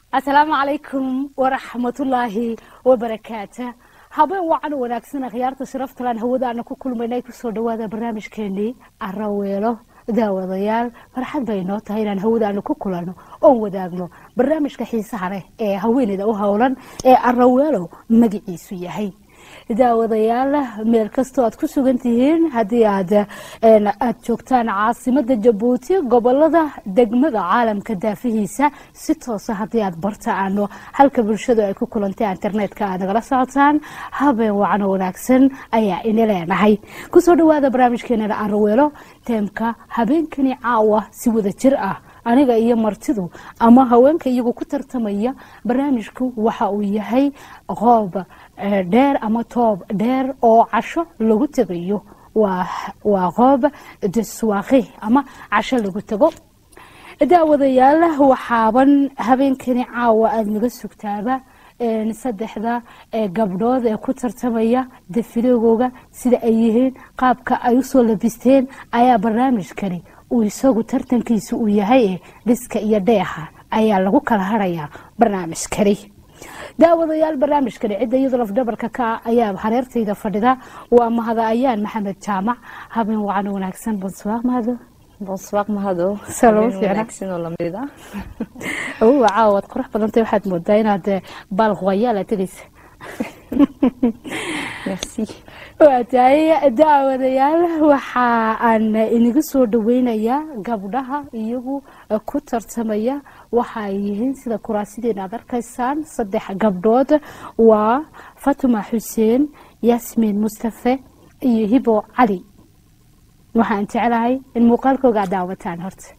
asalaamu calaykum waraxmatullaahi wabarakaata habeen wacan wanaagsan akhyaarta sharaftalaan hawadaana ku kulmaynay kusoo dhawaada barnaamijkeenii araweelo daawadayaal farxad bay noo tahay inaan hawadaanu ku kulanno oon wadaagno barnaamijka xiisaha leh ee haweeneyda u howlan ee araweelo magaciisu yahay daawadayaal meel kastoo aad ku sugan tihiin haddii aad aad joogtaan caasimada jabuuti gobolada degmada caalamka daafihiisa si toosa haddii aad bartaano halka bulshadu ay ku kulantay internetka aad nagala socotaan habeen wacan wanaagsan ayaa ina leenahay kusoo dhawaada barnaamijkeenana araweelo teemka habeenkani caawa si wada jir ah aniga iyo martidu ama haweenka iyagu ku tartamaya barnaamijku waxa uu yahay qoob dheer ama toob dheer oo casho lagu tegayo waa qoob deswaaqi ama casho lagu tego daawadayaal waxaaban habeenkani caawa aada naga sugtaaba saddexda gabdhood ee ku tartamaya dafiloogooga sida ay yihiin qaabka ay usoo labisteen ayaa barnaamijkani uu isagu tartankiisa uu yahay dhiska iyo dheeha ayaa lagu kala harayaa barnaamijkani daawadayaal barnaamijkani cidda iyadoo lafdhabarka ka ayaa hareertayda fadhida waa mahada ayaan maxamed jaamac habeen wacan wanaagsan bonsuwaaq mahado bonsuwaaq mahado caawad qurux badantay waxaad moodaa inaad baal huwayaala tegaysa waa tahay daawadayaal waxa aan inaga soo dhaweynayaa gabdhaha iyagu ku tartamaya waxa ay yihiin sida kuraasideena aad arkaysaan saddex gabdhood waa fatuma xuseen yaasmiin mustafe iyo hibo cali waxaan jeclahay in muuqaalkooga aad daawataan horta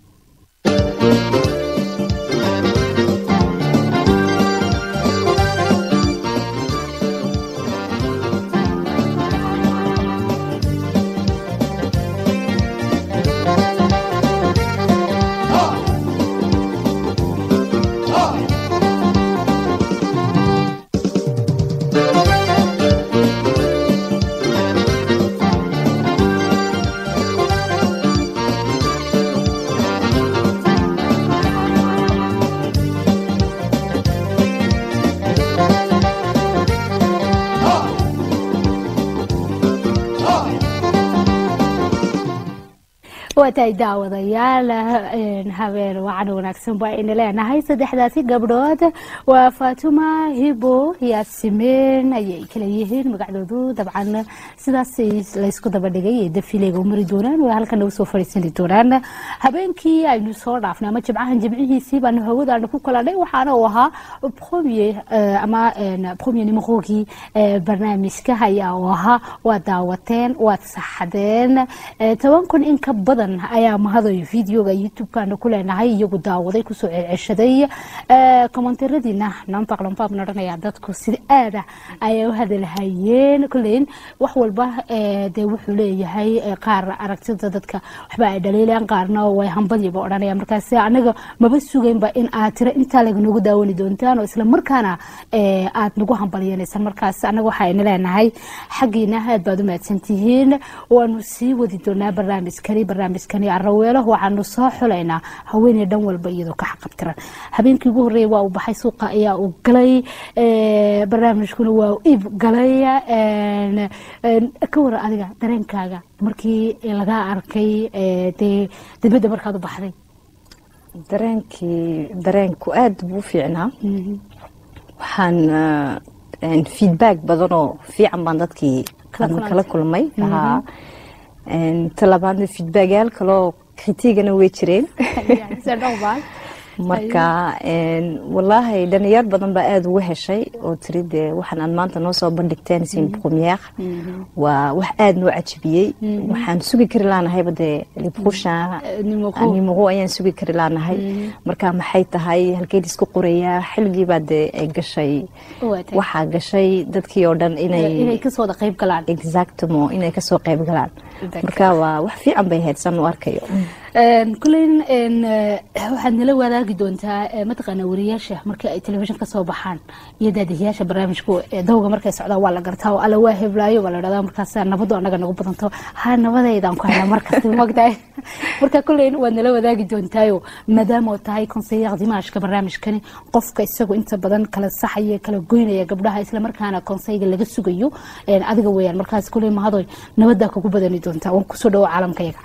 waatahay daawadayaal habeen wacan wanaagsan baa ina leenahay saddexdaasi gabdhood waa faatuma hibo yaasimein ayay kala yihiin magacdoodu dabcan sidaas laysku daba dhigay dafileega u mari doonaan waa halkan nagu soo fadhiisani doonaan habeenkii aynu soo dhaafnay ama jimcahan jimcihiisii baanu hawadaana ku kalanay waxaana uu ahaa premier ama premier nimahoogii barnaamijka ayaa uu ahaa waad daawateen waad saxdeen toban kun in ka badan ayaa mahadoy videoga youtube-kaana ku leenahay iyagu daawaday kusoo celceshaday komentaradiina nambaaq lambaab odhanaya dadku sida aada ayay u hadalhayeen kuleyn wax walba dee wuxuu leeyahay qaar aragtida dadka waxba ay dhaliilayaan qaarna way hambadiiba odhanaya markaas anaga maba sugaynba in aad tiro intaa laganagu daawani doontaan oo isla markaana aad nagu hambalyanaysan markaas anaga waxaayna leenahay xaggiina aad baad u mahadsantihiin waanu sii wadi doonaa barnaamijkani barnaamijkani araweelo waxaanu soo xulaynaa haweeney dhan walba iyadoo ka xaqabtiran habeenkii ugu horreeya waa uu baxay suuqa ayaa uu galay barnaamijkuna waa u iib galay ka waran adiga dareenkaaga markii lagaa arkay dee dibadda markaad u baxday dareenkii dareenku aada buu fiicnaa waxaan feedback badanoo fiican baan dadkii kala kulmay talabaadna feedbackyaal kaloo kritigana way jireen marka walaahi dhalinyar badan baa aada ugu heshay oo tiri dee waxaan aad maanta noo soo bandhigteen sin premiere waa wax aada noo cajibiyey waxaan sugi kari laanahayba dee libkusha nimaqo ayaan sugi kari laanahay marka maxay tahay halkeed isku qorayaa xilgiibaa dee ay gashay waxaa gashay dadkii oo dhan inay kasoo qayb galaan exactamo inay kasoo qayb galaan marka waa wax fiican bay ahayd san u arkayo kuleyn waxaad nala wadaagi doontaa mataqaana wariyaasha markii ay telefishin ka soo baxaan iyo daadihiyaasha barnaamijku dawga markay socdaan waa la gartaa oo alla waa heblaayo waa la dhahdaa markaas nabadu anaga nagu badanto ha nabadeydaan ku helaa markasta mogtahay marka kuleyn waad nala wadaagi doontaayo maadaama oo tahay konseyaaq dimaashka barnaamijkani qofka isagu inta badan kala saxaya kala goynaya gabdhaha islamarkaana konseyga laga sugayo adiga weyaan markaas kuleyn mahadoy nabadaa kugu badani doontaa waan kusoo dhawo caalamkayaga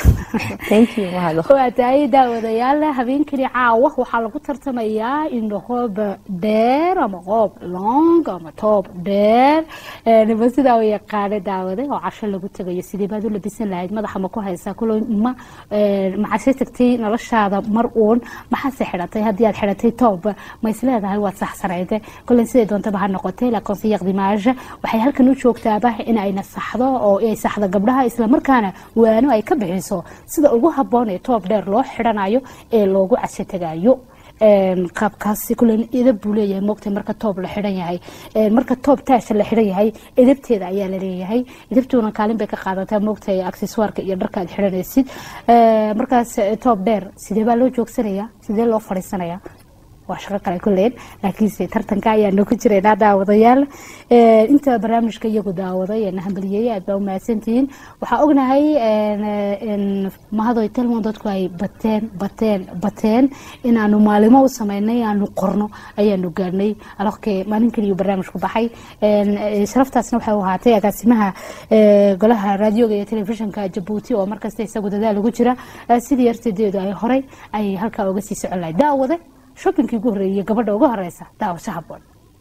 waa tahay daawadayaal habeenkani caawa waxaa lagu tartamayaa in qoob dheer ama qoob long ama toob dheer nima sidaa u yaqaana daawade oo casho lagu tagayo sidee baad u labisan lahayd madaxa ma ku haysaa kulo ma maxaase tagtay noloshaada mar uun maxaase xidhatay haddii aad xidhatay toob ma isleedahay waad saxsanayde kulen siday doontaba ha noqotay la konseyaq dimaaja waxay halkan u joogtaaba in ay nasaxdo oo ay saxdo gabdhaha islamarkaana waano ay ka bixiso sida ugu haboon ee toob dheer loo xidhanayo ee loogu casho tagayo qaabkaasi kulen edab buu leeyahay moogtay marka toob la xidhan yahay marka toob taasha la xidhan yahay edabteeda ayaa la leeyahay edabtuuna kaalin bay ka qaadataa moogtay akseswaarka iyo dharka aad xidhanaysid markaas toob dheer sidee baa loo joogsanayaa sidee loo fadhiisanayaa waa shaqo kale kuleen laakiinse tartanka ayaanu ku jiraynaa daawadayaal inta barnaamijka iyagu daawaday ee nahambaliyey aad baa umahadsantihiin waxaa ognahay mahadoy telmon dadku ay bateen bateen bateen inaanu maalimo u sameynay aanu qorno ayaanu gaarnay alokee maalin keliyu barnaamijku baxay sharaftaasna waxay u ahaatay agaasimaha golaha raadioga iyo telefishinka jabuuti oo markasta isagu dadaal ugu jira sidii yartadeedu ay horay ay halkaa uga sii socon lahay daawade shobinkii ugu horreeyay gabadha uga horeysa daawasho haboon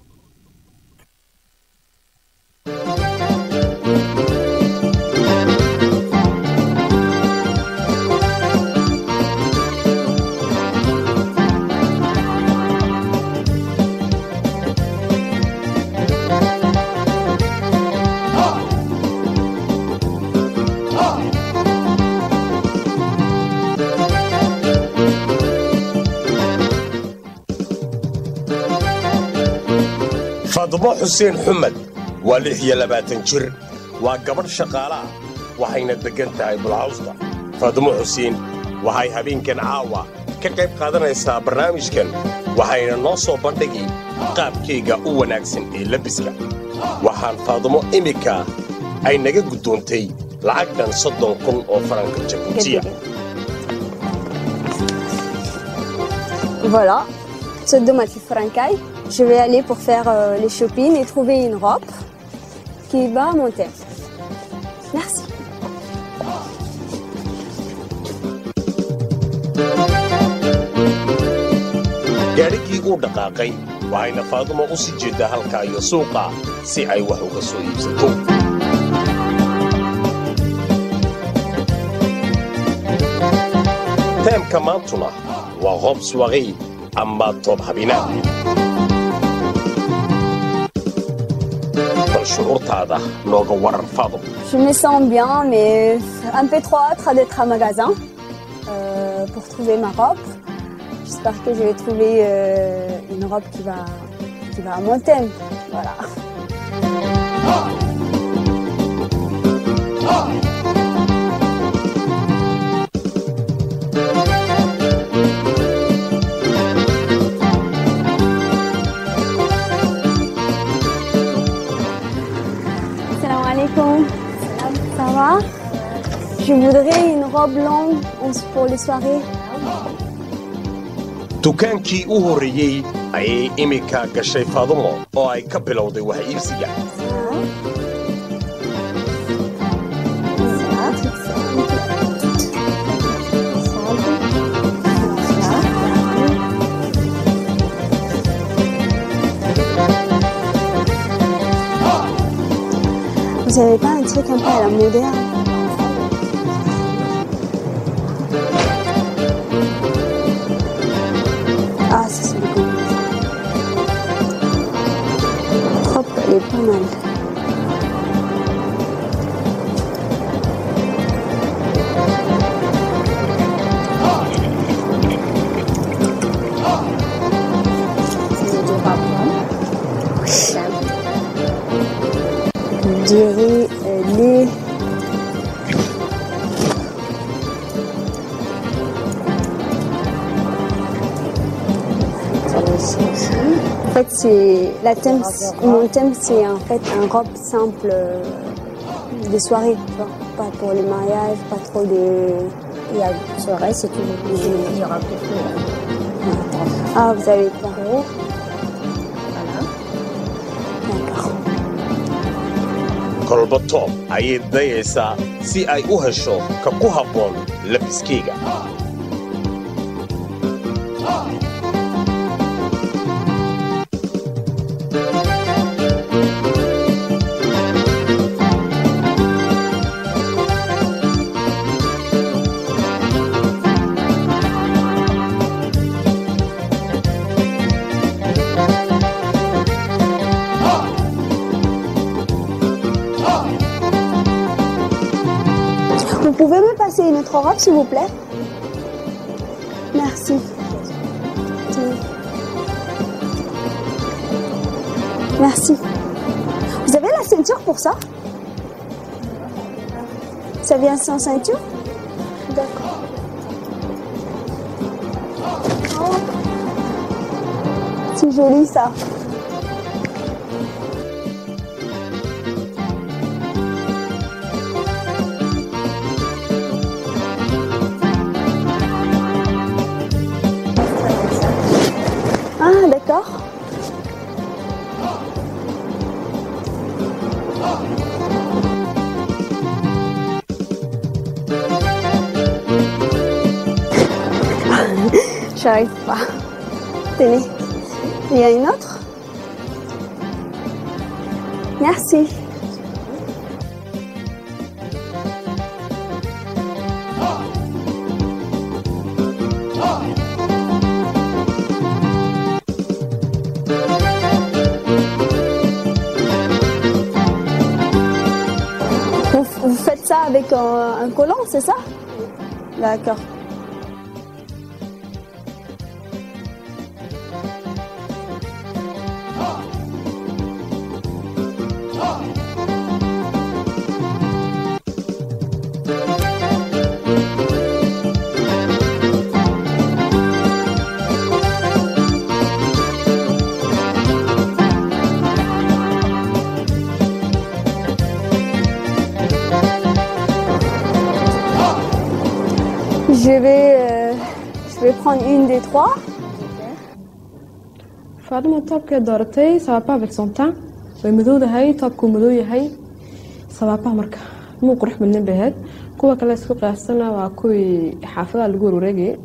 fadmo xuseen xumed waa lix iyo labaatan jir waa gabadh shaqaalaah waxayna deggan tahay bulcawsta fadmo xuseen waxay habeenkan caawa ka qayb qaadanaysaa barnaamijkan waxayna noo soo bandhigi qaabkayga u wanaagsan ee labiska waxaan faadmo iminka ay naga guddoontay lacag dhan soddon kun oo faranka jabuutiya Voilà, ce dommage Francaille. Je vais aller pour faire euh, les shopping et trouver une robe qui va à mon thème. Merci. gaadhigii uu dhaqaaqay waxayna faadumo u sii jeeddaa halkaa iyo suuqa si ay wax uga soo iibsato teemka maantuna waa qoob suwaqay ama toob habinaad bal shucuurtaada nooga waran faadum Je me sens bien, mais un peu trop hâte d'être à magasin euh, pour trouver ma robe. J'espère que je vais trouver euh, une robe qui va, qui va à mon thème. Voilà. Salam alaikum. Ça va Je voudrais une robe longue pour les soirées. dukaankii u horreeyey ayay iminka gashay faadumo oo ay ka bilowday wax iibsiga Vous avez pas un truc un peu à la moderne Ah, ça c'est beaucoup. Hop, elle est pas mal. C'est du rapport. Je dirais euh, les En fait, c'est la thème, mon thème, c'est en fait un robe simple euh, des soirées, tu vois. Pas pour les mariages, pas trop de. Il y a une soirée, c'est toujours il y aura beaucoup. Ah, vous avez pas Voilà. D'accord. kolba toob ayay dayaysaa si ay u hesho ka ku habboon labiskayga Vous pouvez me passer une autre robe, s'il vous plaît Merci. Merci. Vous avez la ceinture pour ça Ça vient sans ceinture D'accord. Oh. C'est joli ça. Ah, d'accord. J'arrive pas. Tenez. Il y a une autre Merci. Vous, vous faites ça avec un, un collant, c'est ça D'accord. Je vais, euh, je vais prendre une des trois. faadimo toobkee dooratay sabaabaha avec son temps way madowdahay toobkuu madow yahay sabaabaha marka muu qurux badnin bay ahayd kuwa kale isku qiyaastana waa kuwii xaafadaha lagu warwareegayay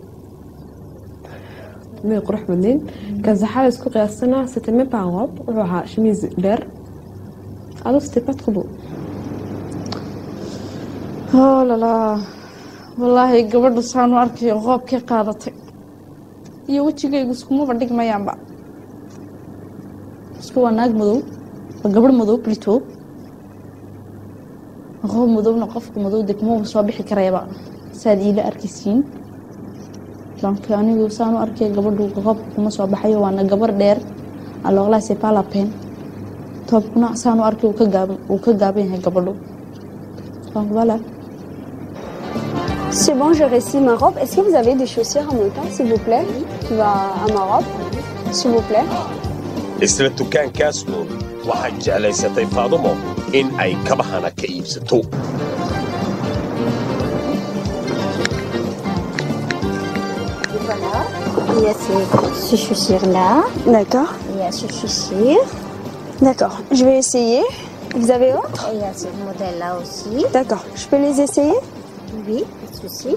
may qurux badnin kasaxada isku qiyaastana c'était même pas un robe wuxuu ahaa chemise dheer ado c'était pas trop beau oh lala wallaahi gabadhu saanu arkayo qoobkii qaadatay iyo wejigaygu iskumaba dhigmayaanba isku waa naag madow waa gabadh madow plito qoob madowna qofka madow degmaba soo bixi karayaba saad iila arkaysiin donc anigu saanu arkay gabadhu qoobka kuma soo baxayo waana gabar dheer alooqlaa c'est pas la peine toobkuna saanu arkay wuu ka gaaban wuu ka gaaban yahay gabadhu donc voilà C'est bon, je récite ma robe. Est-ce que vous avez des chaussures en même temps, s'il vous plaît, qui va à ma robe S'il vous plaît. isla dukaankaas uun waxay jeclaysatay faadumo in ay kabahana ka iibsato Il y a ces, ces chaussures-là. D'accord. Il y a ce chaussure. D'accord. Je vais essayer. Vous avez autre Et il y a ce modèle-là aussi. D'accord. Je peux les essayer Oui, pas de souci.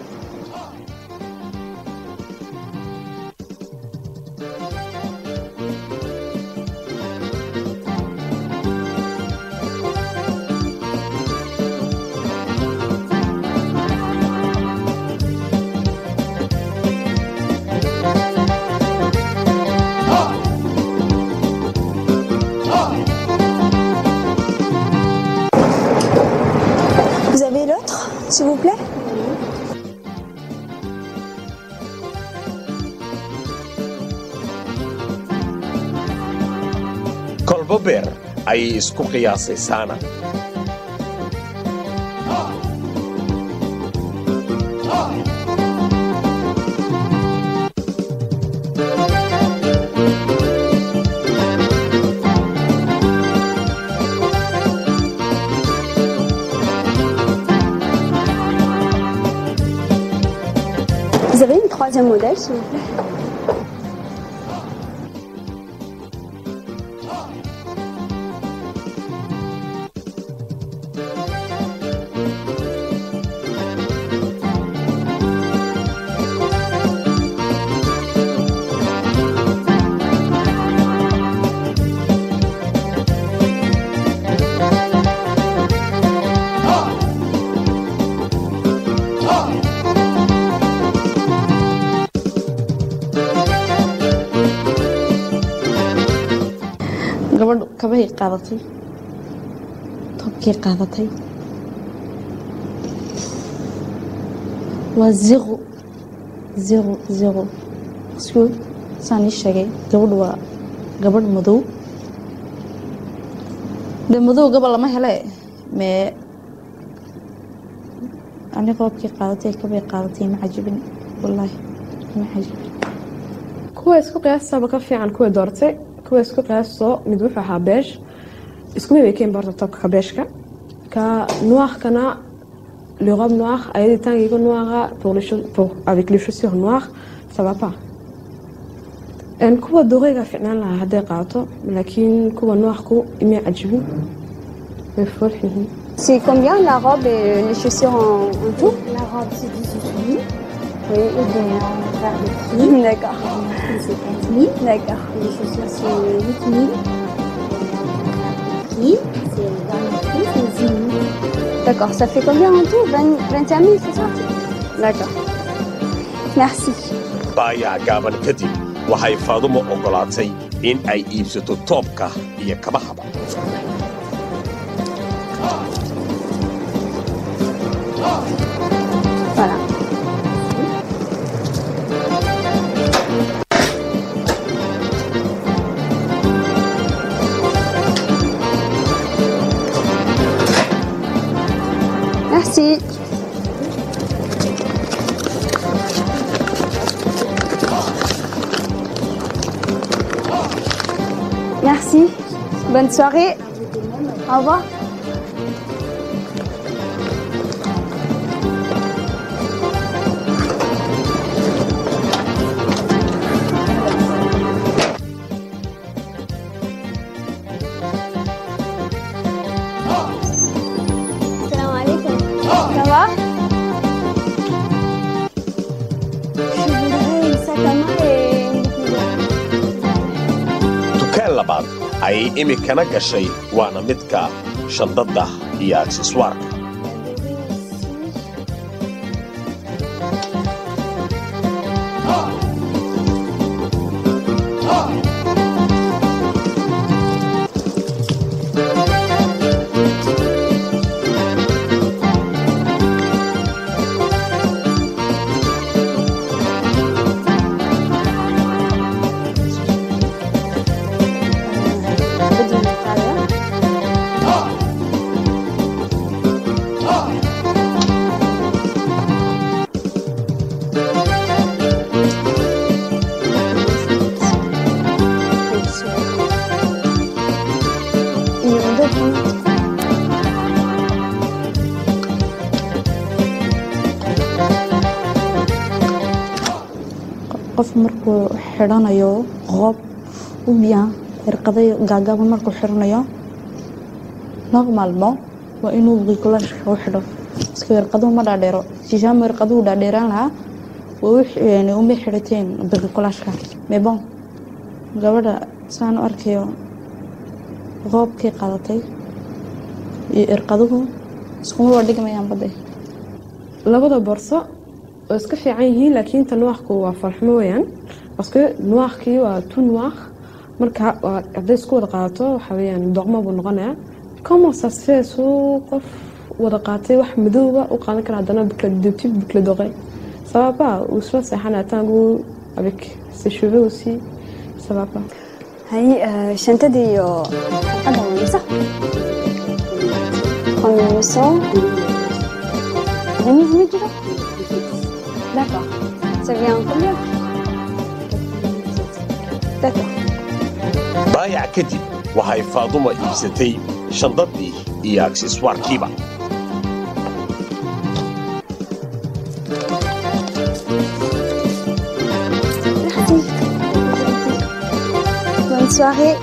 Vous avez l'autre, s'il vous plaît kolba beer ayay isku qiyaasay saana troisième modèle, s'il vous plaît. gabadhu kabahay qaadatay toobkay qaadatay waa zero zero zero isku saan ii sheegay gabadhu waa gabadh madow de madow gabal lama hele mee ani qoobkii qaadatay kabay qaadatay ma cajibin wallaahi ma cajibin kuwa isku qiyaastaaba ka fiican kuwa doortay kuwa isku qiyaastoo mid wuxuu ahaa beesh isku mid bay keen barta tobka ka beeshka ka noirkana le robe noir ayadii tangiga noira pour, les choses- pour avec les chaussures noires ça va pas En kuwa dooreyga fiicnaan lahaa hadday qaato laakiin kuwa noirku imay cajibin way foolx yihiin C'est combien la robe et les chaussures en, en tout La robe, c'est 18 000. Oui, Et bien, on va faire le prix. d'accord. Le prix, c'est 4 000. D'accord. Les chaussures, c'est 8 000. Et le prix, c'est dans le prix, c'est 10 000. D'accord. Ça fait combien en tout 20 21 000, c'est ça D'accord. Merci. baayaha gaaban kadib waxay faadumo oggolaatay in ay iibsato toobka iyo kabahaba Voilà. Merci. Merci. Bonne soirée. Au revoir. Salam alaikum. Ça va Je voudrais une sac à main et une boucle dukaan labaad ayay imikana gashay waana midka shandadda iyo akseswaarka بدون الطاولة. Il y en a d'autres. qof markuu xidhanayo qoob u bien irqaday gaagaaban markuu xidhanayo normalmo waa inuu bricolashka u xidho iska irqaduhu ma dhaadheero shishaama irqaduhu dhaadheeraan lahaa waa u xi- uma xidhateen bricolashka mais bon gabadha saan u arkayo qoobkay qaadatay iyo irqaduhu iskuma waa dhigmayaan badde labada borso oo iska fiican yihiin laakiin ta noirku waa farxumo weyaan baske noirkii waa tu noir marka waa- hadday isku wada qaadato waxa weyaan doqmo buu noqonayaa comment ça se fait suu qof wada qaatay wax madowba u qaadan kara haddana boucle de type boucle d'oreille ça va pas ou soit seexanaya tangu avec ses cheveux aussi ça va pas هاي آه، شنطتي iyo xalqadda waa mise combinaison remise ma jiro d'accord ça vient combien d'accord baayac kadib waxay faadumo iibsatay shandaddii iyo akseswaarkiiba soirée.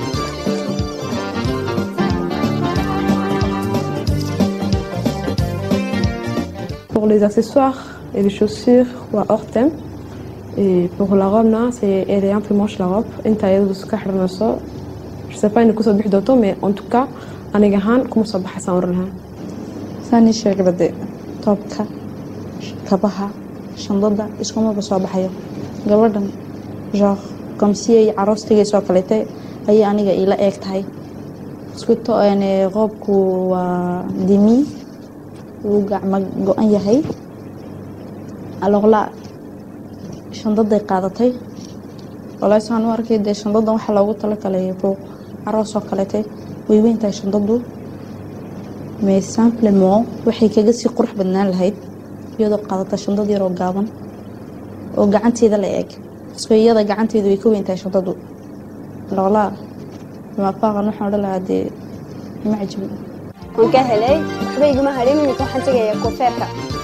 Pour les accessoires et les chaussures, waa hors thème. Et pour la robe, là, c'est elle est un peu moche la robe. Inta iyadu iska xiranayso. Je sais pas inay kusoo bixi doonto, mais en tout cas, aniga ahaan kuma soo baxaysaan oran lahaa. saanii sheegaba dee toobka kabaha shandada iskumaba soo baxayo gabadhan genre komsi ay caroostigayso kaleete ayay aniga ila eeg tahay iskuto qoobku waa dimi wuu gacma go-an yahay aloqla shandaday qaadatay walahi saan u arkay dee shandadan waxaa loogu talagalay buuq caroos oo kaleete way weyn tahay shandadu mais simplement waxay kaga sii qurux badnaan lahayd iyadoo qaadata shandad yaroo gaaban oo gacanteeda la eeg isba iyada gacanteedu way ka weyn tahay shandadu loolaa mafaaqan waxaan odhan lahaa dee ima cajibin waan ka helay waxba iguma hadhin iminka waxaan tegayaa koofeerka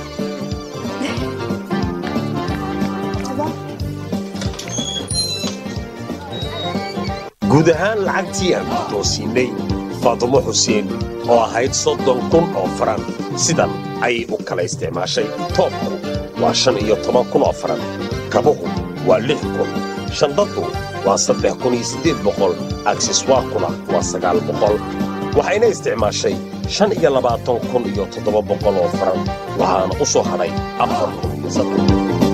guud ahaan lacagtii aan guddoonsiinnay faadumo xuseen oo ahayd soddon kun oo faran sidan ayay u kala isticmaashay toobku waa shan iyo toban kun oo faran kabuhu waa lix kun shandaddu waa saddex kun iyo siddeed boqol akseswaarkuna waa sagaal boqol waxayna isticmaashay shan iyo labaatan kun iyo toddoba boqol oo faran waxaana u soo hadhay afar kun iyo saddex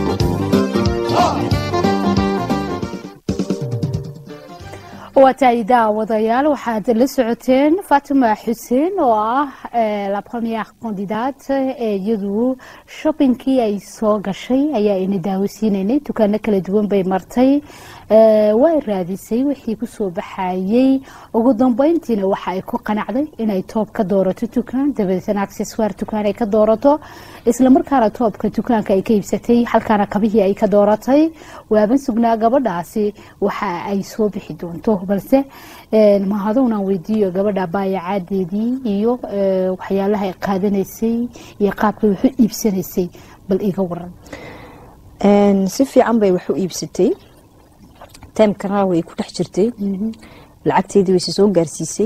waa tahay daawadayaal waxaad la socoteen fatima xuseen oo ah la première candidate ee iyadu shoppingkii ay soo gashay ayaa ina daawasiinaynay dukaano kala duwan bay martay way raadisay wixii kusoo baxayey ugu dambeyntiina waxa ay ku qanacday inay toob ka doorato dukaan dabadeetna accessoire dukaan ay ka doorato islamarkaana toobka dukaanka ay ka iibsatay halkaana kabihii ay ka dooratay waaban sugnaa gabadhaasi waxa ay soo bixi doonto balse mahadownan weydiiyo gabadha baayacaadeedii iyo waxyaalaha ay qaadanaysay iyo qaabkay wax u iibsanaysay bal iga waran si fiican bay wax u iibsatay taymkana way ku dhex jirtay lacagteedii wayse soo gaarsiisay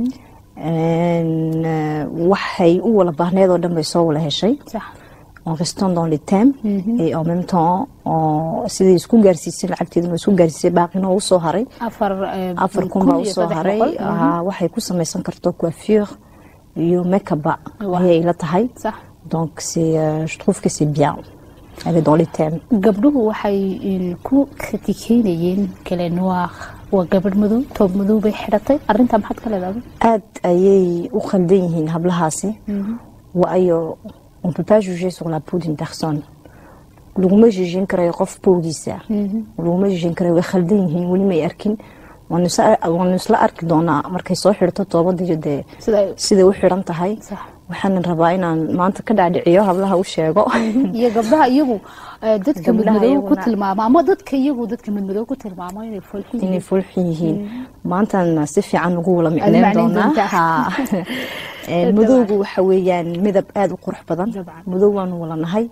waxay u wala baahneed oo dhan bay soo wala heshay en restant dans les thèmes et en même temps siday isku gaarsiisay lacagteeduna isku gaarsiisay baaqina u soo haray afar kun baa usoo haray waxay ku samaysan karto coiffure iyo makeup ayay ila tahay donc c'est je trouve que c'est bien elle est dans les thèmes gabdhuhu waxay ku kritikeynayeen kale noir waa gabadh madow toob madow bay xidhatay arintaa maxaad ka leedahay aad ayay u khaldan yihiin hablahaasi waayo on peut pas juger sur la peau d'une personne laguma jujin karayo qof powgiisa laguma jujin karayo way khaldan yihiin weli may arkin waanu isla arki doonaa markay soo xidhato toobadiyo dee siday u xidhan tahay waxaanan rabaa inaan maanta ka dhaadhiciyo hablaha u sheego iyo gabdhaha iyagu dadka madmadow ku tilmaamo ama dadka iyagu dadka madmadow ku tilmaamo inay foolxun inay foolxun yihiin maantana si fiican ugu wala micneyn doonaa madowgu waxa weeyaan midab aada u qurux badan madow waanu wala nahay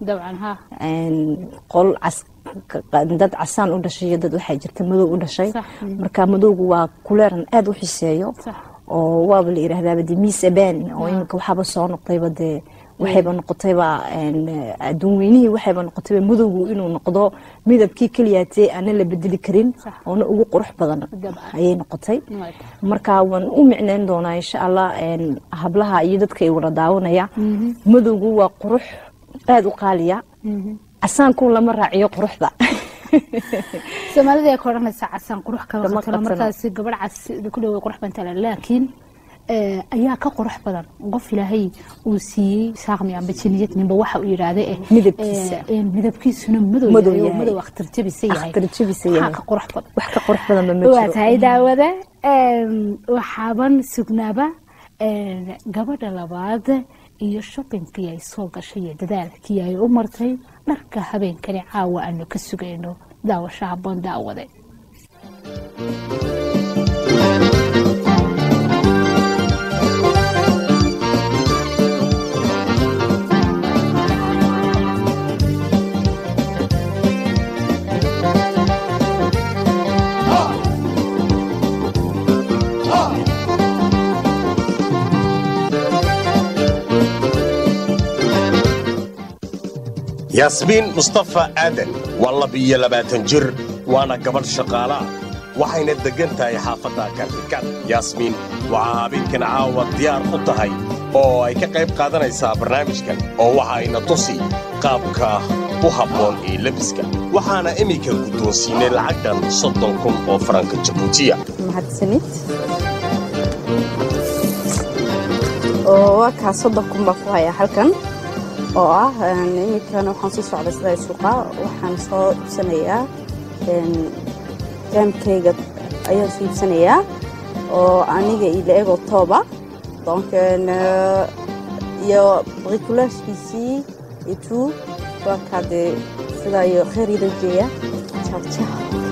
qol cas dad casaan u dhashay iyo dad waxaa jirta madow u dhashay marka madowgu waa kuleeran aada u xiseeyo oo waaba la yiraahdaaba de miss aban oo iminka waxaaba soo noqdayba dee waxayba noqotayba adduun weynihii waxayba noqotayba madowgu inuu noqdo midabkii keliyaatee aana la bedeli karin oona ugu qurux badan ayay noqotay marka waan u micneyn doonaa insha allah hablaha iyo dadka ay wada daawanaya madowgu waa qurux aada u qaaliya casaanku lama raaciyo quruxda soomaalida ay ka odhanaysaa casaan qurux kama qatalo markaasi gabadh cas ku dhawa qurux bantala laakiin ayaa ka qurux badan qof ilaahay uu siiyey saaqmi amba jiniyad ninba waxa uu yidhaahda eh midabkiisa midabkiisuna madow yahay madow akhtar jabisa yahay waxaa ka qurux badan wax ka qurux badan ma waa tahay daawada waxaaban sugnaaba gabadha labaad iyo shoppingkii ay soo gashay iyo dadaalkii ay u martay dharka habeenkani caawa aanu ka sugayno daawasho habboon daawade yaasmiin mustafa aadan waa labiyo labaatan jir waana gabadh shaqaalaa waxayna deggan tahay xaafadda kaartikan yaasmiin waxaa habeenkan caawa diyaar u tahay oo ay ka qayb qaadanaysaa barnaamijkan oo waxa ayna tusi qaabka u habboon ee lebiska waxaana iminka guddoonsiinay lacagdan soddon kun oo faranka jabuutiya mahadsanid oo waa kaa soddon kun baa ku hayaa halkan oo ah iminkana waxaan sii socday sida suuqa waxaan soo iibsanayaa jaamkayga ayaan soo iibsanayaa oo aniga ila ego tooba donc iyo bricolagkiisii et tout waa kaa dee sidaa iyo kheyriida jeeya jaajaha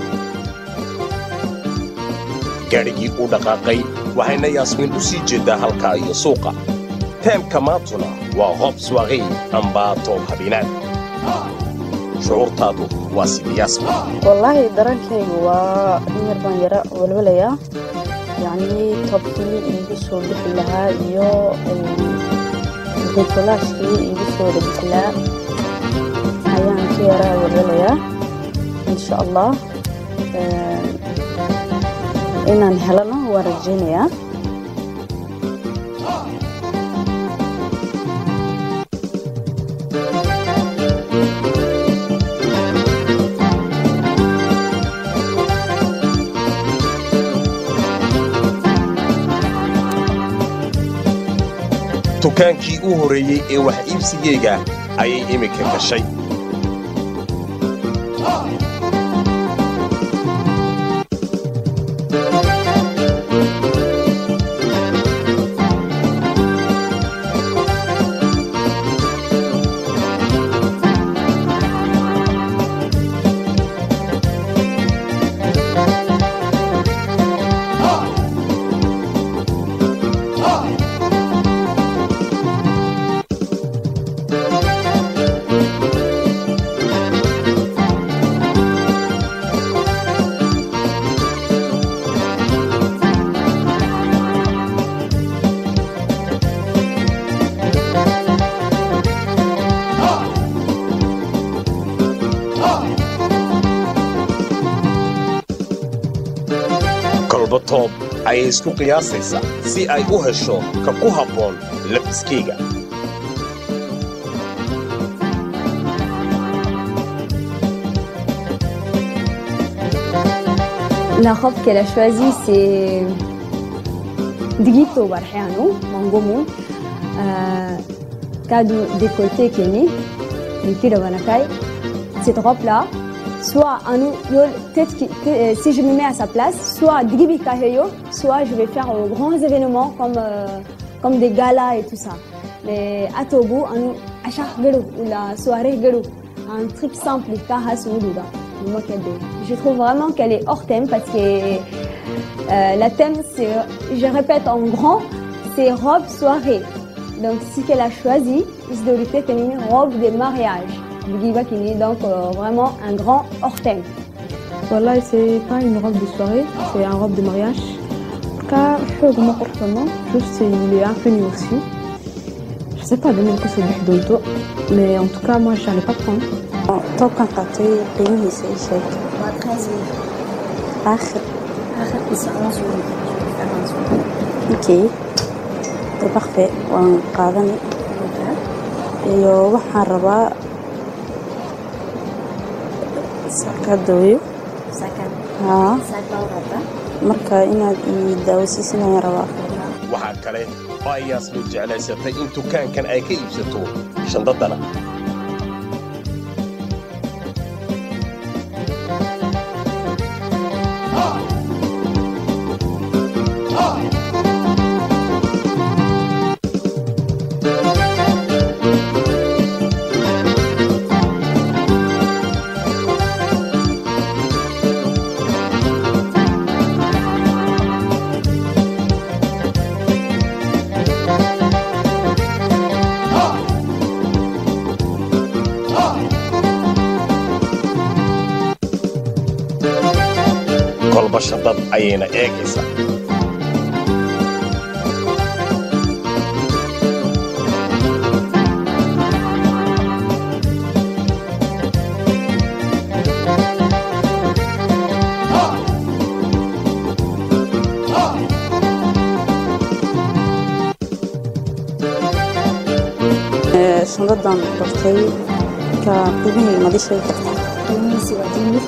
gaadhigii uu dhaqaaqay waxayna yaasmiin u sii jeeddaa halkaa iyo suuqa teemka maantuna waa hoob swaaqii ambaa toob habeenaad shucuurtaadu waa sida yaasmiin wallaahi dareenkaygu waa in yar baan yara walwalayaa yacnii toobkii iigu soo bixi lahaa iyo bricolaashkii iigu soo bixi lahaa ayaan ka yara walwalayaa insha allah inaan helano waan rajaynayaa dukaankii u horreeyey ee wax iibsigeyga ayay iminka gashay kolba toob ayay isku qiyaasaysaa si ay u hesho ka ku habboon labiskeyga La robe qu'elle a choisie, c'est Digito Barhiano, Mangomo, Kadu décolleté Kenny, Nikira Wanakai. Cette robe-là, soit à nous, peut-être que euh, si je me mets à sa place, soit Digibi Kaheyo, soit je vais faire euh, grands événements comme, euh, comme des galas et tout ça. Mais à Togo, à nous, à chaque galou, ou la soirée galou, un truc simple, Kahas ou Douda. Moi, qu'elle est- Je trouve vraiment qu'elle est hors thème parce que euh, la thème, c'est, je répète en grand, c'est robe soirée. Donc, ce qu'elle a choisi, c'est de une robe de mariage. Digiba Kini, donc euh, vraiment un grand hors thème. Voilà, c'est pas une robe de soirée, c'est une robe de mariage. Car حوق ما قرحنا juste c'est- il est un peu nu aussi. Je sais pas donner le coup c'est d'auto, mais en tout cas moi j'allais pas prendre. toobkan qaatay qiimihiisa ii sheeg Waa 13 000. aakhir Aakhirkiisa 11 000. Je vais faire 11 000. ok de parfait waan qaadani iyo waxaan rabaa sakadooyo Sac à haa sac baa u rabtaa. marka inaad ii daawasiisin ayaan rabaa waxaa kale oo ay yaasmiin jeclaysatay in dukaankan ay ka iibsato shandadana kolba shandad ayayna eegaysaa shandadan bartay ka qiimihii madi sheegi kartaa qiimihiisi waa dimir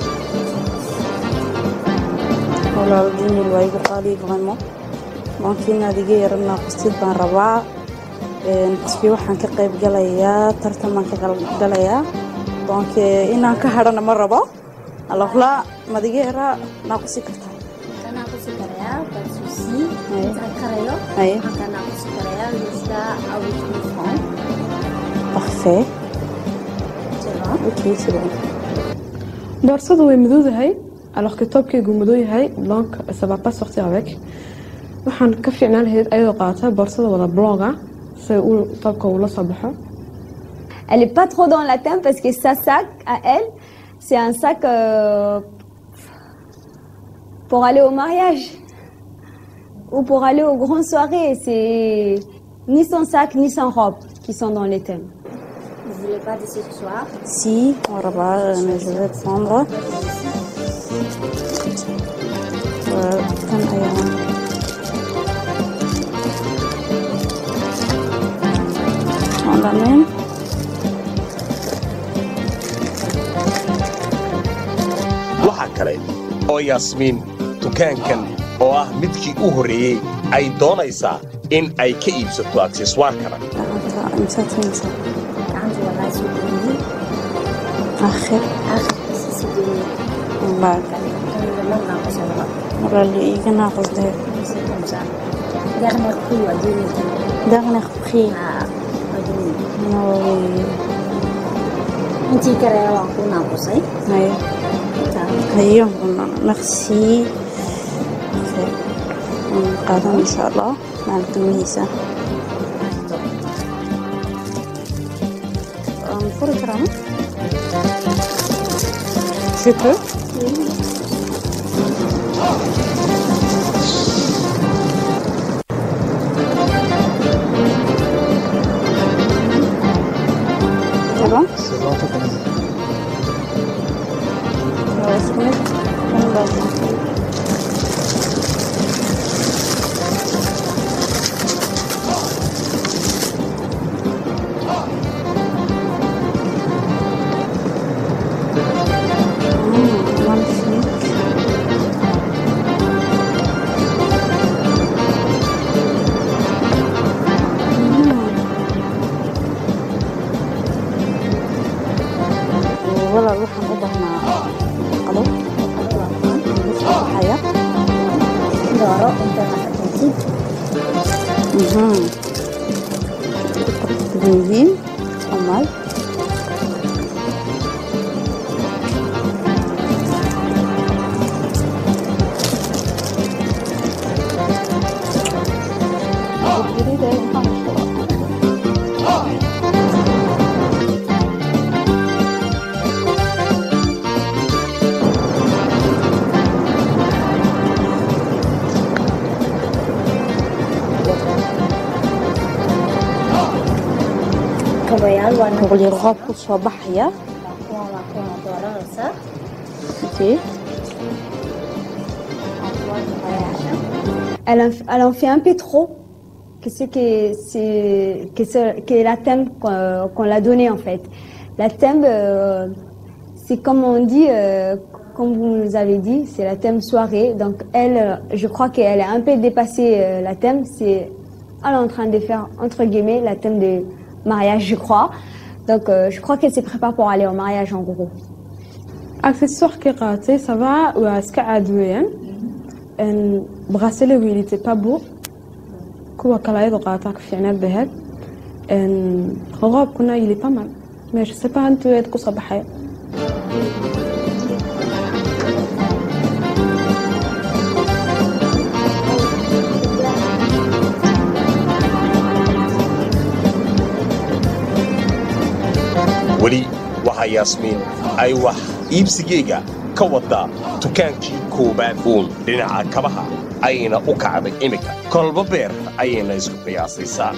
walaal dimir waa igu qaali vraiment donc inaad iga yara naaqustid baan rabaa qasbi waxaan ka qayb galayaa tartan baan ka qayb galayaa donc inaan ka hadhana ma rabo alors là maad iga yara naaqusi kartaa Waxaan naaqusi karayaa pas de souci Ouais. intaan karayo Ouais. waxaan ka naaqusi karayaa jusqu'à avec 1000 francs parfait tu vois ok c'est bon boorsadu way madowdahay alors que toobkaygu madow yahay donc ça va pas sortir avec waxaan ka fiicnaan lahayd ayadoo qaata boorsada wada bloga si uu toobka uu la soo baxo Elle est pas trop dans la thème parce que sa sac à elle, c'est un sac euh, pour aller au mariage ou pour aller aux grandes soirées. C'est ni son sac ni son robe qui sont dans les thèmes. vous voulez pas de ce soir si on rabaa je vais prendre Euh, kan ayaan aan dhammayn waxa kale oo yaasmiin dukaankan oo ah midkii u horreeyey ay doonaysaa in ay ka iibsato akseswaarkana gacanta imsaad siinaysaa gacanta wallahi soo dhoweeyey akhir aakhirkiisa si dhoweeyey wallaahi kan lama naaqusa laba walaali iga naaqusdee c'est comme ça dernier prix waa 2000 dernier prix ah waa 2000 nooy intii karaya waan ku naaqusay hayo intaa hayo merci Parfait. Waan qaadan insha allah maal qiimihiisa waan furi karaa ma je peux C'est bon On va se mettre en bas. Mmh, magnifique. walaal waxaan u baahnaa qado baxaya dooro inta naqataysid yihiin amal kabayaal waa boqolyo roob ku soo baxaya kuwan waa kuwan dooranaysaa okay. waa kabayaasha Elle en, elle en fait un peu trop. Que c'est que c'est que c'est que la thème qu'on qu'on l'a donné en fait. La thème, euh, c'est comme on dit, euh, comme vous nous avez dit, c'est la thème soirée. Donc elle, euh, je crois qu'elle a un peu dépassé euh, la thème. C'est elle est en train de faire entre guillemets la thème de mariage, je crois. Donc euh, je crois qu'elle se prépare pour aller au mariage en gros. accessoirkii qaatay ça va waa iska caadi weeyaan bracelet il était pas beau kuwa kale ayadoo qaataa ka fiicneed bay ahayd roobkuna il est pas mal mais je sais pas intuu eed kusoo baxaya weli waxaa yaasmiin ay wax iibsigeyga ka waddaa dukaankii koowaad uun dhinaca kabaha ayna u kacday iminka kolba beer ayayna isku qiyaasaysaa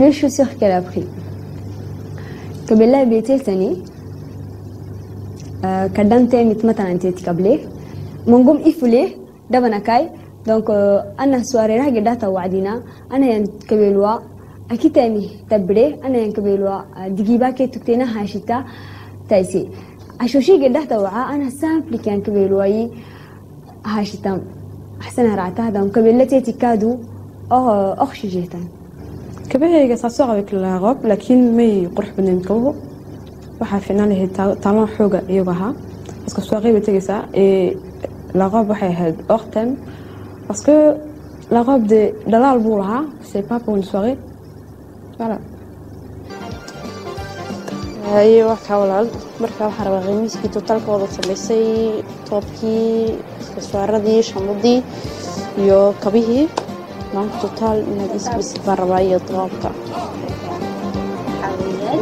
les chaussures qu'elle a pris قبل لها بيتين تاني آه، كدمت مت مثلا انت قبلي منقوم إفلي دبنا كاي دونك آه، أنا سواري راح قداتا وعدينا أنا ين كبيلوا أكيد تاني تبري أنا ين كبيلوا آه، دقيبا كي تكتينا هاشتا تايسي عشوشي قداتا وعا أنا سامبلي كان كبيلوا هاشتا أحسن رعتها دونك كبيلتي تكادو أو أخشي جيتان kabahayga ça sort avec la robe laakiin may qurux badnayn kabuhu waxaa fiicnaan lahayd taalon xooga iyagu ahaa parce soirée bay tegaysaa et la robe waxay ahayd hors thème parce que la robe de dhalaal buu lahaa c'est pas pour une soirée voilà haye waa kaa walaal marka waxaan rabaa qiimiiskii totaalka wada samaysay toobkii iswaaradii shamadii iyo kabihii maanta totaal inaad isbisid baan rabaa iyo toobka حوالي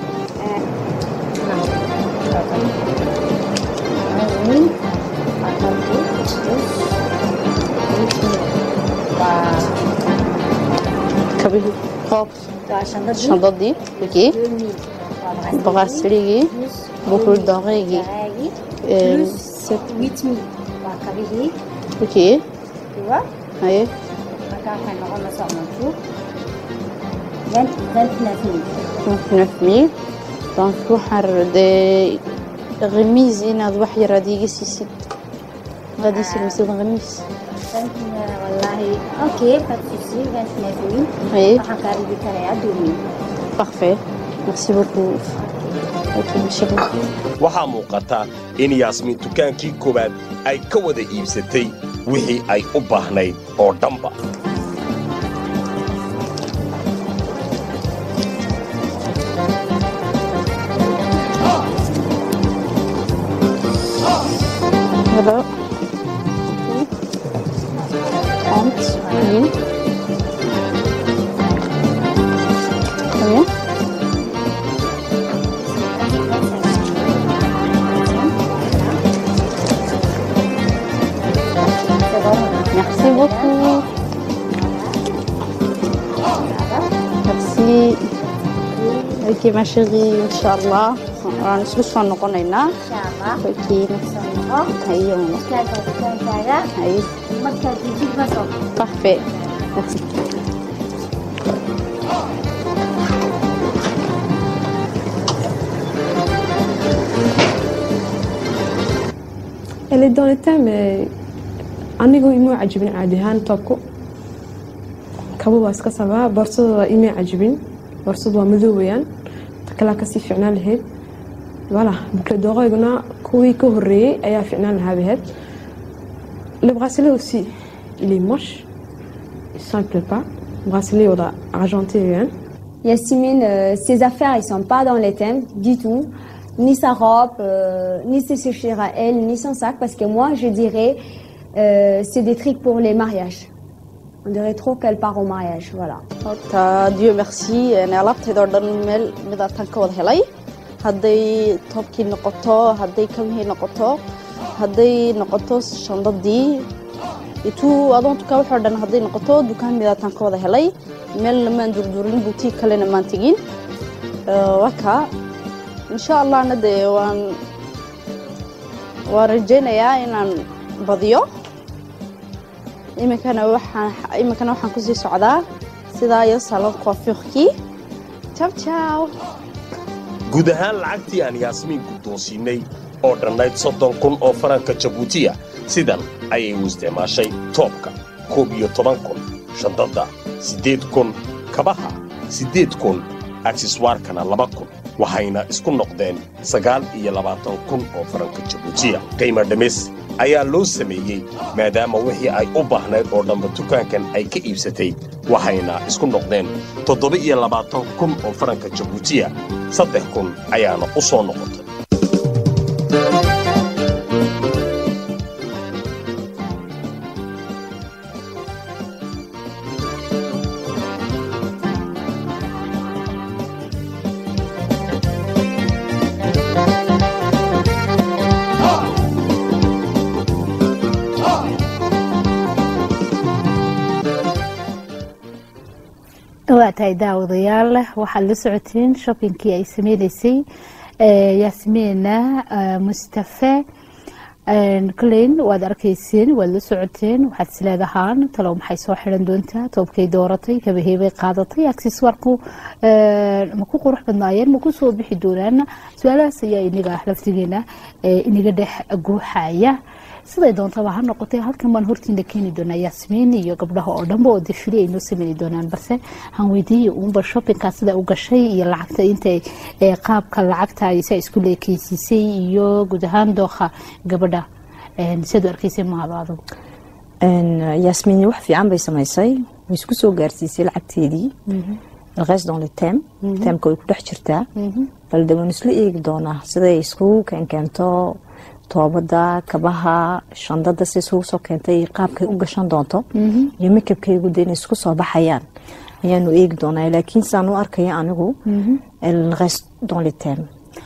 kabihii toob shandadii wikii baqaasirigii bukur dooqeygii wikii haye nafmii donc waxaan rabaa dee khamiis inaad wax yar aad iiga siisid aad ii silmisid khamiis haye parfait merci beaucoup ok merci beaucoup waxaa muuqata in yaasmiin dukaankii koowaad ay ka wada iibsatay wixii ay u baahnayd oo dhanba Hello. Trente mille. Combien Merci beaucoup. Merci. Ok, ma chérie, Inch'Allah. waan isku soo noqonaynaa Okay, haye haye parfait merci Elle est dans le thème mais anigu imuu cajibin caadi ahaan toobku kabo waa iska sabaa boorsada waa imay cajibin boorsadu waa madow weyaan ta kalaa kasii fiicnaan lahayd voilà bukle dooqayguna kuwii ka horeeyey ayaa fiicnaan lahaa baheed le bracelet aussi il est moche ça me plaît pas bracelet wada argenté weyaan Yasmine, euh, ses affaires, ils sont pas dans les thèmes du tout. Ni sa robe, euh, ni ses chaussures à elle, ni son sac. Parce que moi, je dirais, euh, c'est des trucs pour les mariages. On dirait trop qu'elle part au mariage. Voilà. horta dieu merci alaabtayd oo dhan meel midaataan ka wada helay hadday toobkii noqoto hadday kabihii noqoto hadday noqoto shandadii ituu adoon tukaa waxoo dhan hadday noqoto dukaan midaataan ka wada helay meelna maan durdurin buutiig kalena maan tegin waka insha allahna dee waan waan rajaynayaa inaan badiyo iminkana waxaan iminkana waxaan kusii socdaa sidaa iyo salon coiffurkii ciao ciao guud ahaan lacagtii aan yaasmiin guddoonsiinnay oo dhannayd soddon kun oo faranka jabuutiya sidan ayay u isticmaashay toobka koob iyo toban kun shandadda siddeed kun kabaha siddeed kun akseswaarkana laba kun waxayna isku noqdeen sagaal iyo labaatan kun oo faranka jabuutiya qiimo dhimis ayaa loo sameeyey maadaama wixii ay u baahnayd oo dhanba dukaankan ay ka iibsatay waxayna isku noqdeen toddoba iyo labaatan kun oo faranka jabuutiya saddex kun ayaana u soo noqotay waa tahay daawadayaal waxaad la socoteen shoppingkii ay sameyneysay yaasmiina mustafe kaleyn waad arkayseen waad la socoteen waxaad isleedahaan talow maxay soo xiran doontaa toobkay dooratay kabaheebay qaadatay akseswaarku ma ku qurux badnaayeen ma ku soo bixi doonaan su-aalahaas ayaa inaga laftigeena inaga dhex guuxaya siday doontaba ha noqotay halkan baan hortiina keeni doonaa yaasmiin iyo gabdhaha oo dhanba oo dafili ay noo sameyni doonaan balse han weydiiya uunba shoppingka sida u gashay iyo lacagta intay qaabka lacagta sa isku leekeysiisay iyo guud ahaan dooqa gabadha siaad u arkaysay mahado adugu yaasmiin wax fiican bay samaysay way isku soo gaarsiisay lacagteedii alqeys dans le tem temka way ku dhex jirtaa balde waan isla eegi doonaa siday iskugu keenkeento toobada kabaha shandada si isugu soo keentay qaabkay u gashan doonto iyo makabkaygu de inay isku soo baxayaan ayaanu eegi doonaa laakiin saan u arkaya anigu alqeys dans le tem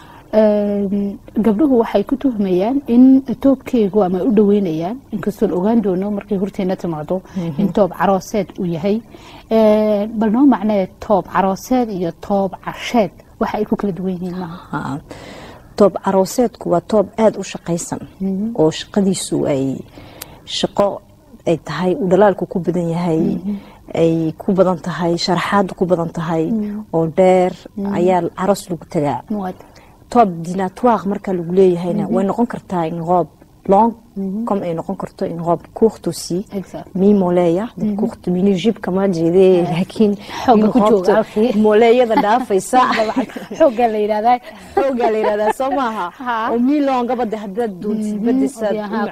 gabdhuhu waxay ku tuhmayaan in toobkeygu ama u dhaweynayaan inkastoon ogaan doono markay horteena timaado in toob carooseed uu yahay bal noo macnee toob carooseed iyo toob casheed waxa ay ku kala duwan yihiin maaha toob carooseedku waa toob aada u shaqaysan oo shaqadiisu ay shaqo ay tahay uu dhalaalku ku badan yahay ay ku badan tahay sharaxaadu ku badan tahay oo dheer ayaa caroos lagu tagaa toob dinatoire marka lagu leeyahayna way noqon kartaa in roob long comme ay noqon karto in roob courte aussi mi moleya courte mini jib kama jeedee laakiin moleeyada dhaafaysa xoogaa la yidhahdaa xoogaa la yidhahdaa soo maaha oo mi longaba de haddaad doontid badisaad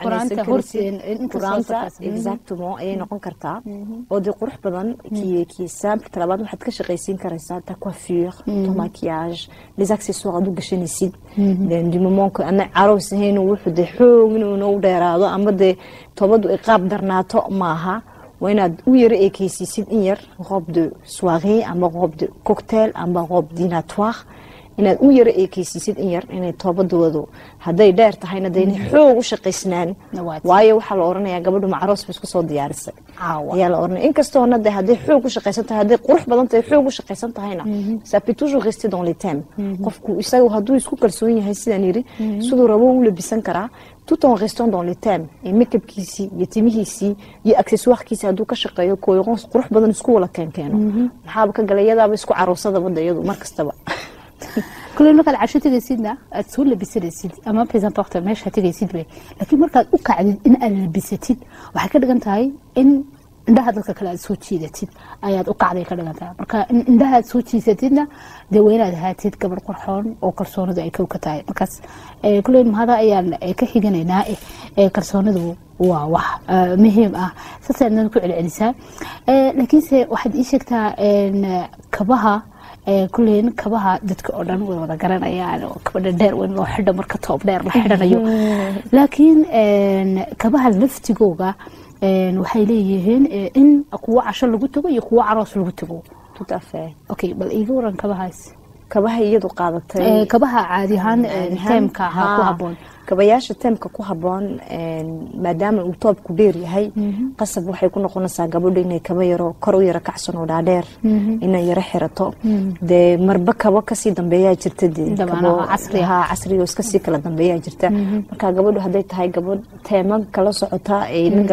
quraanta exactement ayay noqon kartaa oo dee qurux badan kii kii simple talabaad waxaad ka shaqaysiin karaysaa ta coiffure ton maquillage les accessoires aad u gashanaysid du moment que ana carows ahayn wuxuu dee xoog inuu noo dheeraado ama dee toobadu ay qaab darnaato maaha waa inaad u yaro eekeysiisid in yar robe de soirée ama robe de cocktail ama robe dinatoire inaad u yaro eekeysiisid in yar inay toobadoodu hadday dheer tahayna de inay xoog u shaqaysnaan waayo waxaa la oranayaa gabadhu macroos ba isku soo diyaarisay ayaa la oranaya inkastoona de hadday xoog u shaqaysan tahay hadday qurux badan tahay xoog u shaqaysan tahayna ça peut toujours rester dans les thèmes qofku isaga hadduu isku kalsoon yahay sidaan yiri siduu rabo u labisan karaa tout en restant dans les thèmes et makeupkiisii iyo timihiisii iyo accessoirekiisii hadduu ka shaqeeyo cohérence qurux badan isku wala keenkeeno maxaaba ka galay iyadaaba isku caroosadaba de iyadu mar kastaba kule markaad casho tegaysidna aad soo labisanaysid ama presentorta meesha tegaysid wey laakiin markaad u kacdid in aad labisatid waxay ka dhigan tahay in indhaha dadka kale aad soo jiidatid ayaad u kacday ka dhigan tahay marka in indhaha aad soo jiisatidna dee waa inaad ahaatid gabar qurxoon oo kalsoonidu ay kow ka tahay markaas kule mahada ayaan ka xiganaynaa kalsoonidu waa wax muhiim ah saasaadnan ku celcelisaa laakiinse waxaad ii sheegtaa kabaha kuleyn kabaha dadka oo dhan way wada garanayaan oo kabadha dheer weyn loo xidho marka toob dheer la xidhanayo laakiin kabaha laftigooga waxay leeyihiin in kuwo casho lagu tago iyo kuwo caroos lagu tago okay bal iiga waran kabahaas kabaha iyadu qaadatay kabaha caadi ahaan teemka ahaa ku haboon kabayaasha teemka ku haboon maadaama uu toobku dheer yahay qasab waxay ku noqonaysaa gabadha inay kaba yaro kor u yaro kacsan oo dhaadheer inay yaro xirato dee marba kabo kasii dambeeyaa jirta casriga iskasii kala dambeeyaa jirta marka gabadhu hadday tahay gabadh teema kala socota ay la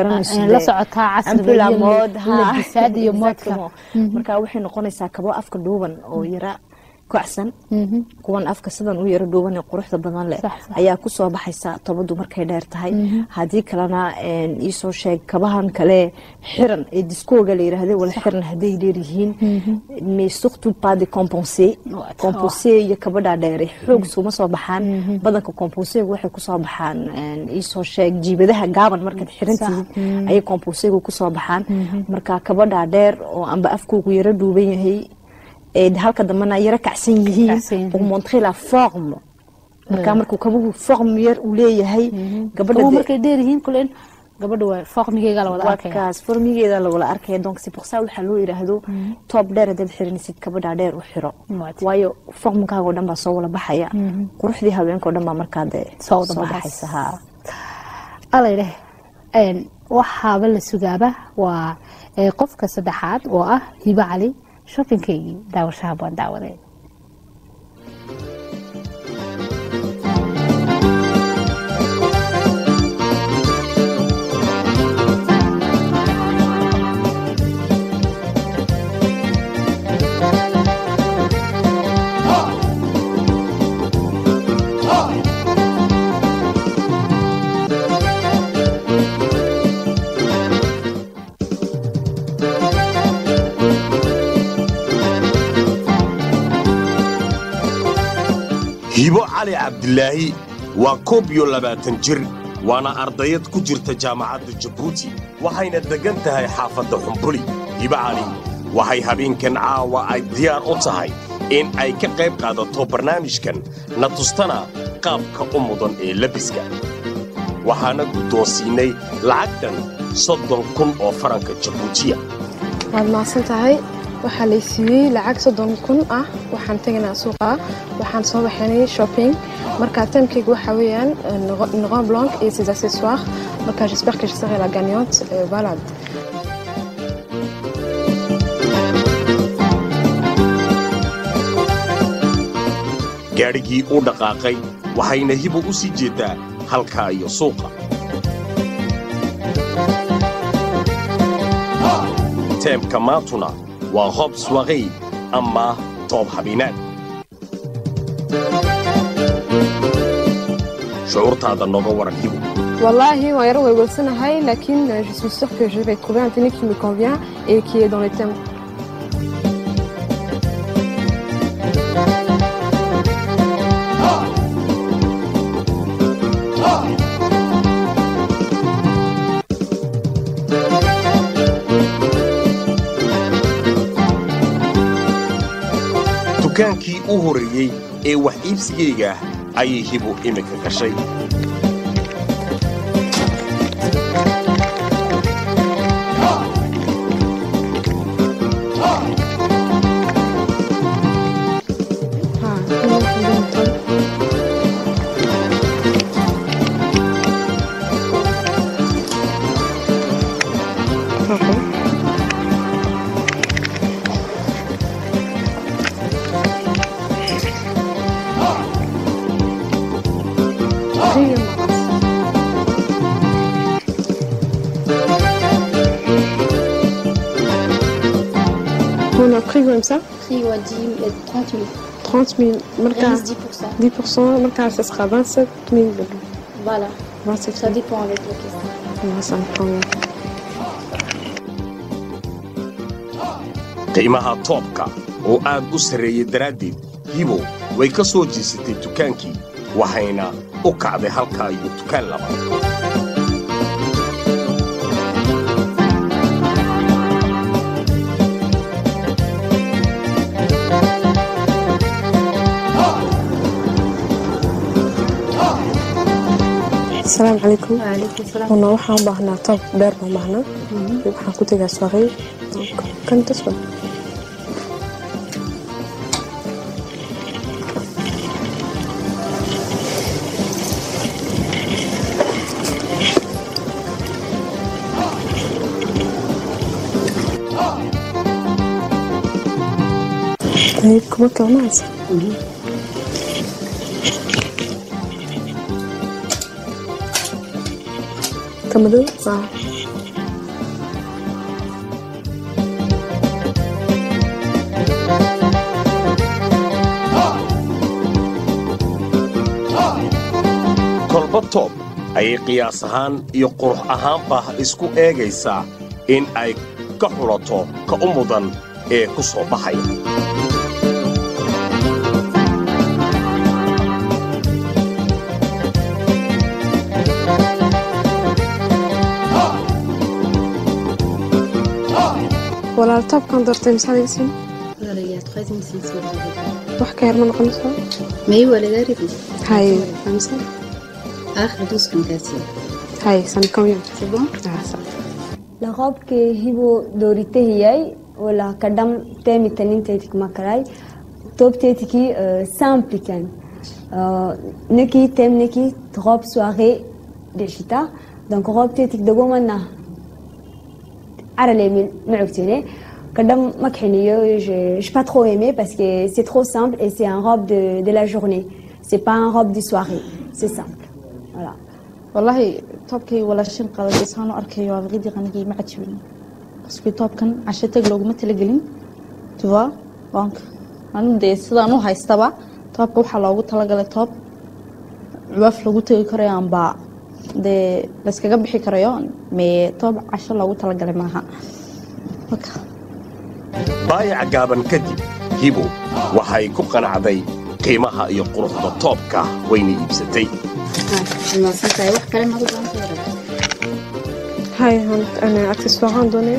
garanayso marka waxay noqonaysaa kabo afka dhuuban oo yara kacsan kuwan afka sidan u yaro dhuuban ee quruxda badan leh ayaa kusoo baxaysa tobadu markay dheer tahay haddii kalena iisoo sheeg kabahan kale xiran ee diskooga la yiraahday wala xiran hadday dheeryihiin mais surtout pas de compensé compensé iyo kabadha dheere xoog suma soo baxaan badanka compensega waxay kusoo baxaan iisoo sheeg jiibadaha gaaban markaad xirantihiid ayay compensega kusoo baxaan marka kabadha dheer oo amba afkoogu yaro dhuuban yahay halka dambena yaro kacsan yihiin pour montrer la forme marka markuu kabuhu forme yar uu leeyahay gabadha markay dheer yihiin kulen gabadha waa formigeega la wada arkaya kaas formigeeda la wada arkaya donc c'est pour ça waxaa loo yiraahdo top dheer haddaad xiranaysid kabadha dheer u xiro waayo formkaaga oo dhan baa soo wala baxaya quruxdii habeenka oo dhan baa markaa dee soo wada baxaysa ha alaydheh waxaaba la sugaaba waa qofka saddexaad oo ah hiba cali shoppinkaygii daawashaha baan daawaday hibo cali cabdilaahi waa koob iyo labaatan jir waana ardayad ku jirta jaamacadda jabuuti waxayna deggan tahay xaafadda xumbuli hibo cali waxay habeenkan caawa ay diyaar u tahay in ay ka qayb qaadato barnaamijkan na tustana qaabka u mudan ee lebiska waxaana guddoonsiinnay lacag dhan soddon kun oo faranka jabuutiya waad mahadsan tahay waxaa lay siiyey lacag soddon kun ah waxaan tegaynaa suuqa waxaan soo baxaynay shopping marka taimkayga waxaa weeyaan noqon blanc et ses accessoires marka j'espère que je serai la gagnante euh, voilà gaadhigii u dhaqaaqay waxayna hibo u sii jeeddaa halkaa iyo suuqa teemka maantuna waa hoob swaqay ama toob habeenaad shucuurtaada nooga waran hibo Wallahi, waan yaro welwelsanahay laakiin euh, je suis sûre que je vais trouver un tenue qui me convient et qui est dans les thèmes. dukaankii u horreeyey ee wax iibsigayga ayay hibo iminka gashay Ah, comment on dit en thème Ok. Prix, On a pris comme ça Prix ouais, 10 000, 30 000. 30 000 marka 15 10%. 10% marka ça sera 27 000 Voilà. 27 Ça 000 dépend avec la question. Ouais, ça me convient. qiimaha toobka oo aad u sarreeyey daraaddeed hibo way ka soo jiisatay dukaankii waxayna u kacday halkaa iyo dukaan laba السلام عليكم وعليكم السلام. والله waxaan u baahnaa toob dheer baan baahnaa waxaan ku tegaa soirée kan tasba طيب كما كمان كمدو اه kolba toob ayay qiyaas ahaan iyo qurux ahaanba isku eegaysaa in ay ka xulato ka u mudan ee ku soo baxaya walaal toobkan doortay maxaad iga siin Voilà, il y a 13 500 euros. wax ka yar ma noqonayso Mais où elle est arrivée hay Comme ça آخر 12 كان كاسي hay ça me convient C'est bon ah ça La robe que hibo dorite hiyay wala kadam temi tanin tetik makaray top tetiki euh, simple kan euh, neki tem neki robe soirée de chita donc robe tetik de gomana arale min معبتيني Kadam Makhenio, je n'ai pas trop aimé parce que c'est trop simple et c'est un robe de, de la journée. C'est pas un robe de soirée. C'est simple. Voilà. والله toobkay walaashin qadatay saan u arkayo abaqidii qanigii ma cajibin baske toobkan casho tag looguma talagelin tuwa waanka anigu dee sidaan u haystaba toobka waxaa loogu talagalay toob cuwaaf lagu tegi karayo amba dee layskaga bixi karayo mee toob casho loogu talagalay maaha marka baayac gaaban kadib hibo waxay ku qanacday qiimaha iyo quruxda toobka wayna iibsatay mahadsantahay wax kale maad u baahan tahay هاي هون أنا أكسسواران دوني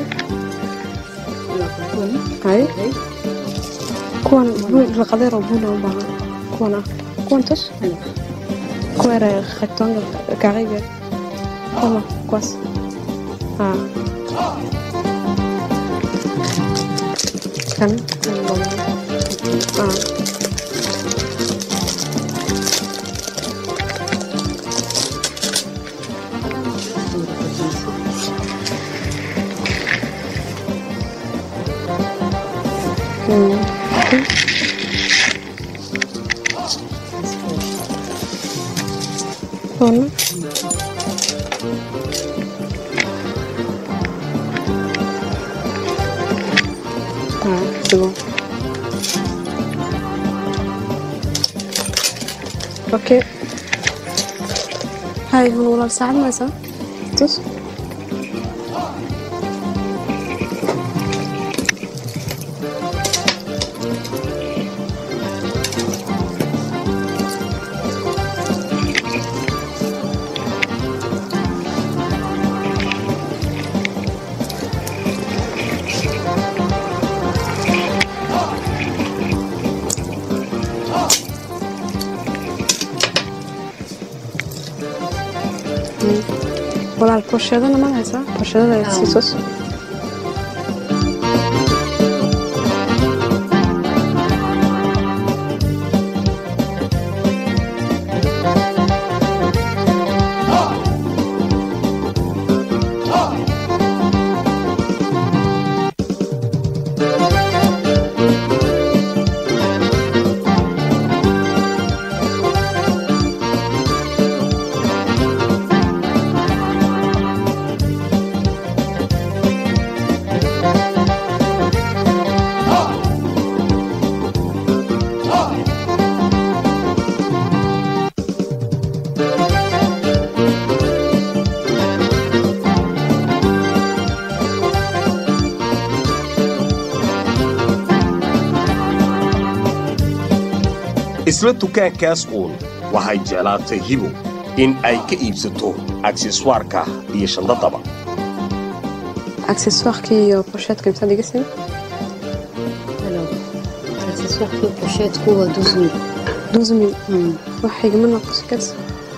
هاي كوان بون القدير وبونا وبعض كوانا كوان تش كوير خطان كاريبيا كوما كواس ها كان اه هون اه c'est bon اوكي هاي هون والله ساعد ما يسا تس والله البروشيدة أنا ما هيسا البروشيدة سيسوس isla dukaankaas uun waxay jeclaatay hibo in ay ka iibsato akseswaarka iyo shandadaba accessoire iyo pochette comme ça dégassé Alors, l'accessoire qui pochette coûte 12 000. 12 000 Hmm. واحد من ناقص كاس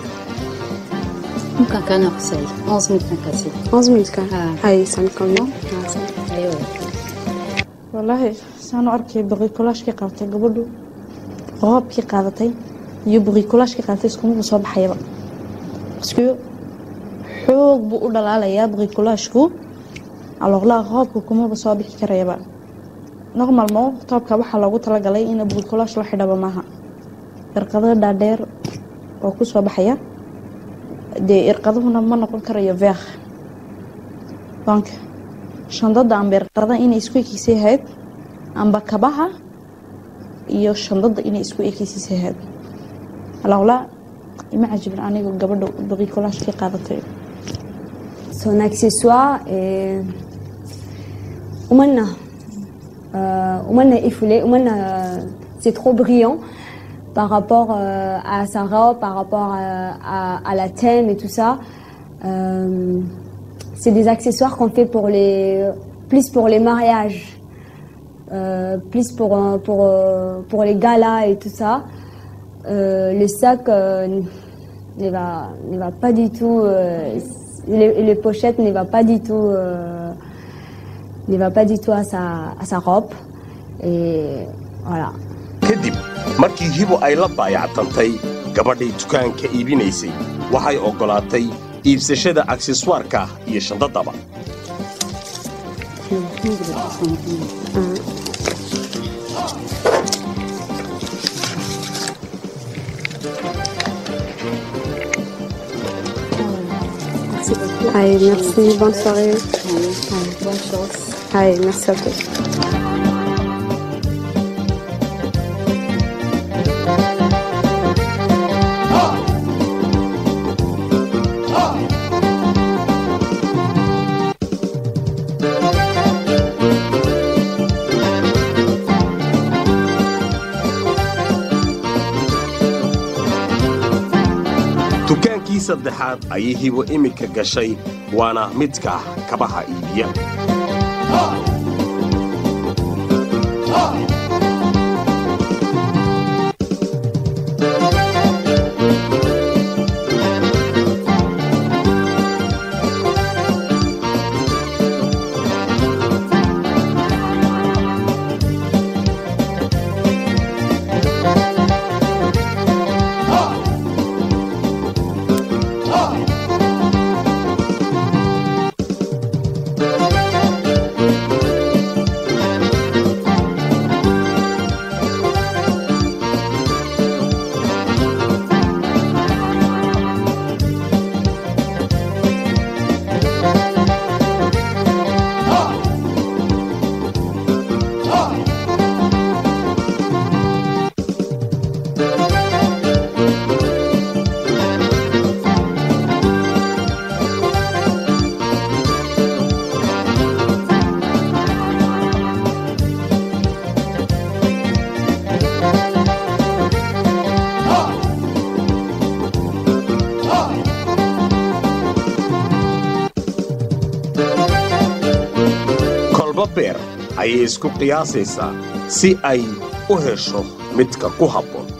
ممكن كان أقصى 11 000 كان كاسي 11 000 كان آه. هاي سامي كم أيوة wallaahi saan u arkay boqikolaashkii qaadatay gabadhu qoobkii qaadatay iyo boqikolaashkii qaadatay iskumaba soo baxayaba baske xoog buu u dhalaalayaa boqikolaashku aloqlaa qoobka kumaba soo bixi karayaba normalmo toobka waxaa loogu talagalay in boqikolaash la xidhaba maaha irqado dhaadheer oo ku soo baxaya dee irqaduhuna ma noqon karayo veekh banka shandada amba irqada inay isku ekeysa ahayd amba kabaha iyo shandada inay isku ekeysiisa ahayd alawlaa ima cajibin aniga gabadha boqikolaashkii qaadatay Son accessoire est. Oumana. Euh, Oumana effoulé. Oumana, euh, c'est trop brillant par rapport euh, à sa robe, par rapport à, à- à la thème et tout ça. Euh, c'est des accessoires qu'on fait pour les, plus pour les mariages, euh, plus pour, euh, pour, euh, pour les galas et tout ça. Euh, le sac euh, ne, va, ne va pas du tout, euh, les, les pochettes ne va pas du tout, euh, ne va pas du tout à sa, à sa robe. Et voilà. kadib markii hibo ay la baayactantay gabadhay dukaanka iibinaysay waxay oggolaatay iibsashada akseswaarka iyo shandadaba Merci beaucoup. Allez, merci, bonne soirée. bonne chance Allez, merci à tous. dukaankii saddexaad ayay hibo iminka gashay waana midka kabaha iibiya kolba beer ayay isku qiyaasaysaa si ay u hesho midka ku habboon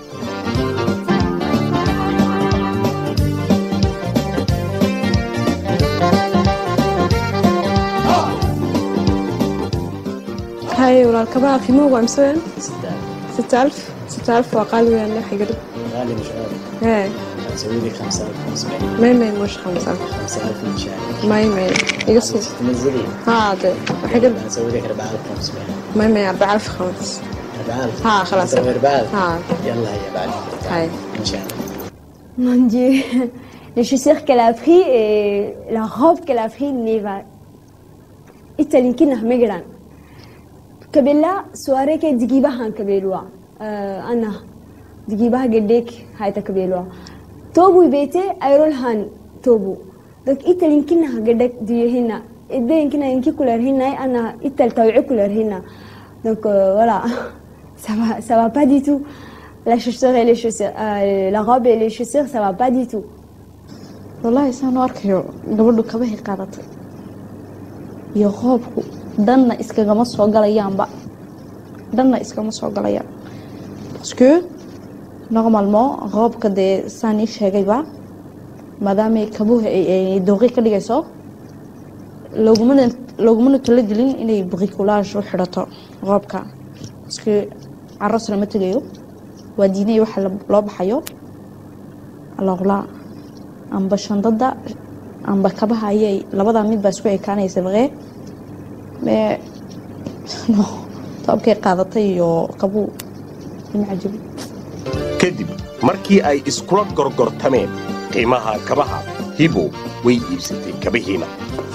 هاي والكبار قيموه وامسوين ستة ألف ستة ألف وأقل يعني حقرب غالي مش غالي هاي هسوي لك 5500 ما يمين مش خمسة ألف 5000 من شهر ما يمين يقصد تنزلي هذا حقرب هسوي لك 4500 ما يمين أربعة ألف خمس 4000 ها خلاص هسوي 4000 ها يلا هي بعد هاي ان شاء الله Mon Dieu, les chaussures qu'elle a pris et la robe qu'elle a pris n'est pas. إتلينكنا مجران. كبلا سواري كي دقيبها كبلوا. آه أنا دقيبها قديك هاي تكبلوا. توبو بيتي أيرول هاني توبو. دك إتلينكنا قدك ديهنا. إذا يمكن يمكن كلر هنا أنا إتل توعي كلر هنا. Donc euh, voilà, ça va, ça va pas du tout. La chaussure et les chaussures, euh, la robe et les chaussures, ça va pas du tout. wallaahi saan u arkayo gabadhu kabahay qaadatay iyo qoobku dhanna iskagama soo galayaanba dhanna iskama soo galayaan parce que normalement qoobka dee saan ii sheegayba maadaamay kabuhu ay ay dooqi ka dhigayso loogumana loogumana talagelin inay bricolage u xidhato qoobka parce que caros lama tegayo waa diinay waxa la- loo baxayo alors là amba shandada amba kabaha ayay labadaa mid baa isku ekaanaysa baqee mee no toobkay qaadatay iyo kabuu ima cajabi kadib markii ay iskula gorgortameen qiimaha kabaha hibo way iibsatay kabihiina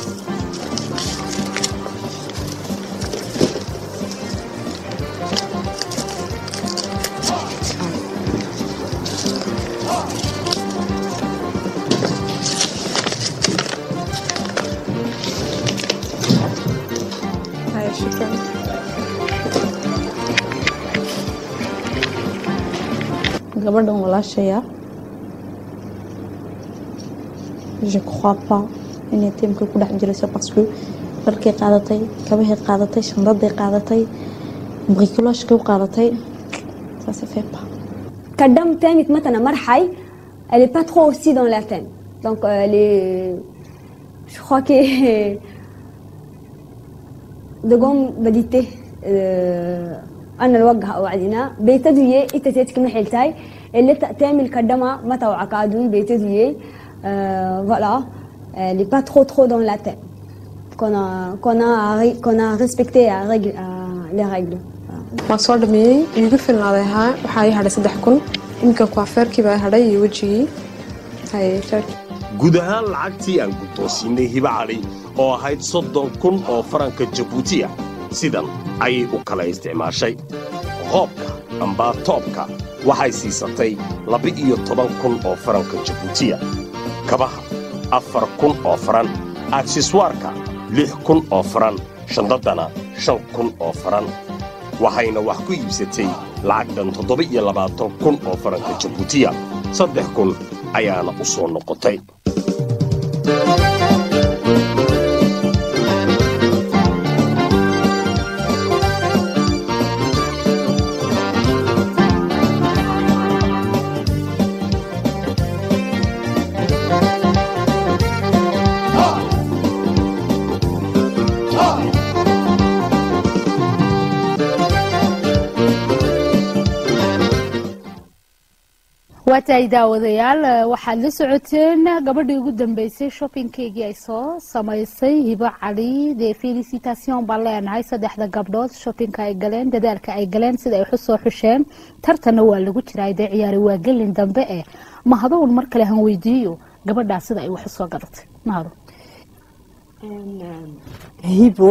هاي شكرا gabadhan walaashaya je crois pas inay tiimka ku dhex jirayso parce que dharkay qaadatay kabahay qaadatay shandaday qaadatay bricolagekay u qaadatay ça se fait pas Kadam Temit Matana Marhaï, elle est pas trop aussi dans la thème. Donc euh, elle est. Je crois que. دقوم بديته أنا الوجه وعدنا بيتدوية إتتيت كم حلتاي اللي تعمل كدما ما توعى كادون بيتدوية voilà elle est pas trop trop dans la tête donc qu'on a, qu'on a, à ré- qu'on a respecté à règle- à les règles. Voilà. waan soo dhameeyey iigu filnaaday haa waxaa ii hadhay saddex kun iminkan kuafeerkii baa hadhay iyo wejigii haye sheeg guud ahaan lacagtii aan guddoonsiinay hiba cali oo ahayd soddon kun oo faranka jabuutiya sidan ayay u kala isticmaashay qoobka amba toobka waxay siisatay laba-iyo toban kun oo faranka jabuutiya kabaha afar kun oo faran akseswaarka lix kun oo faran shandaddana shan kun oo faran waxayna wax ku iibsatay lacag dhan toddoba-iyo labaatan kun oo faranka jabuutiya saddex kun ayaana u soo noqotay waa tahay daawadayaal eh, waxaad la socoteen gabadhii ugu dambeysay shoppingkeygii ay soo samaysay hibo cali dee felicitation baan leenahay saddexda gabdhood shoppingka ay galeen dadaalka ay galeen sida ay xusoo xusheen tartanna waa lagu jiraa dee ciyaari waa gelin dambe eh mahadown mar kale han weydiiyo gabadhaas sida ay wax usoo gadatay mahado hibo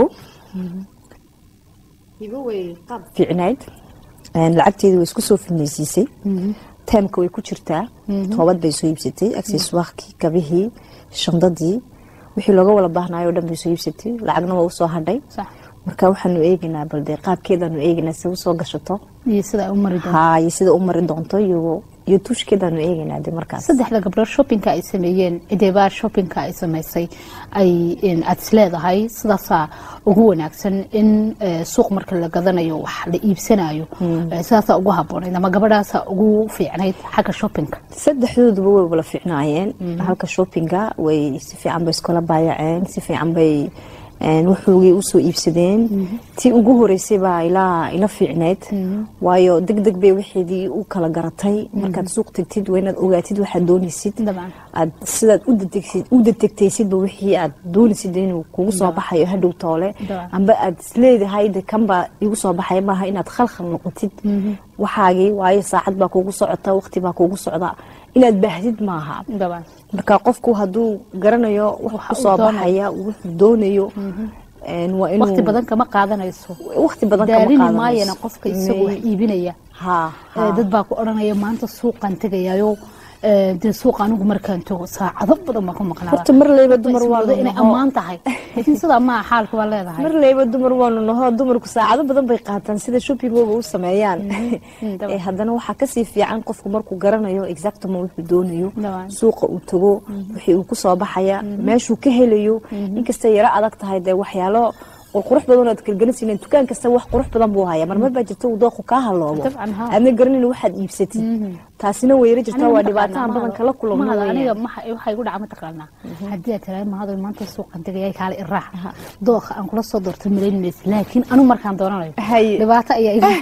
hibo way qaab fiicnayd Een, lacagteedu way isku soo filnaysiisay taamka way ku jirtaa toobad bay soo iibsatay akseswaarkii kabihii shandadii wixii looga wada baahnayo o dhan bay soo iibsatay lacagna waa usoo hadhay sax marka waxaanu eegaynaa bal dee qaabkeedaanu eegaynaa si usoo gashato iyo sida ay u mari doonto haa iyo sida u mari doonto iyo iyo tuushkeedaanu eegaynaa de markaas saddexda gabdhood shoppingka ay sameeyeen cideebaa shoppingka ay samaysay ay in aad isleedahay sidaasaa ugu wanaagsan in eh, suuq marka la gadanayo wax la iibsanayo eh, sidaasaa ugu habboonayd ama gabadhaasaa ugu fiicnayd xagga shoppingka saddexdooduba way wala fiicnaayeen halka shoppinga way si fiican bay iskula baayaceen si fiican bay een, wuxuugay usoo iibsadeen tii ugu horeysay baa ilaa ila fiicneyd waayo deg deg bay wixeedii u kala garatay markaad suuq tegtid waa inaad ogaatid waxaad doonaysid dabcan aad sidaad u detegsid- u detegtaysidba wixii aad doonaysid inuu kugu soo baxayo hadhow toole Dabcan. amba aad isleedahay de kanbaa igu soo baxay maaha inaad khalkhal noqotid waxaagii waayo saacad baa kugu socota waqti baa kugu socda inaad baahdid maaha dabcan marka qofku hadduu garanayo wax Waxa uu kusoo doonayo. baxaya wuxuu doonayo een, waa inuu waqti badan kama qaadanayso waqti badan kama daalini qaadanayso. maayana qofka isagu wax iibinaya haa Eh, haa. dad baa ku odhanaya maanta suuqan tegayayo eh, dee suuqa anigu markaan tago saacado badan baan ku maqnaada horta mar leyba dumar waa Ismoodo inay ammaan tahay laakiin sidaa maaha xaalka waa leedahay mar leyba dumar waanu naho dumarku saacado badan bay qaataan sida shoppingooga u sameeyaan dabcan. Eh, haddana waxaa kasii fiican qofku markuu garanayo exactama wuxuu doonayo Dabcan. suuqa uu tago wixii uu kusoo baxaya meeshuu ka helayo inkastay yaro adag tahay dee waxyaalo qurqurux badan oo aad kalgelinsiinen dukaan kasta wax qurux badan buu haya marmar baa jirta uu dooqu kaa haloobo Dabcan, haa. aadna garanayna waxaad iibsatid taasina weyra jirtaa Aniga waa ma dhibaatahan taqaanaa, badan kala kulano mahada weeyaan. aniga maxa waxay igu dhaca ma taqaanaa haddii aad tiraahdo mahado maanta suuqan tegaya kaale iraac dooqa aan kula soo doorto malaynaysa laakiin anu markaan doonanayo Haye. dhibaato ayaa igu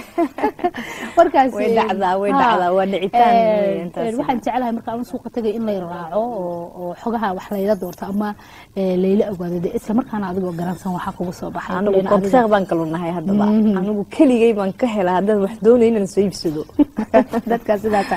markaas Way dhacdaa, way haa. dhacdaa, waa dhicitaan Eh, weeyaan taasi. eh, waxaan jecelahay marka anu suuqa tegay in lay raaco oo oo xogaha wax layla doorto ama eh, layla ogaado dee isla markaana adigoo garansan waxaa kugu soo baxay anigu Kulleyna adiga- konteeq baan kalu nahay haddaba anigu keligay baan ka helaa haddaan wax doonay inaan soo iibsado dadka sidaasa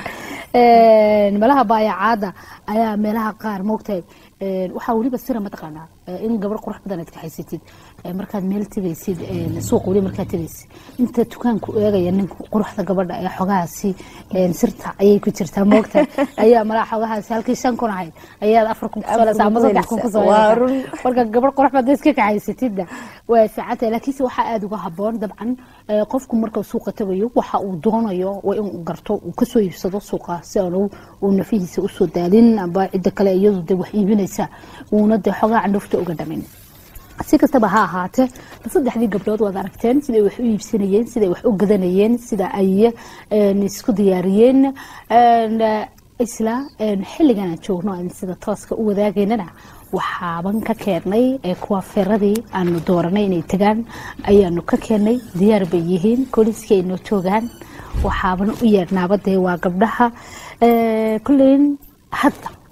malaha baayacaada ayaa meelaha qaar moogtahay een, waxaa weliba sira mataqaanaa ee, in gabar qurux badan aad kaxaysatid ee, markaad meel tegaysid een, suuq weli markaad tegaysid inta dukaanku eegaya ninka quruxda gabadha ee xogahaasi een, sirta ayay ku jirtaa moogtahay ayaa malaha xogahaasi halkii shan kun ahayd ayaad afar kun kusoo helaysaa ama saddex kun kusoo Waa helaysaa run. marka gabar qurux baad iska kaxaysatidna waa fiicantahay laakiinse waxaa aada uga haboon dabcan ee, qofku marka suuqa tagayo waxa uu doonayo waa inuu garto uu kasoo iibsado suuqa si aanu uu nafihiisa usoo daalin amba cidda kale iyadu de wax iibinaysa uuna de xogaa candhufta uga dhamin si kastaba ha ahaatee saddexdii gabdhood waad aragteen siday wax u iibsanayeen siday wax u gadanayeen sida ay een, isku diyaariyeen een, eh, isla een, xilligan aan joogno aan sida tooska u wadaagaynana waxaaban ka keennay ee kuwa feeradii aanu dooranay inay tagaan ayaanu ka keennay diyaar bay yihiin kooliskii ay noo joogaan waxaaban u yeedhnaaba dee waa gabdhaha Eh, kolleyn hadda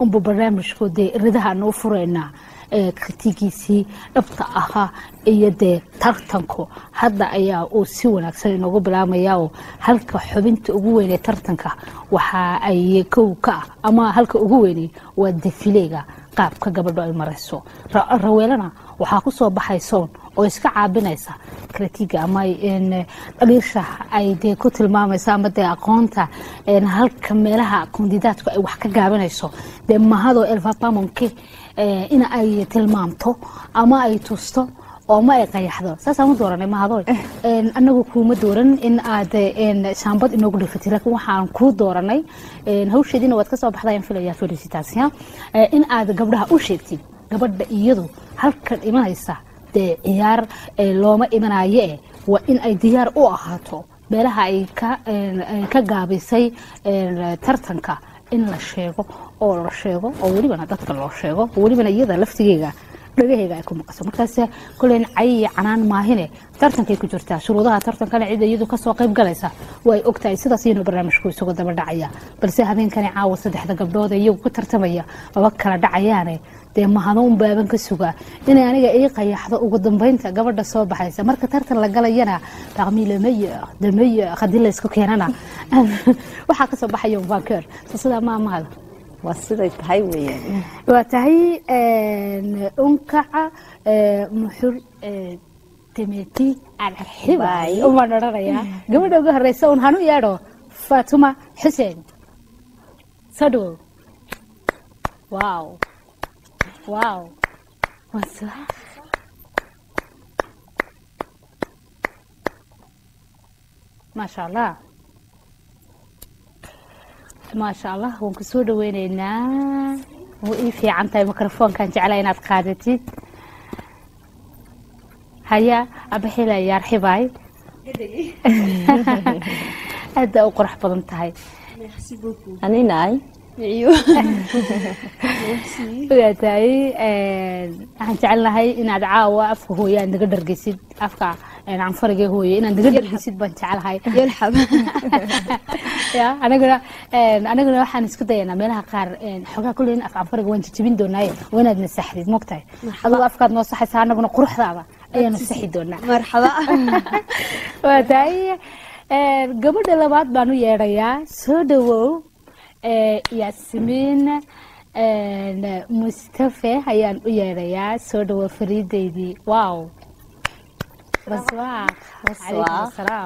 unba barnaamijku dee ridaha noo furaynaa ee kritigiisii dhabta ahaa iyo dee tartanku hadda ayaa uu si wanaagsan inoogu bilaabmaya oo halka xubinta ugu weynee tartanka waxa ay kow ka ah ama halka ugu weyney waa defileega qaabka gabadho ay marayso Ra- raweelana waxaa ku soo baxay soon oo iska caabinaysa kritiga ama een, dhaliisha ay dee ku tilmaamayso ama dee aqoonta een, halka meelaha kandidaadku ay wax ka gaabinayso dee mahadoo elvapamonke in ay tilmaamto ama ay tusto oo ma ay qayaxdo saasaan u dooranay mahadoy Een, anagu kuuma dooran in aad een, shaambad inoogu dhifatay laakiin waxaan kuu dooranay een, hawsheediina waad ka soo baxdayaan filaya felicitaation Eh, in aad gabdhaha u sheegtid gabadha iyadu halkan imanaysa dee ciyaar eh, looma imanayo eh waa in ay diyaar u ahaato meelaha ay ka een, ay ka gaabisay een, tartanka in la sheego oo la sheego oo welibana dadka loo sheego oo welibana iyada laftigeega dhagaheyga ay ku maqaso markaas koleyn cay iyo canaan maahine tartankay ku jirtaa shuruudaha tartankana cid iyadu kasoo qayb galaysa way ogtahay sidaas iyanu barnaamijku isugu daba dhacaya balse habeenkani caawa saddexda gabdhood ee iyagu ku tartamaya maba kala dhacayaane dee mahadoon baaban ka sugaa inay aniga ii qayaxdo ugu dambeynta gabadha soo baxaysa marka tartan la galayana parmi le meilleur de meilleur haddii la isku keenana waxaa kasoo baxaya vanker so sidaa ma amahada waa siday tahay weeyaan waa tahay unkaca muxur temeti alxibay umaan odhanayaa gabadha ugu horeysa un hanu yeedho fatuma xuseen soo dhawow wow wow bonsoir maasha allah maasha allah waan ku soo dhaweyneynaa wuu ii fiican tahay mikrofoonkan jeclaa inaad qaadatid haya abaxila yaarxibaay aada u qurux badan tahay anina ay waa tahay waxaan jecelnahay inaad caawa afka hooye aad naga dhargeysid afka canfariga hooye inaad naga dhargeysid baan jecelahay يلحب ya anaguna anaguna waxaan isku dayanaa meelaha qaar xogaa kulley in af canfariga waan jijibin doonaaye waa inaad nasaxdid mogtahay adigo afkaad noo saxaysaa anaguna quruxdaada ayaanu saxi doonaa مرحبا waa tahay gabadha labaad baan u yeedhayaa soo dhawow yaasimiin mustafe ayaan u yeedhayaa soo dhawow fariideydii wow baswaaq calaykum asalaam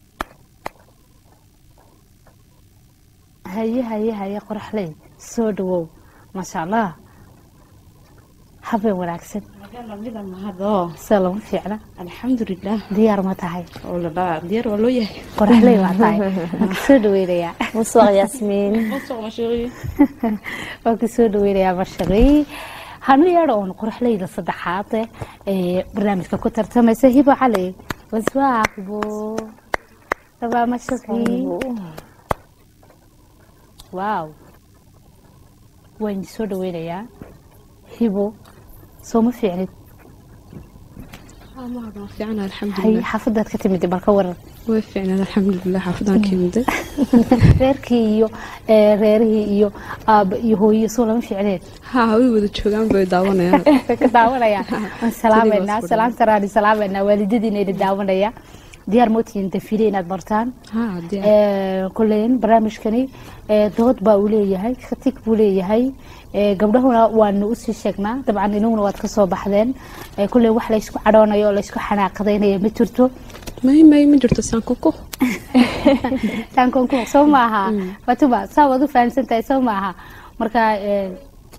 haye haye haye qoraxley soo dhawow maasha allah habeen wanaagsan sida lama fiicna الحمد لله diyaar ma tahay والله ديار والله يا qoraxley waa tahay waan kusoo dhaweynayaa bonsoir yasmiin bonsoir ma chérie waan kusoo dhaweynayaa mashaqii hanu yeedho oon qoraxleyda saddexaad ee barnaamijka ku tartamaysa hibo cali waswaaqbo rabaa mashaqii waaw waan soo dhaweynayaa hibo soo ma fiicnid ما في عنا الحمد hay لله xaafadaad ka timid balka waran وفي عنا الحمد لله حافظان كيمدة reerkii iyo ee, reerihii iyo aaba iyo hooyo soo lama fiicneed ها هوي وذا تشوغان بي داوانا ka daawanaya waan salaameynaa salaamta raani salaameynaa waalidadiina ina daawanaya diyaar mootihiin dafile inaad bartaan ها دي kuleyn barnaamijkani ee, dood baa uu leeyahay khatig buu leeyahay ee, gabdhahuna waanu usii sheegnaa dabcan inaguna waad kasoo baxdeen ee, kulley wax laysku cadhoonayo oo laysku xanaaqadaynaya ma jirto ماي ماي ما جرت سانكوكو taankonku soo maaha fatuma saa waad u fahamsan tahay soo maaha marka ee,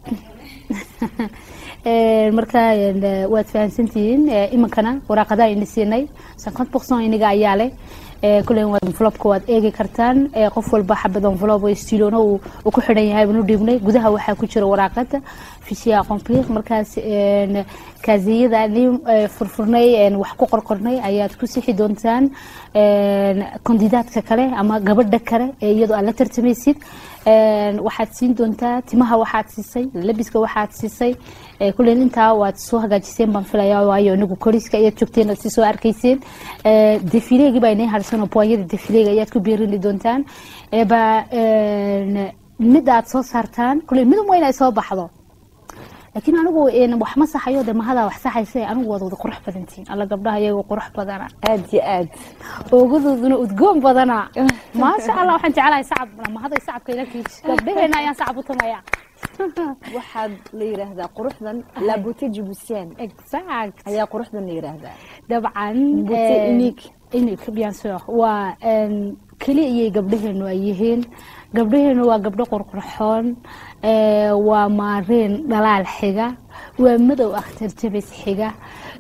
ee, marka ee, waad fahamsantihiin ee, iminkana waraaqadaha ina siinay cinquante pourcent iniga ayaa leh ee, kulley waad envelopka waad eegi kartaan ee, qof walba xabad envelope oo stiilona uu uu ku xidhan yahay banu dhiibnay gudaha waxaa ku jira waraaqada fishiya complir markaas een, kaasiyada ni ee, furfurnay een, wax ku qorqornay ayaad ku sixi doontaan een, kandidaadka kale ama gabadha kale ee iyadoo aad la tartamaysid een, waxaad siin doontaa timaha waxaad siisay labiska waxaad siisay ee, kullen intaa waad soo hagaajiseen baan filaya waayo inigu koriska ayaad joogteen ood si soo arkayseen ee, defileegi baa inay harsan oo booyada defileega ayaad ku beerini doontaan ee, ba een, midda aad soo saartaan kuley midun waa inay soo baxdo laakiin anigu een, wax ma saxayo de mahadaa wax saxaysa anigu waad wada qurux badantiin alla gabdhaha iyaga qurux badana aad iyo aad oogadooduna udgoon badana maasha allah waxaan jecelahay sacab mahaday sacabka ila kiij gabdhaheena ayaan sacab u tumaya waxaad la yiraahdaa quruxdan la beauté jibuutienne exact ayaa quruxdan la yiraahdaa dabcan Beauté een, unique. unique bien sûr waa een, keli iyay gabdhaheenu ay yihiin gabdhaheenu waa gabdho qurqurxoon ee, waa maariin dhalaal xiga waa madow akhtar jabis xiga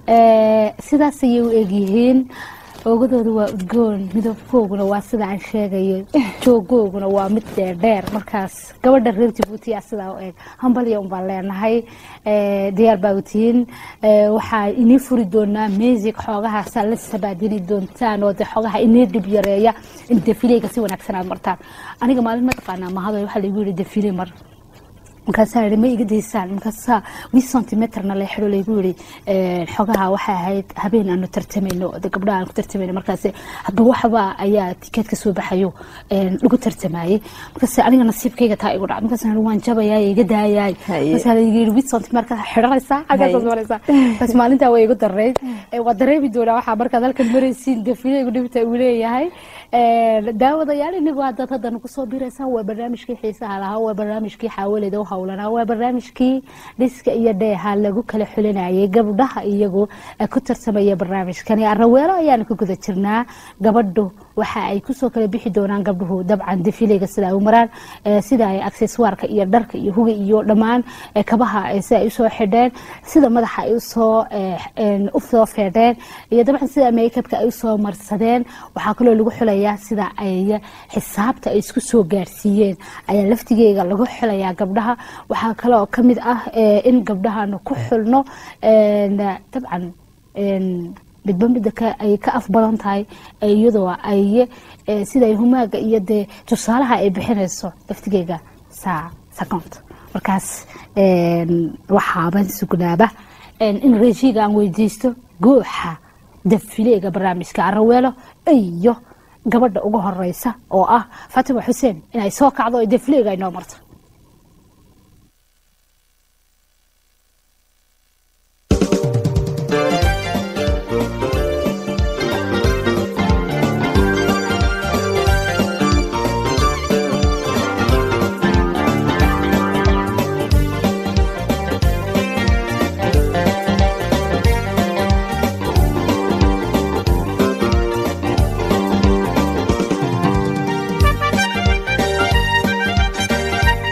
ee, sidaas ayay u egyihiin oogadooda waa udgoon midabkooguna waa sida aan sheegayo joogooguna waa mid dheerdheer markaas gabadha reer jabuuti a sidaa u eg hambalya unbaan leenahay ee, diyaar baa u tihiin ee, waxaa inii furi doonaa music xoogahaasaa la sabaadini doontaan oo de xoogaha inii dhib yareeya in defileyga si wanaagsan aad martaan aniga maalin ma taqaanaa mahado waxaa laigu yihi defile mar markaasaa yidhi ma iga daysaan markaasaa wii centimetrna la xidho laygu yidhi een, xogaha waxay ahayd habeen aanu tartamayno de gabdhaha aan ku tartamayno markaas hadba waxba ayaa tikeed ka soo baxayo een, lagu tartamayey markaas aniga nasiibkayga taa igu dhacay markaas waan jabayaay iga daayaay Haye. markaasaa laygu yidhi wii centimetrka xidhanaysaa xaggaasaad Haye. maraysaa bas maalintaa way igu darayd Ee, waa dareemi doonaa waxaa markaad halkan maraysiin defileygu dhibta uu leeyahay Een, daawadayaal inigu haddaad haddana kusoo biraysaan waa barnaamijkii xiisaha lahaa waa barnaamijkii xaawaleda u howlanaa waa barnaamijkii dhiska iyo dheeha lagu kala xulinayay gabdhaha iyagu ee ku tartamaya barnaamijkani araweelo ayaanu ku guda jirnaa gabadhu waxa ay kusoo kala bixi doonaan gabdhuhu dabcan defileyga sida ay u maraan ee, sida ay akseswaarka iyo dharka iyo huga iyo dhammaan ee, kabaha ee, sida ay usoo xidheen sida madaxa ay usoo ee, een, usoo feedheen iyo dabcan sida makeupka ay usoo marsadeen waxaa kaloo lagu xulayaa sida ay xisaabta ay isku soo gaarsiiyeen ayaa laftigeega lagu xulayaa gabdhaha waxaa kaloo ka mid ah ee, in gabdhahaanu ku xulno een, dabcan een, midba midda ka- ay ka af badan tahay ee iyadoo ay ee, sida ay humaaga iyo dee tusaalaha ay bixinayso laftigeega saa second markaas een, waxaaban sugnaaba een, in rejiga aan weydiisto gooxa dafileega barnaamijka araweelo iyo gabadha ugu horeysa oo ah fatima xuseen inay soo kacdo oo dafileega ay noo marto Thank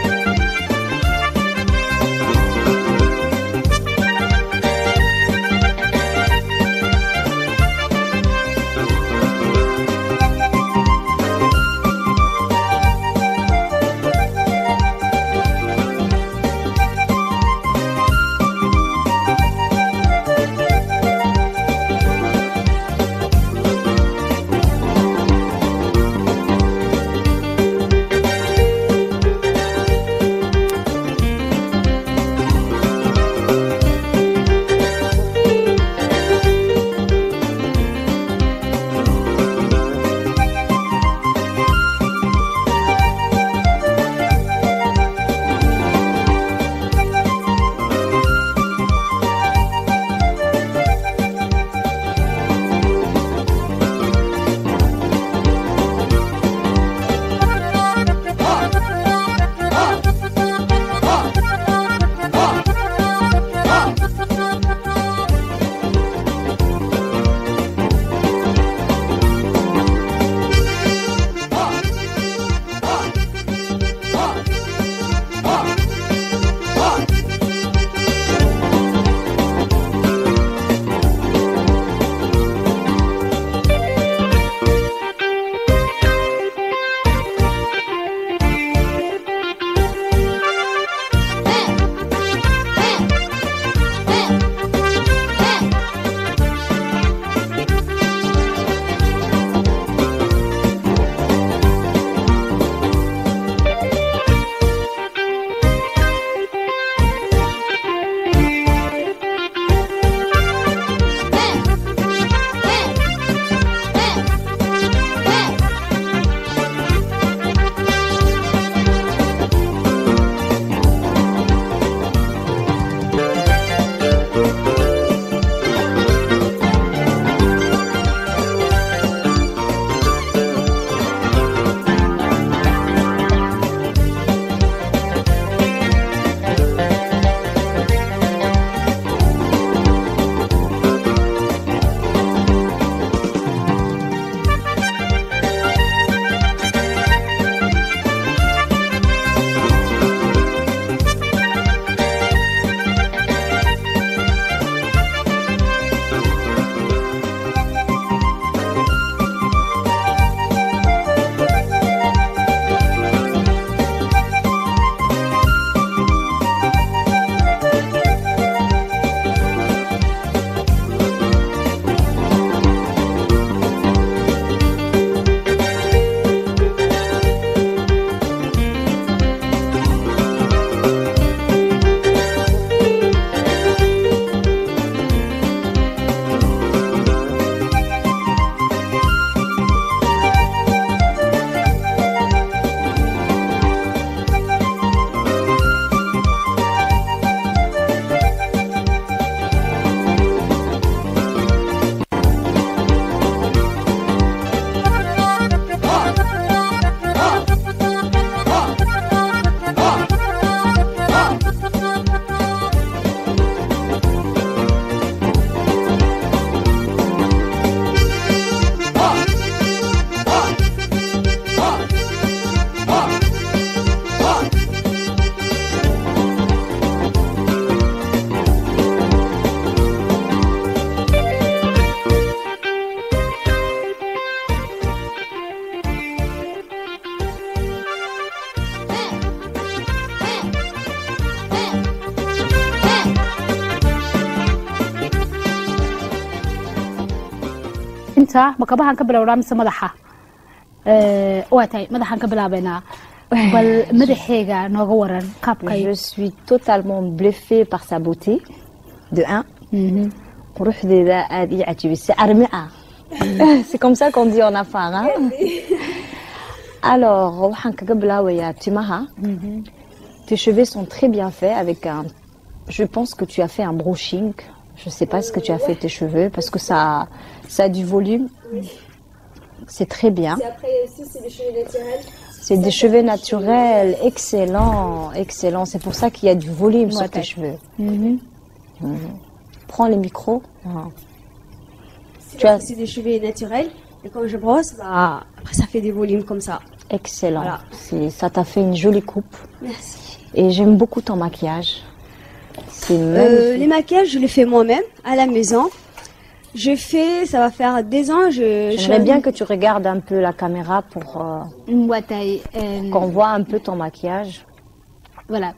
tinta ma kabahaan ka bilowdaa mise madaxa Eh, waa tahay madaxaan ka bilaabaynaa bal madaxeega nooga waran qaabkay Je suis totalement bluffée par sa beauté, de un. quruxdeeda aad ii cajibisay armi ah c'est comme ça qu'on dit en affaire hein? alors waxaan kaga bilaabayaa timaha tes cheveux sont très bien faits avec un je pense que tu as fait un brushing je sais pas ce que tu as fait tes cheveux parce que ça ça a du volume c'est très bien après aussi, c'est des cheveux naturels. c'est des cheveux naturels excellent excellent c'est pour ça qu'il y a du volume sur tes Ouais. cheveux Mhm. prends le micro Ah. Tu as- C'est des cheveux naturels. Et quand je brosse, bah, après, ça fait des volumes comme ça. Excellent. Voilà. C'est- Ça t'a fait une jolie coupe. Merci. Et j'aime beaucoup ton maquillage. C'est Euh, magnifique. les maquillages, je les fais moi-même à la maison. Je fais, ça va faire des ans. Je, je suis J'aimerais en- bien que tu regardes un peu la caméra pour euh, waa tahay een, qu'on voit un peu ton maquillage. voilà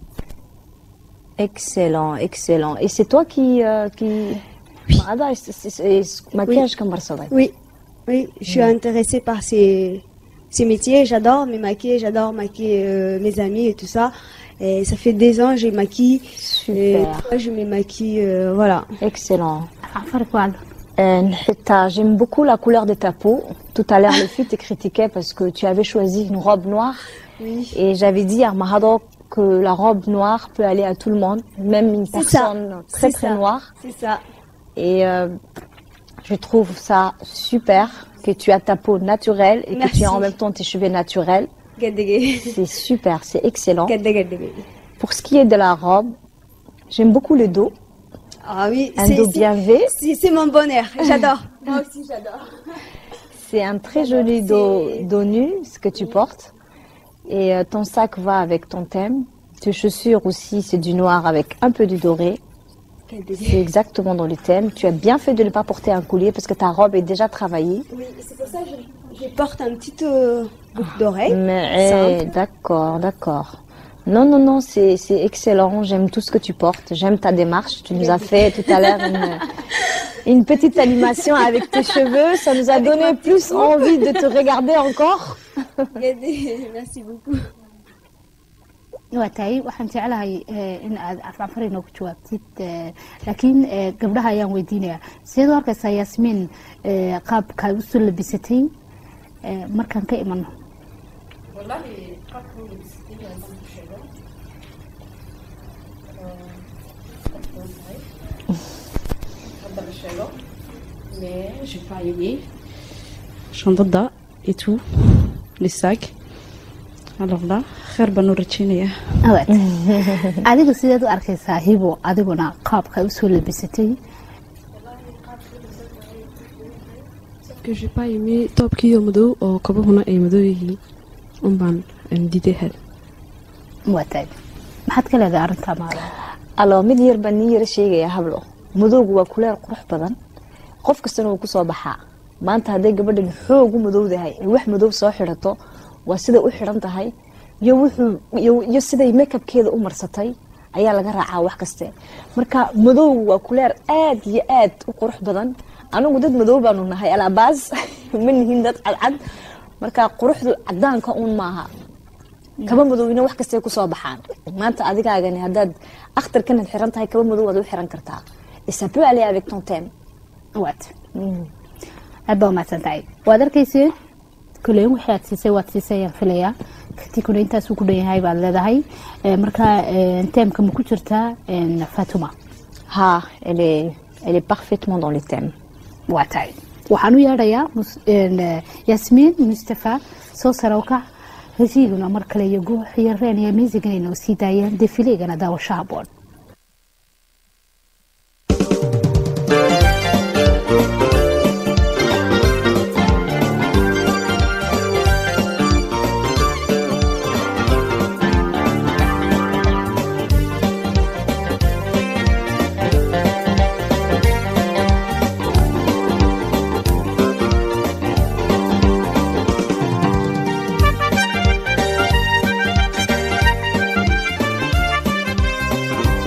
Excellent, excellent. Et c'est toi qui... euh, qui... Maada, c'est- c'est- c'est- maquillage comme Barcelone. Oui, oui, je suis intéressée par ces, ces métiers. J'adore me maquiller, j'adore maquiller euh, mes amis et tout ça. Et ça fait des ans, je maquille. Et Super. toi, je me maquille, euh, voilà. Excellent. farku waa Euh, Nhita, J'aime beaucoup la couleur de ta peau. Tout à l'heure, le fille te critiquait parce que tu avais choisi une robe noire. Oui. Et j'avais dit à Mahado que la robe noire peut aller à tout le monde, même une C'est ça. personne très C'est très ça. noire. C'est ça. Et euh, je trouve ça super que tu as ta peau naturelle et que tu Merci. as en même temps tes cheveux naturels. Gadege. C'est super, c'est excellent. Gadege, gadege. Pour ce qui est de la robe, j'aime beaucoup le dos. Ah oui, Un c'est- dos c'est- bien V. c'est c'est mon bonheur. J'adore. Moi aussi, j'adore. C'est un très joli dos, dos nu, ce que tu portes. Et euh, ton sac va avec ton thème. Tes chaussures aussi, c'est du noir avec un peu du doré. C'est exactement dans le thème. Tu as bien fait de ne pas porter un collier parce que ta robe est déjà travaillée. Oui, c'est pour ça que je, je porte un petit euh, boucle d'oreille. Mais Simple. eh, d'accord, d'accord. Non, non, non, c'est c'est excellent. J'aime tout ce que tu portes. J'aime ta démarche. Tu nous as fait tout à l'heure une, une petite animation avec tes cheveux. Ça nous a donné plus envie de te regarder encore. Gadege, Merci beaucoup. waa tahay waxaan jeclahay eh, in aad afcafar inoogu jawaabtid eh, laakiin eh, gabdhaha ayaan weydiinayaa sideed u arkaysaa yaasmiin eh, qaabkaa usoo labisatay eh, markaan ka imano mais j'ai pas aimé. Chandada et tout, les sacs. Alors là, khair baan u rajeynayaa. Waa tahay. adiga sideed u arkaysaa hibo adiguna qaabkaa usoo labisatay que j'ai pas aimé toobkiiyo madow oo kabahuna ay madow yihiin un baan een, diiday had waa tahay maxaad ka leedahay arrintaa maala alors mid yar baan nii yara sheegaya hablo madowgu waa kuleel qurux badan qof kastana wuu kusoo baxaa maanta hadday gabadhan xoog u madowdahay ay wax madow soo xidhato waa siday u xidhan tahay iyo wuxuu iyo iyo siday makeabkeeda u marsatay ayaa laga raacaa wax kaste marka madowgu waa kuleer aad iyo aad u qurux badan anigu dad madow baanu nahay alaabaas ma nihin dad cadcad marka quruxdu cadaanka uun maaha kaba madowina wax kastay kusoo baxaan maanta adigaagani haddaad akhtarkanaad xiran tahay kaba madow waad u xiran kartaa Et ça peut aller avec ton thème waat aad baa umahadsan tahay waad arkayseen kuleyn wixii aad siisay waad siisay ayaan filayaa katikuna intaasuu ku dhan yahay baad leedahay Eh, marka eh, teemka ma ku jirtaa eh, fatuma ha elle est, elle est parfaitement dans le thème waa tahay waxaan u yeedhayaa mus- een, eh, yaasmiin mustafa soo sarowka hesiiguna mar kale iyo guux iyo reen iyo miisigana inoo sii daayeen defileegana daawasho haboon Thank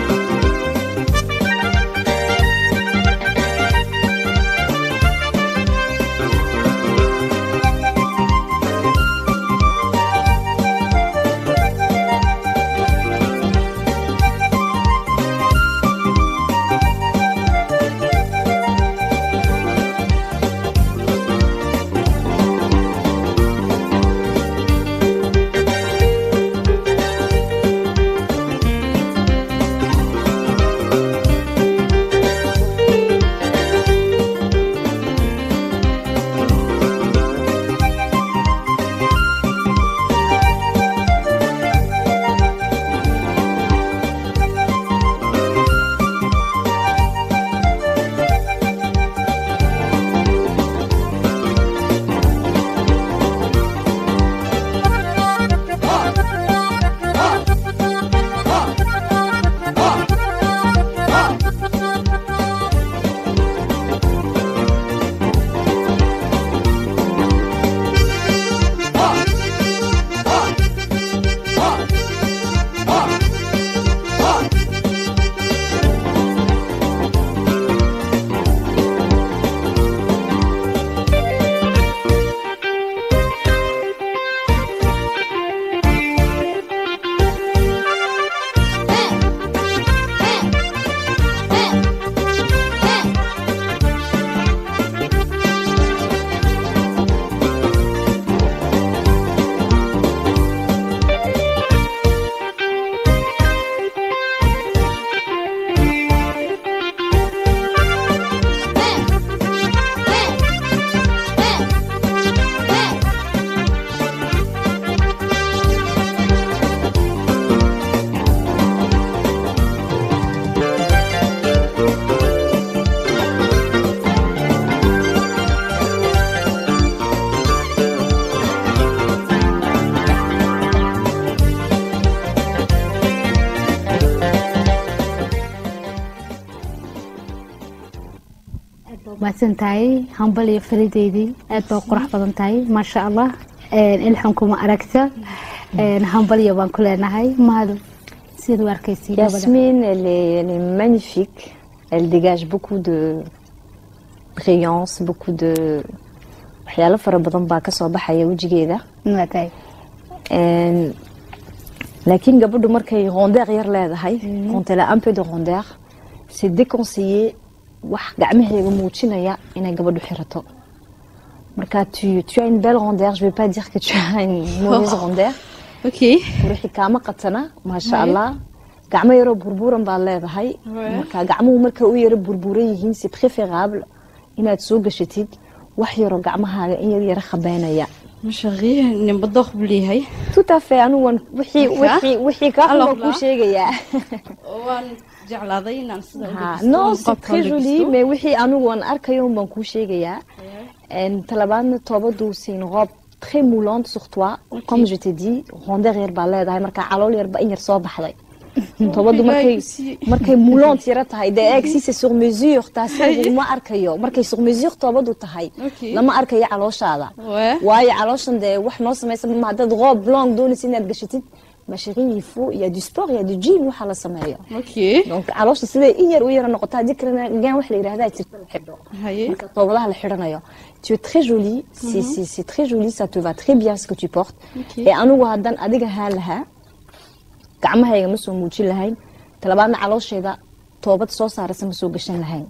mahadsan tahay hambal iyo farideydii aad baa u qurux badan tahay maasha allah ilxunkuma aragta hambalyo baan ku leenahay mahadu siad u arkaysay gabadha Yasmine, elle est, elle est magnifique. Elle dégage beaucoup de brillance, beaucoup de waxyaalo fara badan baa kasoo baxaya wejigeeda waa tahay Een, laakiin gabadhu markay rondeur yar leedahay quand elle a un peu de rondeur c'est déconseillé wax gacmaheega muujinaya inay gabadhu xirato marka tu, tu as une belle rondeur je vais pas dire que tu as une mauvaise rondeur ok wixii kaama qatana maasha allah gacmo yaroo burburan baad leedahay marka gacmuhu markay u yaro burburan yihiin c'est préférable inaad soo gashatid wax yaroo gacmahaaga in yar yaro khabeynaya mashaqii ninba dooq buu leeyahay tout à fait anigu waan wixii Marka? wixii wixii kaa xun Alors baan kuu là? sheegayaa waan jeclaaday inaan sida u Ha, dhagisto, non oon c'est qofka très u joli dhagisto. mais wixii anigu waan arkayo un baan kuu sheegayaa En talabaadna toobadu c'est une robe très moulante sur toi comme je t'ai dit rondeur yar baa leedahay marka calool yarba in yar soo baxday toobadu markay markay moulante yara tahay dee eeg si c'est sur mesure taasi laguma arkayo markay sur mesure toobadu tahay Ok. lama arkayo calooshaada Ouais. waayo calooshan dee wax noo samaysa ma haddaad robe long doonaysa inaad gashatid ma chérie il faut il y a du sport il y a du gym waxa la sameeyo ok donc caloosha siday in yar u yara noqoto haddii kalena gaan wax la yidhahdaa jirta la xidho haye marka toobadaha la xidhanayo tu es très jolie c'est c'est c'est très joli ça te va très bien ce que tu portes Ok. et anigu haddaan adiga haan lahaa gacmahayga ma soo muujin lahayn talabaadna caloosheeda toobad soo saaraysa ma soo gashan lahayn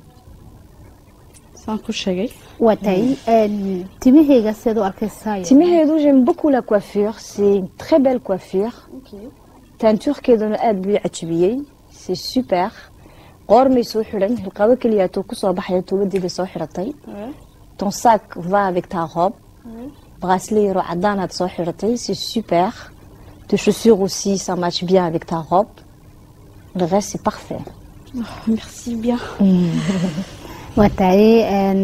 saan ku sheegay waa tahay timaheyga siad u arkaysaa timaheedu j'aime beaucoup la coiffure c'est une très belle coiffure teinturekeeduna aad buu i cajabiyey c'est super qoormay soo xidhan hilqado keliyaatuu kusoo baxaya tuubadeeda soo xidhatay ton sac va avec ta robe bracelet yaroo cadaanaad soo xidhatay c'est super tes chaussures aussi ça match bien avec ta robe le reste c'est parfait merci bien waa tahay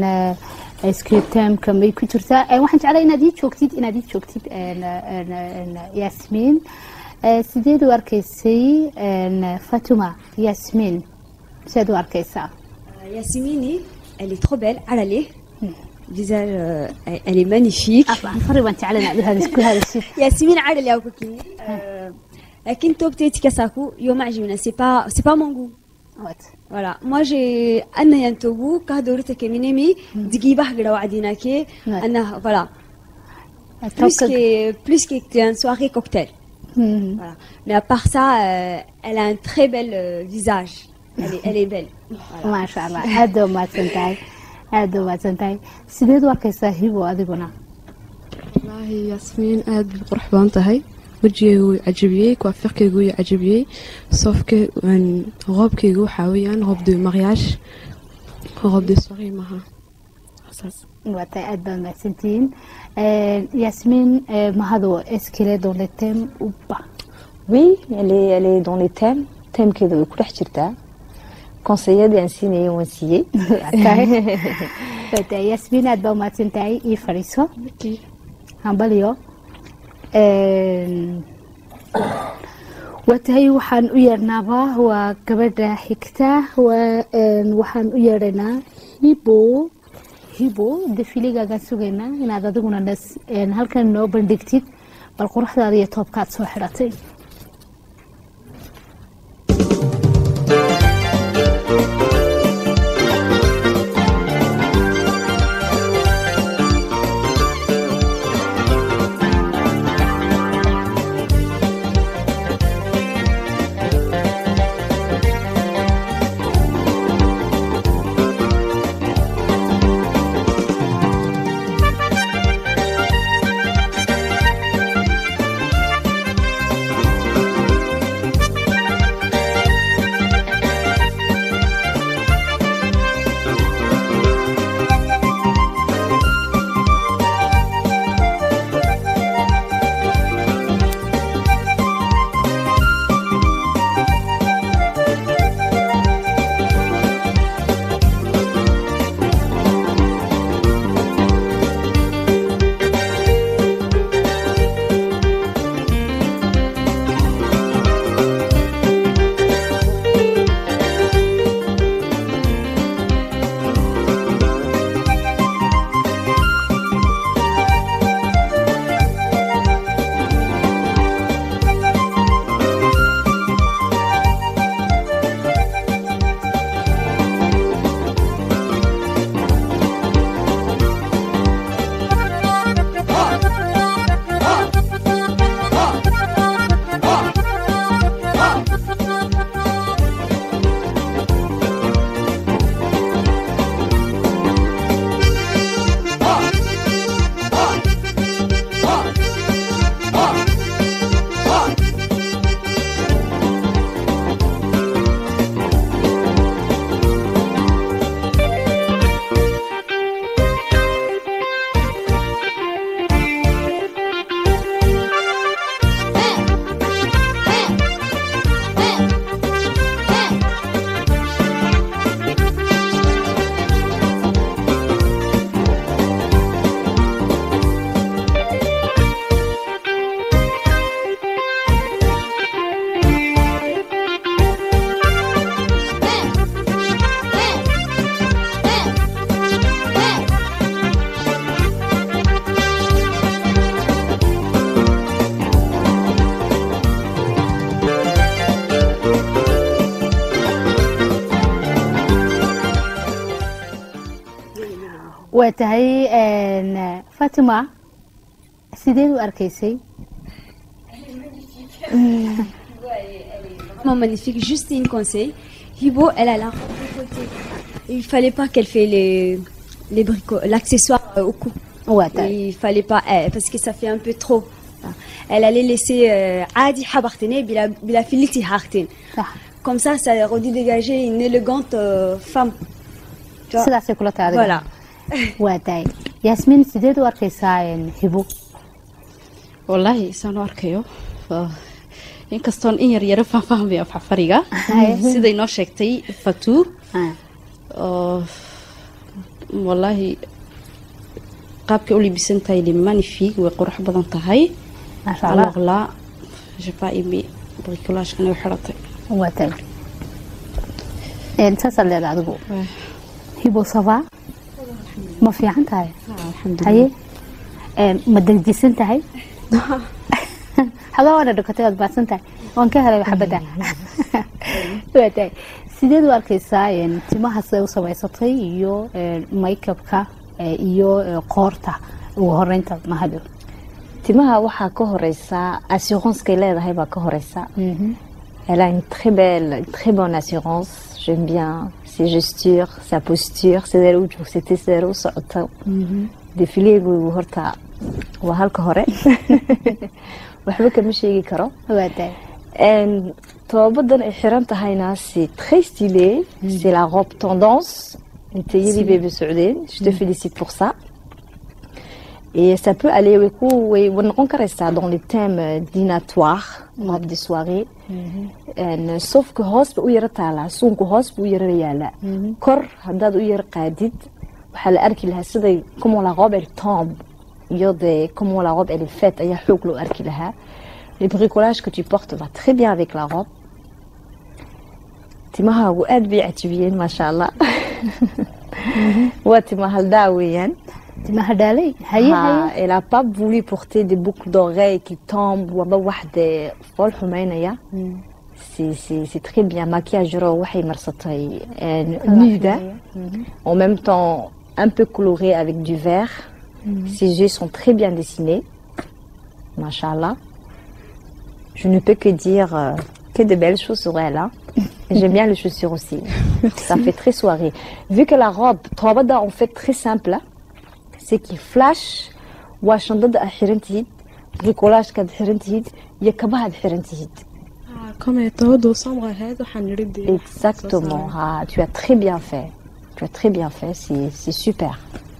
scriptamka may ku jirtaa Eh, waxaan jeclaa inaad ii joogtid inaad ii joogtid en, en, en, yasmiin Eh, sideed u arkaysay en, fatuma yasmiin siaad u arkaysaa Yasmini, elle est trop belle, Alalé. Visage, euh, elle- elle est magnifique. fari baan jeclaa inaad u hadis- ku hadashid Yasmine Alalé au coquille. Euh, لكن توبتي تكساكو يوم عجبنا c'est pas c'est pas mon goût. Voilà, moi j'ai أنا ينتوبو كهدورتك منيمي دقيبة حقرا وعدينا كي أنا voilà. Plus que plus qu'une soirée cocktail. Voilà. Mais à part ça, euh, elle a un très bel euh, visage. Elle est, elle est belle. maasha allah aad baa umahadsan tahay aad baa umahadsan tahay sideed u arkaysaa hibo adiguna wallaahi yaasmiin aad bay qurux badan tahay wejigeyga wuu cajabiyey kuafirkeyga wuu cajabiyey soofka roobkeyga waxaa weeyaan roob de mariage roob de soirée maaha saas waa tahay aad baa umahadsantihiin yasmiin eh, mahado eskile dans le thème ou pas oui elle est elle est dans les thèmes thèmekeeda way ku dhex jirtaa conseilladii aan siinayay waan siiyey waa tahay yasmiin aad baa umahadsan tahay ii fadhiiso hambalyo waa tahay waxaan u yeernaaba waa gabadha xigta waa een, waxaan u yeedhaynaa hibo hibo defiligaagaan sugaynaa inaad adiguna nas een, halkan noo bandhigtid bal quruxdaada iyo toobkaad soo xidhatay Thank waa tahay een, fatima sideed u arkaysay Vraiment magnifique. Juste une conseil. Hibo, elle a la robe de côté. Il fallait pas qu'elle fait les, les bricots, l'accessoire euh, au cou. Ouais, Il fallait pas, eh, parce que ça fait un peu trop. Elle allait laisser euh, Adi Habartene, bila bila filiti Hartin. Comme ça, ça aurait dû dégager une élégante euh, femme. Tu vois sidaasay kula tahay adiga Voilà. waa tahay yaasmiin sideed u arkaysaa een, hibo wallaahi saan u arkayo waa- inkastoon in yar yaro faahfaahmay afxafariga Haye. siday noo sheegtay fatuu oo wallaahi qaabkay u libisan tahay li magnifique way qurux badan tahay Masha Allah. alors là j'ai pas aimé bricolage-kan ay u xiratay waa tahay Een, saasaad leedahay adigu hibo saba ma fiican tahay haye Een, ma degjisan tahay xagaa waana dhakatay waad baadsan tahay waan ka helay xabadda waa tahay sideed u arkaysaa een, timaha siday u samaysatay iyo een, make-upka eh, iyo eh, qoorta ugu horeynta mahado timaha waxaa ka horeysa assuranceay leedahay baa ka horeysa Elle a une très belle, une très bonne assurance. J'aime bien ses gestures, sa posture, sidee u joogsatay, sidee u socoto. Defileegu horta waa halka hore. Waxba kama sheegi karo. En toobadan ay xiran tahayna c'est très stylé. C'est la robe tendance. Intayadii bay ba socdeen. Je te félicite pour ça. Et ça peut aller way ku way way noqon karaysaa dans les thèmes euh, dînatoires, robe de soirée. En, sauf que hoos ba u yara taalaa suunku hoos buu u yara yaalaa kor haddaad u yara qaadid waxaa la arki lahaa siday comment la robe elle tombe iyo de comment la robe elle est faite ayaa xoog loo arki lahaa le bricolage que tu portes va très bien avec la robe timahaagu aad bay cajibiyeen maasha allah waa tima haldaa weeyaan timaha dhaalay haye Ha, haye elle a pas voulu porter des boucles d'oreilles qui tombent waba wax de fool xumeynaya c'est c'est c'est très bien maquillage ro waxay marsatay een, nude en même temps un peu coloré avec du vert ses yeux sont très bien dessinés machallah je ne peux que dire euh, que de belles choses sur elle hein. Et j'aime bien les chaussures aussi ça fait très soirée vu que la robe toobada en fait très simple hein, c'est qui flash waa shandada aad xiran tihid bricolagekaad xiran tihid iyo kabahaad xiran tihid comme toodu samra ahayd waxaan nidhi dee exactement ah, tu as très bien fait tu as très bien fait c'est c'est super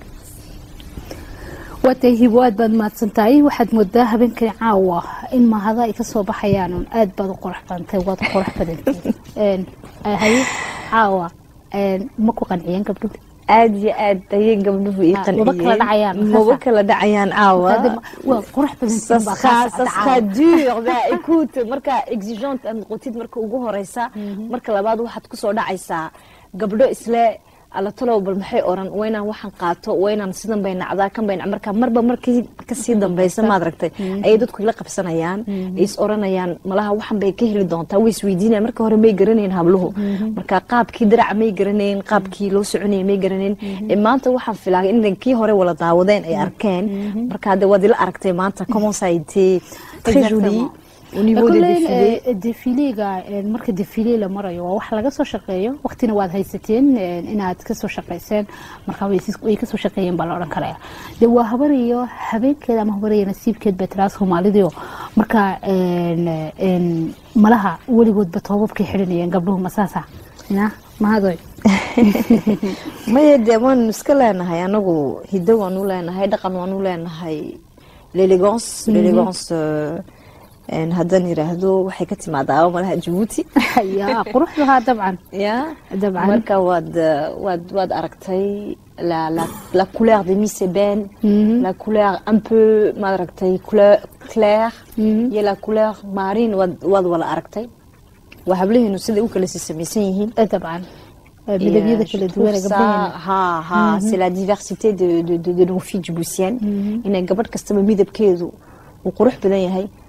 waatay hibo aad baad mahadsan tahay waxaad moodaa habeenkani caawa in mahada ay kasoo baxayaan un aad baad u qurux badantay waad u qurux badantay Een, haye caawa een, ma ku qanciyeen gabdhuhu aad iyo aad ayay gabdhuhu ii Ah, waba kala dhacayaan, qanciyeen maba kala dhacayaan caawa waa qurux Ça badantiin baa sera, kaa ça socda sera caawa. dur. Bah, écoute, marka exigeante aad noqotid marka ugu horeysa marka labaad waxaad kusoo dhacaysaa gabdho isle alla talow bal maxay oran waa inaan waxaan qaato waa inaan sidan bay nacdaa kan bay nac- marka marba markii kasii dambeysa maad aragtay ayay dadku ila qabsanayaan ay is oranayaan malaha waxan bay ka heli doontaa way isweydiinayaan marka hore may garanayn habluhu marka qaabkii diraca may garanayn qaabkii loo soconayay may garanayn ee maanta waxaan filaa in kii hore wala daawadeen ay arkeen marka hadda waad ila aragtay maanta comment ça a été très joli Exactement. au niveau des Kolleyn, défilés eh, defileega eh, marka defile la marayo waa wax laga soo shaqeeyo waqtina waad haysateen eh, inaad kasoo shaqeyseen marka way sis- way kasoo shaqeeyeen baa la odhan karaya de waa habar iyo habeenkeeda ama habar iyo nasiibkeed bay tiraa soomaalidio marka een, een, malaha weligoodba toobabkay xidhanayeen gabdhuhu masaasa ya mahadoy maya dee waan iska leenahay anagu hiddo waan u leenahay dhaqan waan u leenahay l'élégance Mhm. l'élégance euh, een haddaan yiraahdo waxay ka timaadaa malaha jabuuti ya quruxdahaa dabcan ya dabcan marka waad euh, waad waad aragtay la la la couleur de Miss Eben la couleur un peu maad aragtay couleur claire iyo la couleur marine waad waad wala aragtay waa hablaheenu siday u kala samaysan yihiin dabcan midabyada kala duwan ee gabdhaheena ha ha Mhm. c'est la diversité de, de, de, de nos filles djiboutiennes inay gabadh kastaba midabkeedu uu qurux badan yahay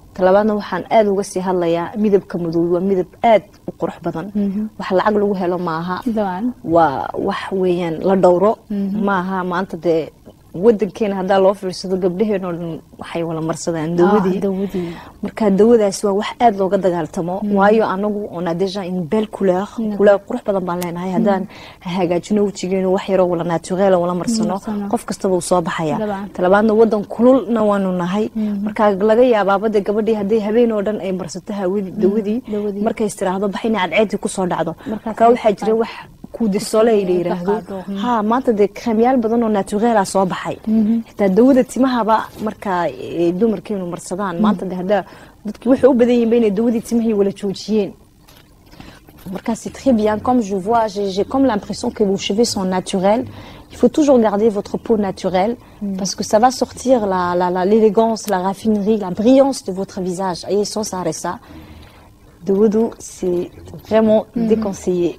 talabaadna waxaan aada uga sii hadlayaa midabka madow waa midab aad u qurux badan wax lacag lagu helo maaha waa wax weeyaan la dhowro maaha maanta dee wadankeena haddaa loo fiirsado gabdhaheenoo dhan waxay wala marsadaan dawadii marka dawadaas waa wax aada looga dagaaltamo waayo anagu on a déjà une belle couleur couleur qurux badan baan leenahay haddaan hagaajino wejigeenu wax yaroo wala naturel wala marsano qof kastaba uu soo baxaya talabaadna wadan kululna waanu nahay marka laga yaabaabade gabadhii hadday habeen oo dhan ay marsato dawadii markay istiraahdo bax inay cadceedii kusoo dhacdo marka waxaa jira wax kuudisole la yiraahdo ha maanta dee kreemyaal badan oo naturela soo baxay xitaa dawada timahaba marka dumarkeenu marsadaan maanta de haddaa dadkii waxay u badan yihiin ba inay dawadii timahii wala joojiyeen marka c'est très bien comme je vois j'ai comme l'impression que vos cheveux sont naturels il faut toujours garder votre peau naturelle parce que ça va sortir la l'élégance la, la, raffinerie la brillance de votre visage ayay soo saaraysaa dawadu c'est vraiment déconseillé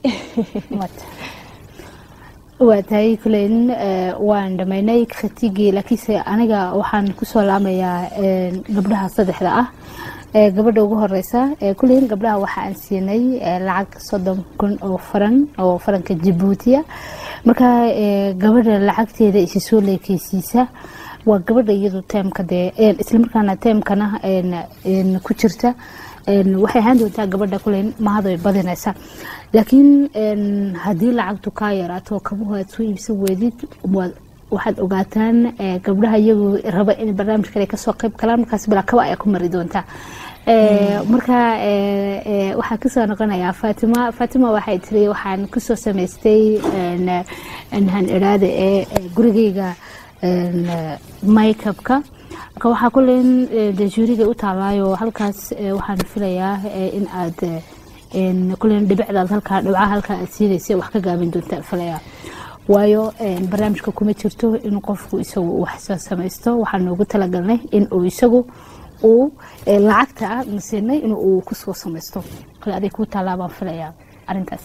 waa tahay kuleyn waan dhamaynay khatigii laakiinse aniga waxaan kusoo laamayaa gabdhaha saddexda ah gabadha ugu horeysa kuleyn gabdhaha waxa aan siinay lacag soddon kun oo faran oo faranka jabuutiya marka gabadha lacagteeda isi soo leekeysiisa waa gabadha iyadu teemka dee islamarkaana teemkana ku jirta waxay ahaan doontaa gabadha kuleyn mahado badinaysa laakiin haddii lacagtu kaa yaraato kabuhu aad soo iibsan weydid waxaad ogaataan gabdhaha iyagu raba in barnaamijkan ay kasoo qayb galaan markaas bilaa kaba ayaa ku mari doontaa marka waxaa kasoo noqonayaa fatima fatima waxay tiri waxaan kusoo samaystay han iraada ee gurigeyga makeupka marka waxaa kulen dejuuriga u taalaayo halkaas waxaan filayaa in aad kulen dhibicdaad halkaa dhibcaha halkaa aad siinaysa wax ka gaabin doonta filayaa waayo barnaamijka kuma jirto in qofku isagu wax soo samaysto waxaan noogu talagalnay in uu isagu uu lacagta nasiinay in uu kusoo samaysto kale aday kuu taalaa baan filayaa arintaas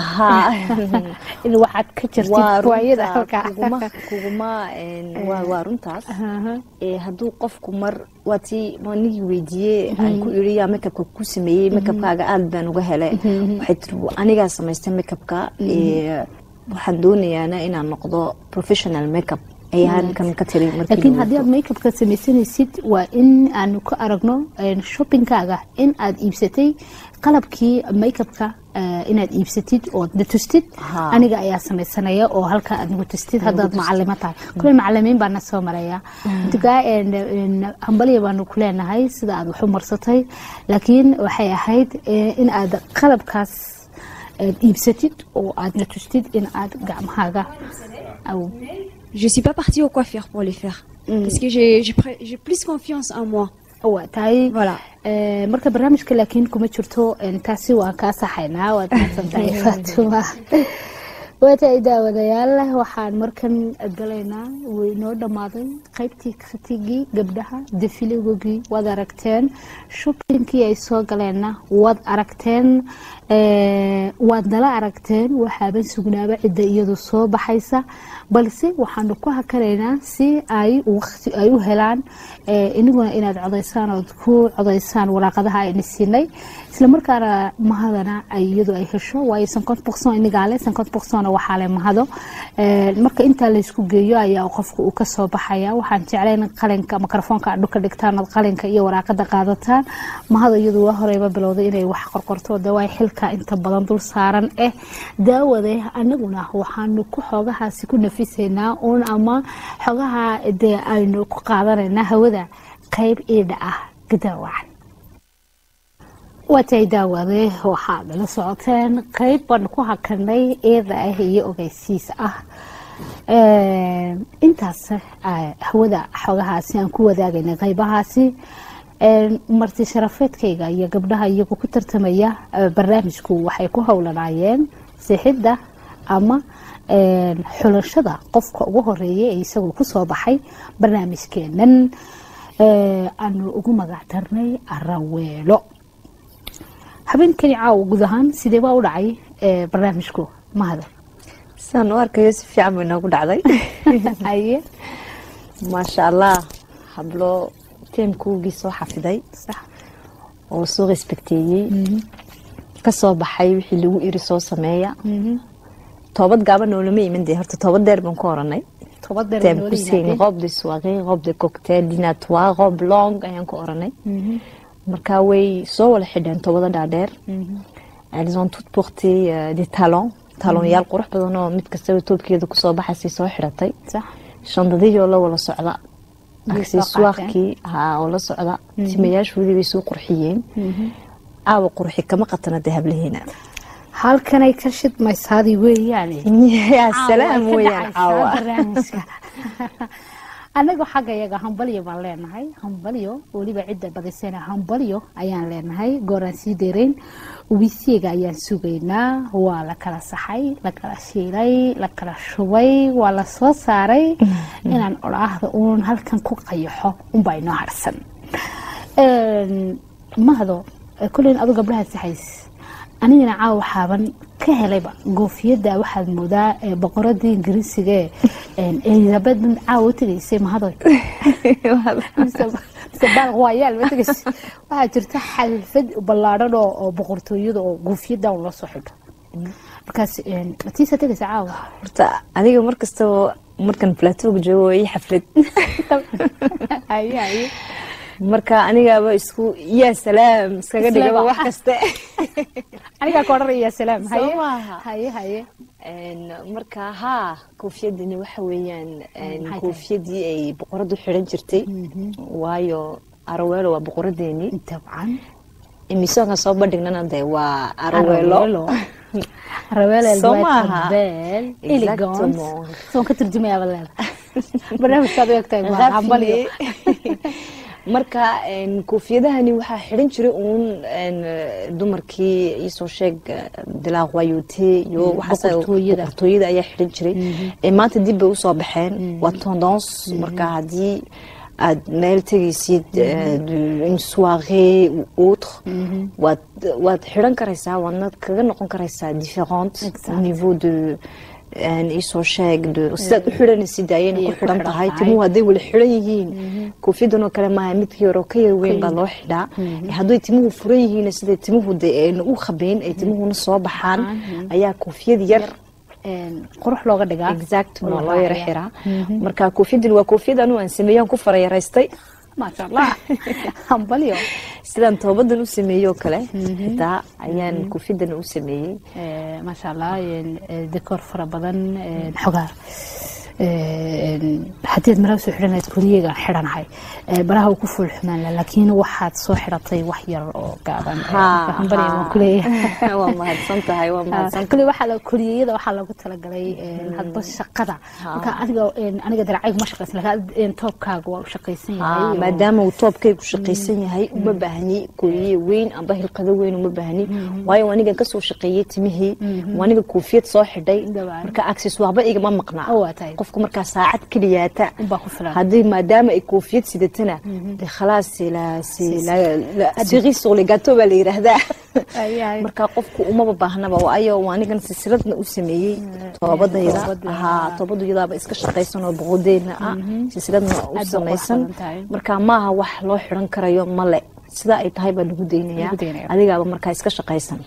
in waxaad ka jirtid waayada halkaa kuguma waa runtaas hadduu qofku mar waa tii nigii weydiiyey aan ku iri yaa makeupka ku sameeyey makeupkaaga aad baan uga helay waxay tiri anigaa samaystay makeupka waxaan doonayaana inaan noqdo professional makeup laakiin haddii aad makeupka samaysanaysid waa in aanu ka aragno shoppingkaaga in aad iibsatay qalabkii makeupka inaad iibsatid ood na tustid aniga ayaa samaysanaya oo halkaa aad nagu tustid haddaad macalimo tahay kule macalimiin baana soo maraya intukaa hambalya baanu ku leenahay sida aad wax u marsatay laakiin waxay ahayd in aad qalabkaas aad iibsatid oo aad na tustid in aad gacmahaaga Je suis pas partie au coiffeur pour les faire. Mm. Parce que j'ai plus confiance en moi. waa tahay marka barnaamijka laakiin kuma jirto taasi waan kaa saxaynaa waad mahadsantahay faatuma waa tahay daawadayaal waxaan markan galaynaa way noo dhammaaday qaybtii khatigii gabdhaha defiligogii waad aragteen shoppingkii ay soo galeenna waad aragteen waad nala aragteen waxaaban sugnaaba cidda iyadu soo baxaysa balse waxaanu ku hakanaynaa si ay waqti ay u helaan iniguna inaad codaysaan ood ku codaysaan waraaqadaha ayna siinay islamarkaana mahadana ay iyadu ay hesho waayo sankont boqson inigaale sankont boqsona waxaa le mahado marka intaa laysku geeyo ayaa qofka uu kasoo baxaya waxaan jeclayn qalinka mikrofoonka adhu ka dhigtaan ood qalinka iyo waraaqada qaadataan mahado iyadu waa horeyba bilowday inay wax qorqorto dawaay xilka inta badan dul saaran eh daawade anaguna waxaanu ku xoogahaasi ku nafisaynaa uun ama xogaha dee aynu ku qaadanaynaa hawada qayb iidha ah gadaawacan waatay daawade waxaad la socoteen qayb baan ku hakanay eeda ah iyo ogeysiis ah intaas hawada xogahaasi aan ku wadaagaynay qaybahaasi marti sharafeedkayga iyo gabdhaha iyagu ku tartamaya barnaamijku waxay ku howlanaayeen sixidda ama xulashada qofka ugu horeeya ee isagu kusoo baxay barnaamijkeenan aanu ugu magac darnay araweelo habeenkani caawa guud ahaan sidee baa u dhacay barnaamijku mahada saan u arkayo si fiican bay noogu dhacday maasha allah hablo teemkuugii soo xafiday oo soo respekteeyey kasoo baxay wixii lagu iri soo sameeya toobad gaaban noolama iman dee horta toobad dheer baan ku oranay toobad dheer Thème noola poussé, yimaadeen. robe de soirée robe de cocktail dinatoire robe longue ayaan ku oranay marka way soo wada xidheen toobada dhaadheer elles ont toutes porté euh, des talons talonyaal qurux badan oo mid kastaba toobkeeda kusoo baxaysay soo xidhatay sax shandadihii oo la wada socda Yay soo accessoirkii haa oo la socda timayaashoodii bay soo qurxiyeen aawa qurxi kama qatana dee hablaheena halkanay ka shidmaysaadii weeyaane yaa salaam Caawa, weeyaan ka caawa dhacaysaa barnaamijka annagu xagga iyaga hambalyo baan leenahay hambalyo weliba cidda badisana hambalyo ayaan leenahay gooraan sii deerayn wisiga ayaan sugaynaa waa la kala saxay la kala shiilay la kala shubay waa la soo saaray inaan odhaahda uun halkan ku qayaxo unbaa inoo harsan Een, mahdo kulleyn adu gabdhaha saxays anigana caawa waxaaban ka helayba goofiyadda waxaad moodaa ee boqoradii ingiriisiga ee elizabeth caawa u tegaysay mahadoy mise mise baal waayaal ma tegaysay waxaa jirta xalfad ballaadhan oo oo boqortooyada oo goofiyadda un loo soo xidho markaas een, matiisa tegaysa caawa horta adiga mar kastaba markan plateauga joogo waa ii xaflad haye haye marka anigaaba isku yaa salaam iskaga dhigaba wax kaste anigaa ka odhanaya salaam haye Soo maaha. haye haye Een, marka haa koofiyadani waxa weeyaan een, maxay tahay? koofiyadii ay boqoradu xidhan jirtay waayo araweelo waa boqoradeeni dabcan imisoonka soo bandhignana de waa araweelo Ravel Soo White maaha. Abel, elegant. Exactement. Soon ka turjumayaa leeda. Barnaamijkaad u egtahay waa Rafli. hambalyo. marka een, koofiyadahani waxaa xidhan jiray uun een, dumarkii iisoo sheeg de la royauté iyo waxaas- boqortooyada. boqortooyada ayaa xidhan jiray ee maanta dib bay usoo baxeen waa tendance marka haddii aad meel tegaysid euh, de- une soirée ou autre waad waad xidhan karaysaa waadna kaga noqon karaysaa différente au niveau de een, iisoo sheeg de sidaad u xidhanaysid ayayna Ayay ku ku xidhan xidhan tahay tahay. timuhu hadday wala xidhan yihiin koofiyadan oo kale maaha midkii hore oo ka yar weyn baa loo xidhaa hadday timuhu furan yihiin sida timuhu de ayna u khabeyn ay timuhuna soo baxaan ayaa koofiyad yar Een, qurux looga dhigaa. exactement Oo loo yara raaciyaa. xiraa marka koofiyadan waa koofiyad anu aan sameeyaan ku farayaraystay Masha Allah. Hambalyo. sidaan toobadan u sameeyey oo kale xitaa ayaan koofiyadan u sameeyey Ee, Masha Allah, een, ee, decor fara badan, een, xogaa. Een, haddii aad maraha soo xidhanayd kuliyagaan xidhanahay Ee, baraha uu ku fuul xumaan lahaa, laakiin waxaad soo xidhatay wax yar oo gaaban Ee, marka hambalyo waan ku leeyahay waa mahadsan tahay waa mahadsan kule waxaa la kuliyada waxaa lagu talagalay een, hadba shaqada marka adiga een, aniga daracaygu ma shaqaysan laakiin een, toobkaaga waa u shaqaysan yahay Ah, oo- maadaama uu toobkaygu shaqaysan yahay uma baahni kooyiye weyn amba hilqado weyn uma baahni waayo anigan kasoo shaqeeyey timihii waa aniga koofiyad soo xidhay Dabcan. marka accessoireba igama maqnaa Oo, waa tahay. qofku markaa saacad keliyaata unbaa ku filan haddii maadaama ay koofiyad sidatana de khalaas c'est la- c'est la- la cerise sur le gâteau baa la yidhaahdaa Ay, ay. marka qofku umaba baahnaba waayo waa anigan silsiladna u sameeyey toobadayda toobada. haa toobadayadaaba iska shaqaysan oo boqodeedna ah silsiladna u bay samaysan qurux badan tahay. marka maaha wax loo xiran karayo male sidaa ay tahay baa lagu daynaya Lagu daynaya. adigaaba markaa iska shaqaysan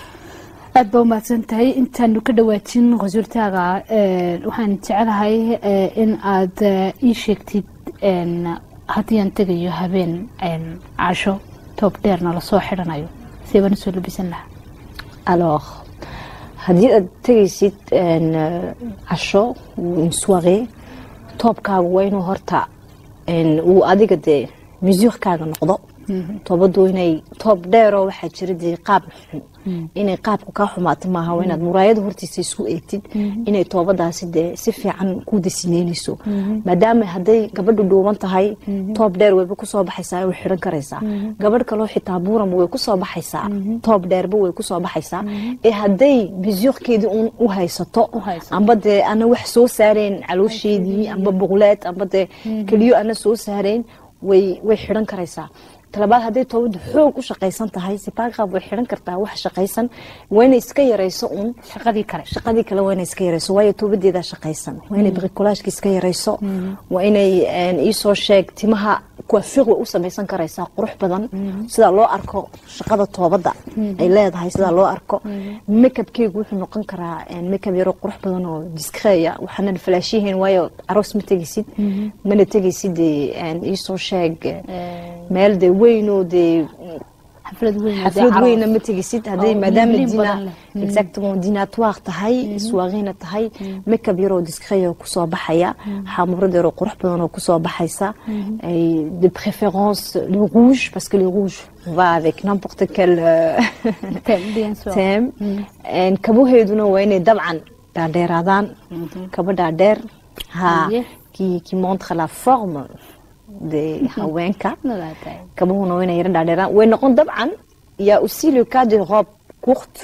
aad baa umahadsan tahay intaanu ka dhawaajin qasuurtaaga een, waxaan jecelahay ee, in aad ee, ii sheegtid een, haddii aan tegayo habeen een, casho toob dheerna lasoo xidhanayo see baan usoo labisan lahaa alors haddii aad tegaysid een, eh, casho une soirée toobkaagu waa inuu horta een, uu adiga dee musuuqkaaga noqdo toobadu inay toob dheeroo waxaa jira dee qaab xun inay qaabku kaa xumaato maaha waa inaad muraayada hortiisa isku eegtid inay toobadaasi dee si fiican ku dasineynayso maadaama hadday gabadhu dhuuban tahay toob dheer wayba kusoo baxaysaa way xiran karaysaa gabadh kaloo xitaa buuranba way kusoo baxaysaa toob dheerba way kusoo baxaysaa ee hadday bisuuqkeedii un u haysato haysato. amba dee ana wax soo saareen caloosheedii amba buqleed amba dee keliyo ana soo saareen way way xidhan karaysaa talabaad hadday toobadu xoog u shaqaysan tahay sipaaqaab way xidhan kartaa wax shaqaysan waa inay iska yarayso un shaqadii kale shaqadii kale waa inay iska yarayso waayo toobadeedaa shaqaysan waa inay bricolageka iska yarayso waa inay een, iisoo sheeg timaha coiffure way u samaysan karaysaa qurux badan sida loo arko shaqada toobadda ay leedahay sida loo arko makeupkeygu wuxuu noqon karaa makeup yaro qurux badan oo discreya waxaanan falaashihiin waayo aroos ma tegaysid mana tegaysid dee iisoo sheeg meel dee weyn oo dee xaflad weyn xaflad weyna ma tegaysid hadday Oo maadaama liin dina badan leh. Mm. exactement dinatoire tahay soirena tahay makeup yaroo discret oo kusoo baxaya xaamurad yaroo qurux badan oo kusoo baxaysa ay de préférence le rouge parce que le rouge va avec n'importe quel euh, Thème, bien sûr. thème En kabaheeduna waa inay dabcan dhaadheeraadaan kaba dhaadheer ha Yeah. qui qui montre la forme de haweenka kabahuna waa inay yara dhaadheeraan way noqon dabcan il y a aussi le cas de robe courte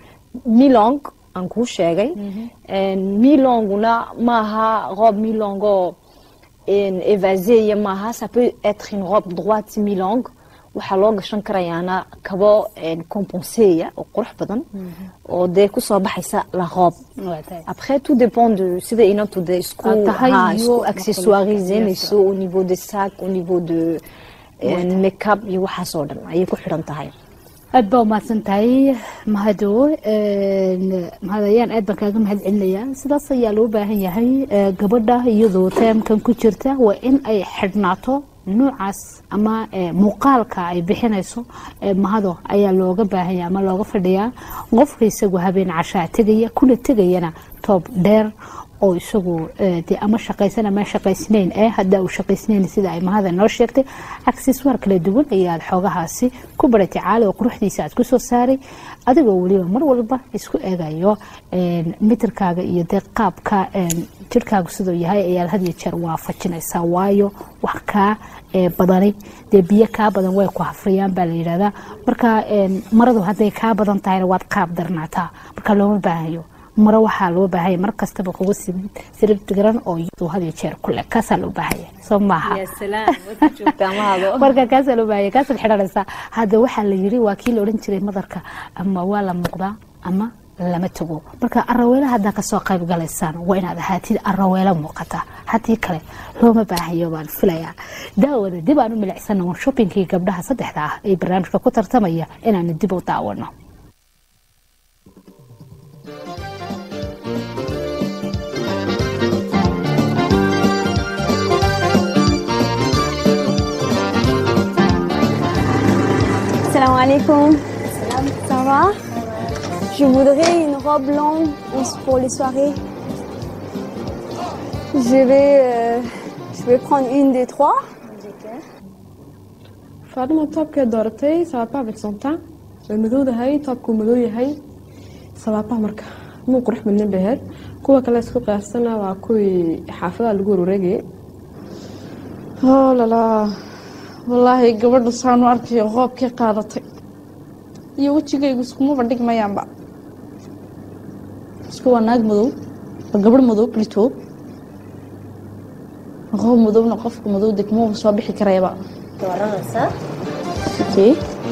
milong aan kuu sheegay milonguna maaha robe milongo évaséya maaha ça peut être une robe droite milong waxaa loo gashan karayaana kabo compenseya oo qurux badan oo dee kusoo baxaysa la robe après tout dépend de sida inantu dee isku Aad tahay ha, iyo isku accessoirisanayso au niveau de sac au niveau de Waata. makeup iyo waxaas oo dhan ayay ku xidhan tahay aad baa umahadsan tahay mahado mahad ayaan aad baan kaaga mahad celinayaa sidaas ayaa loo baahan yahay eh, gabadha iyadoo teemkan ku jirta waa in ay xidhnaato nuucaas ama eh, muuqaalka ay bixinayso eh, mahado ayaa looga baahan yahay ama looga fadhiyaa qofka isagu habeen cashaa tegaya kuna tegayana toob dheer oo isagu eh, dee ama shaqaysan ama shaqaysnayn eh hadda uu shaqaysnayn sida ay mahada noo sheegtay akseswaar kala duwan ayaad xoogahaasi ku baratay caali oo quruxdiisa aad kusoo saaray adigoo weliba mar walba isku eegayo een, mitirkaaga iyo dee qaabka een, jirhkaagu siduu yahay ayaad had iyo jeer waafajinaysaa waayo wax kaa ee, badani dee biyo kaa badan way ku hafriyaan baa la yidhahdaa marka een, maradu hadday kaa badan tahayna waad qaab darnaataa marka looma baahayo maro waxaa loo baahanya mar kastaba kuga sirib diran oo iyadu had iyo jeer ku leh kaasaa loo baahanya soo maaha marka kaasaa loo baahanya kaasaad xidhanaysaa hadda waxaa la yiri waa kii la odhan jiray madarka ama waa la muuqdaa ama lama tago marka araweela haddaa kasoo qayb galaysaan waa inaad ahaatid araweelo muuqata haddii kale looma baahayo baan filayaa daawada dib aan u milicsana war shoppingkii gabdhaha saddexda ah ee barnaamijka ku tartamaya inaanu dib u daawano Salam alaikum. Ça va Je voudrais une robe longue pour les soirées. Je vais, euh, je vais prendre une des trois. faadimo toobkee dooratay sabaabaha avec son temps way madowdahay toobkuu madow yahay sabaabaha marka muu qurux badnin bay ahayd kuwa kale isku qiyaarsana waa kuwii xaafadaha lagu warwareegayay oo lalaa wallaahi gabadha saanu arkayo qoobkii qaadatay iyo wejigaygu iskumaba dhigmayaanba isku waa naag madow waa gabadh madow plito qoob madowna qofka madow de kumaba soo bixi karayaba okay.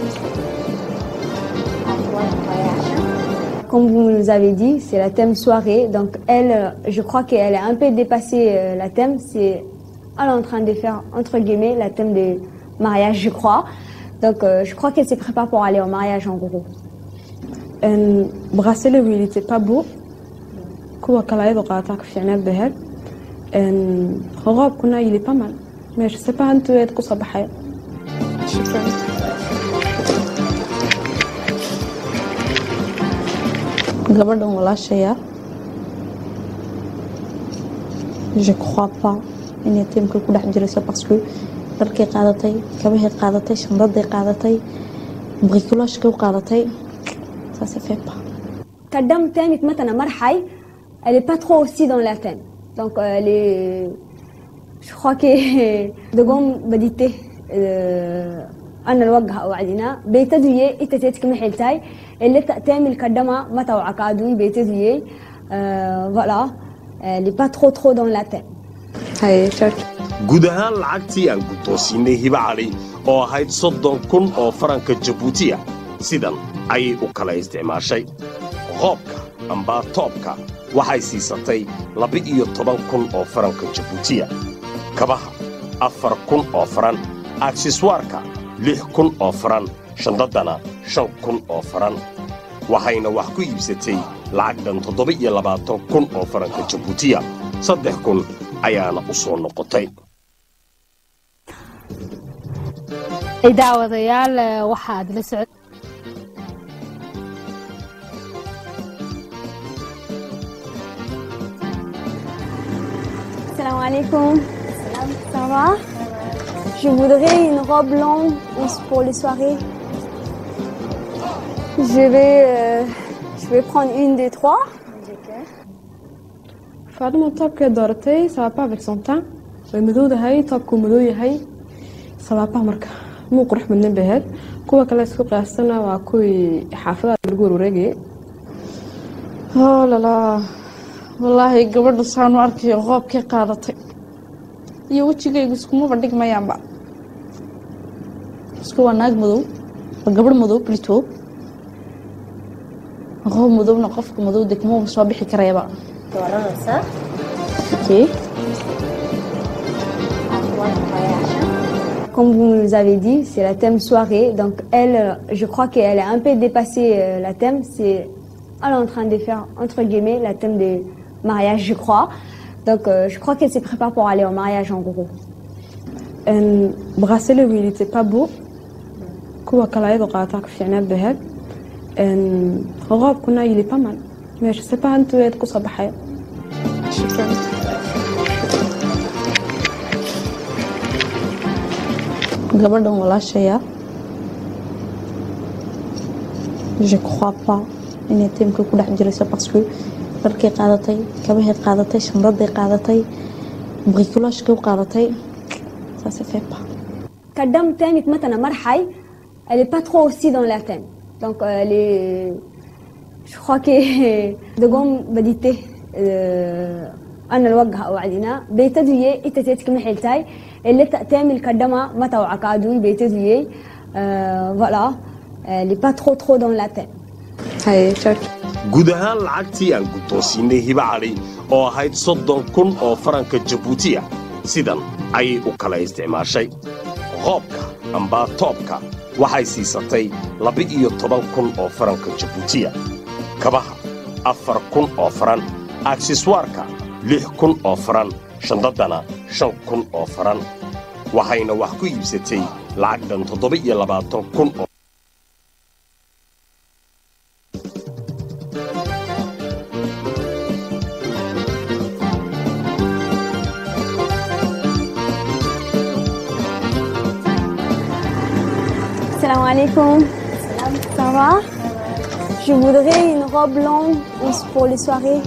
Comme vous nous avez dit, c'est la thème soirée. Donc elle, euh, je crois qu'elle a un peu dépassé euh, la thème. C'est, elle est en train de faire entre guillemets la thème de mariage, je crois. Donc euh, je crois qu'elle se prépare pour aller au mariage en gros. En bracelet il était pas beau kuwa kale ayadoo qaadataa ka fiicnaad bay ahayd En roobkuna il est pas mal mais je sais pas intuu eed kusoo baxay gabadhan walaashaya je crois pas inay tiimka ku dhex jirayso parce que dharkay qaadatay kabahay qaadatay shandaday qaadatay bricolagekay u qaadatay ça se fait pas Kadam thème maintenant marhay, elle est pas trop aussi dans la thème. Donc euh, elle est, je crois que de gomme بديته أنا الوجه وعدنا بيتدوية إنت تتك محلتاي اللي تعمل كدمة ما توعك عدوي بيتدوية voilà elle est pas trop trop dans la thème. haye church guud ahaan lacagtii aan guddoonsiinay hiba cali oo ahayd soddon kun oo faranka jabuutiya sidan ayay u kala isticmaashay qoobka amba toobka waxay siisatay laba-iyo toban kun oo faranka jabuutiya kabaha afar kun oo faran akseswaarka lix kun oo faran shandadana shan kun oo faran waxayna wax ku iibsatay lacag dhan toddoba iyo labaatan kun oo faranka jabuutiya saddex kun ayaana u soo noqotay daawadayaal waxaad la socod Salam alaikum. Ça va Je voudrais une robe longue pour les soirées. Je vais, euh, je vais prendre une des trois. faadimo toobkee dooratay sabaabaha avec son temps way madowdahay toobkuu madow yahay sabaabaha marka muu qurux badnan bay ahayd kuwa kale isku qiyaastana waa kuwii xaafadaha lagu warwareegayay oo lalaa wallaahi gabadha saanu arkayo qoobkay qaadatay iyo wejigaygu iskumaba dhigmayaanba isku waa naag madow waa gabadh madow plito qoob madowna qofka madow de kumaba soo bixi karayaba okay. Comme vous nous avez dit, c'est la thème soirée. Donc elle, euh, je crois qu'elle a un peu dépassé euh, la thème. C'est, elle est en train de faire entre guillemets la thème de mariage, je crois. Donc euh, je crois qu'elle se prépare pour aller au mariage en gros. Een bracelet il était pas beau kuwa kale ayadoo qaadataa ka fiicnaad bay ahayd Een, roobkuna il est pas mal mais je sais pas intuu eed kusoo baxaya gabadhan walaashaya je crois pas inay tiimka ku dhex jirayso parce que dharkay qaadatay kabahay qaadatay shandaday qaadatay bricolagekay u qaadatay ça se fait pas كدم تاني مثلا مرحي elle est pas trop aussi dans la thème. Donc euh, elle est, je crois que de قوم بديته أنا الوجه وعدنا بيتدوية إنت تتك محلتاي اللي تعمل كدمة ما توعك عدوي بيتدوية voilà elle est pas trop trop dans la thème. haye church guud ahaan lacagtii aan guddoonsiinay hiba cali oo ahayd soddon kun oo faranka jabuutiya sidan ayay u kala isticmaashay qoobka amba toobka waxay siisatay laba-iyo toban kun oo faranka jabuutiya kabaha afar kun oo faran akseswaarka lix kun oo faran shandadana shan kun oo faran waxayna wax ku iibsatay lacag dhan toddoba-iyo labaatan kun oo Salam alaikum. Ça va Je voudrais une robe longue pour les soirées.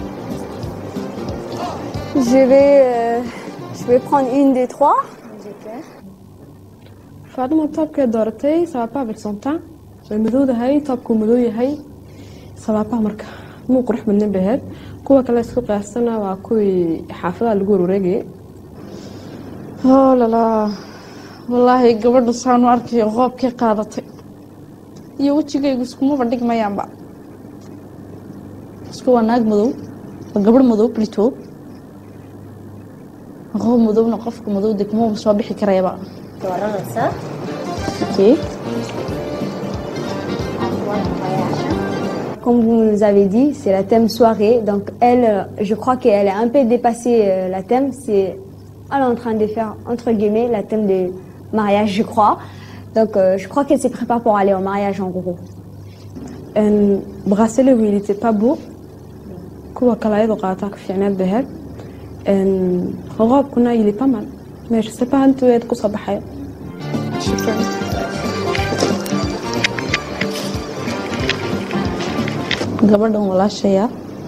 Je vais, euh, je vais prendre une des trois. faadimo toobkee dooratay sabaabaha avec son temps way madowdahay toobkuu madow yahay sabaabaha marka muu qurux badnan bay ahayd kuwa kale isku qiyaastana waa kuwii xaafadaha lagu warwareegayay oo lalaa wallaahi gabadha saanu arkayo qoobkay qaadatay iyo wejigaygu iskumaba dhigmayaanba isku waa naag madow waa gabadh madow plito qoob madowna qofka madow de kumaba soo bixi karayaba okay. Comme vous nous avez dit, c'est la thème soirée. Donc elle, euh, je crois qu'elle a un peu dépassé euh, la thème. C'est, elle est en train de faire entre guillemets la thème de mariage, je crois. Donc euh, je crois qu'elle se prépare pour aller au mariage en gros. Een bracelet il était pas beau kuwa kale ayadoo qaadataa ka fiicnaad bay ahayd Een, roobkuna il est pas mal mais je sais pas intuu eed kusoo baxaya gabadhan walaashaya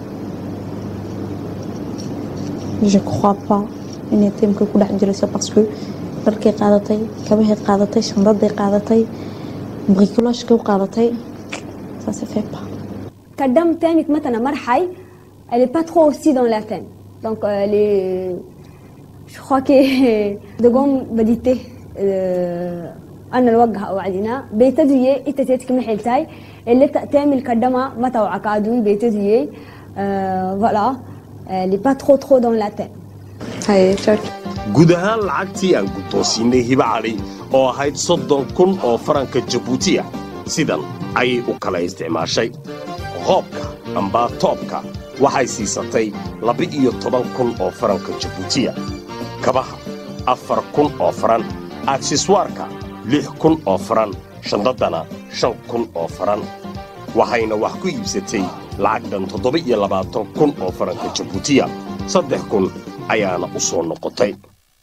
je crois pas inay tiimka ku dhex jirayso parce que dharkay qaadatay kabahay qaadatay shandaday qaadatay bricolagekay u qaadatay ça se fait pas كدم تاني مثلا مرحي elle est pas trop aussi dans la thème. Donc euh, elle est, je crois que de قوم بديته أنا الوجه وعدنا بيتدوية إنت تتك محلتاي اللي تعمل كدمة ما توعك عدوي بيتدوية voilà elle est pas trop trop dans la thème. haye church guud ahaan lacagtii aan guddoonsiinnay hiba cali oo ahayd soddon kun oo faranka jabuutiya sidan ayay u kala isticmaashay qoobka amba toobka waxay siisatay laba-iyo toban kun oo faranka jabuutiya kabaha afar kun oo faran akseswaarka lix kun oo faran shandaddana shan kun oo faran waxayna wax ku iibsatay lacag dhan toddoba-iyo labaatan kun oo faranka jabuutiya saddex kun ayaana u soo noqotay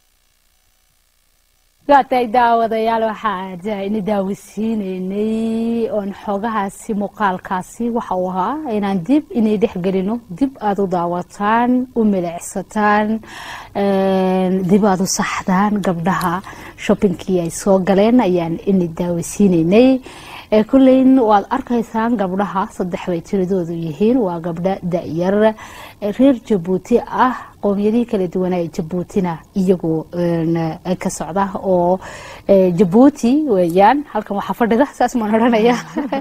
waatay daawadayaal waxaa ina daawasiinaynay oon xoogahaasi muuqaalkaasi waxa uu ahaa inaan dib inay dhexgelino dib aada u daawataan u milicsataan dib aada u saxdaan gabdhaha shoppingkii ay soo galeen ayaan ina daawasiinaynay kulleyn waad arkaysaan gabdhaha saddex bay tiradoodu yihiin waa gabdho da-yar reer jabuuti ah qoomiyadihii kala duwanaa ee jabuutina iyagoo ka socda oo jabuuti weeyaan halkan waxaa fadhida saas maan odhanaya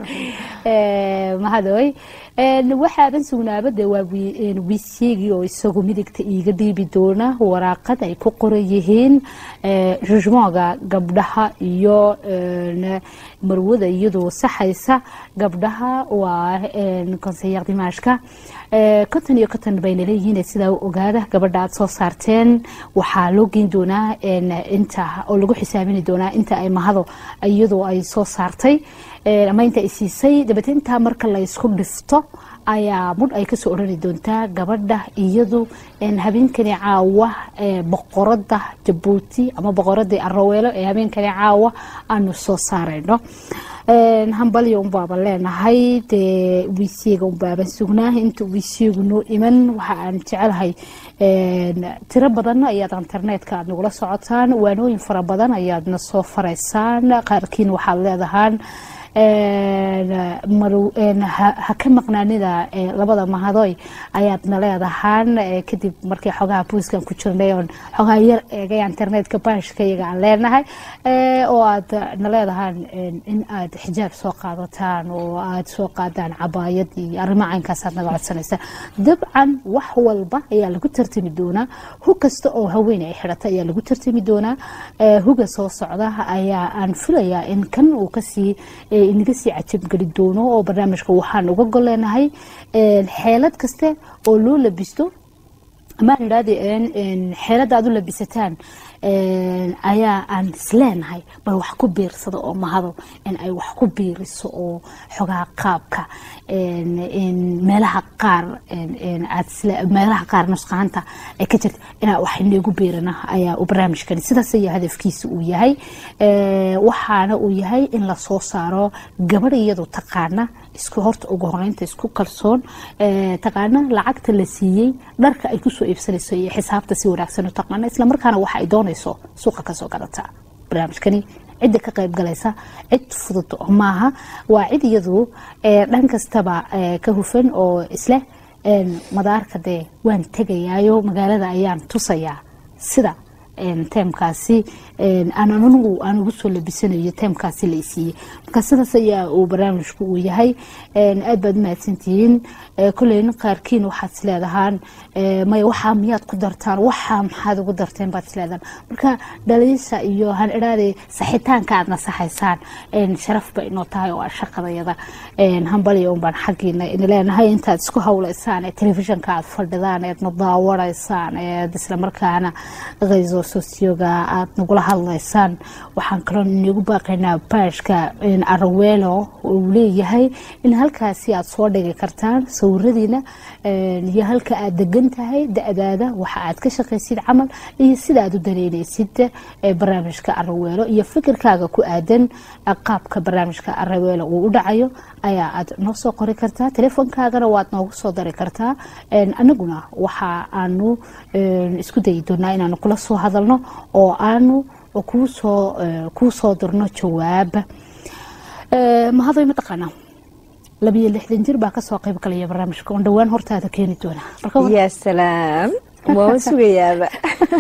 mahadoy waxaadan sugnaaba dee waa wiisyegii oo isagu midigta iiga dhiibi doona waraaqad ay ku qoran yihiin jujmooga gabdhaha iyo marwada iyadoo saxaysa gabdhaha waa konseyer dimaashka konton iyo konton bayna leeyihiin sidaa u ogaada gabadha aad soo saarteen waxaa loo geyn doonaa inta oo lagu xisaabini doonaa inta ay mahado iyadoo ay soo saartay ama inta ay siisay dabeete intaa marka la ysku dhifto ayaa mudh ay kasoo odhani doontaa gabadha iyadu habeenkani caawa boqorada jabuuti ama boqoradii araweelo ee habeenkani caawa aanu soo saarayno hambalyo unbaaba leenahay dee wiisiyega unbaaban sugnaa inta wiisiyegu noo iman waxa aan jecelahay tiro badan ayaad internetka aad nagula socotaan waanooyin fara badan ayaadna soo faraysaan qaarkiin waxaad leedahaan ha ka maqnaanida labada mahadoy ayaadna leedahaan kadib markii xogaha buiskan ku jirnay oon xogaha yar eegay internetka baashka iyaga aan leenahay oo aad na leedahaan in aad xijaab soo qaadataan oo aad soo qaadaan cabaayad iyo arrimo caynkaasaad naga codsanaysaa dabcan wax walba ayaa lagu tartami doonaa hug kasta oo haween ay xidhata ayaa lagu tartami doonaa huga soo socda ayaa aan filayaa in kan uu kasii inaga sii cajabgeli doono oo barnaamijka waxaan uga goleenahay xeelad kaste oo loo labisto amaan idhaahde xeelada aad u labisataan ayaa aan isleenahay bal wax ku biirsada oo mahado in ay wax ku biiriso oo xogaha qaabka meelaha qaar meelaha qaar nusqaanta ay ka jirta inaa wax inagu biirana ayaa u barnaamijkani sidaas ayaa hadafkiisa uu yahay waxaana uu yahay in lasoo saaro gabadh iyadu taqaana isku horta ugu horeynta isku kalsoon taqaana lacagta la siiyey dharka ay kusoo iibsanayso iyo xisaabta si wanaagsan u taqaana islamarkaana waxa ay doonayso suuqa kasoo gadata barnaamijkani cidda ka qayb galaysa cid fudud maaha waa cid iyadu dhan kastaba ka hufan oo isleh madaarka dee waan tegayaayo magaalada ayaan tusayaa sida teemkaasi aan anigu aan ugu soo labisanayo teemkaasi la isiiyey marka sidaas ayaa uu barnaamijku uu yahay aad baad umahadsantihiin kolleyn qaarkiin waxaad isleedahaan maya waxaa miyaad ku dartaan waxaa maxaad ugu darteen baad isleedahaan marka dhaliisha iyo han idhaade saxitaanka aad nasaxaysaan sharaf ba inoo tahay oo shaqadayada hambaliya un baan xaggiina ina leenahay intaad isku hawlaysaan ee telefishinka aad fadhidaan eedna daawanaysaan eed islamarkaana qayso sosyoga aad nagula hadlaysaan waxaan kaloo inagu baaqaynaa baashka araweelo uu leeyahay in halkaasi aad soo dhigi kartaan sawiradiina iyo halka aad degan tahay da-daada waxa aad ka shaqaysid camal iyo sida aad u dareynaysid barnaamijka araweelo iyo fikirkaaga ku aadan qaabka barnaamijka araweelo uu u dhacayo ayaa aad noo soo qori kartaa telefoonkaagana waad noogu soo dari kartaa anaguna waxa aanu isku dayi doonaa inaanu kula soo hadalno oo aanu kuusoo kuu soo dirno jawaab mahadoy mataqaanaa labiyo lixdan jir baa kasoo qayb galaya barnaamijka oon dhowaan hortaada keeni doona yaa salaam waama sugayaaba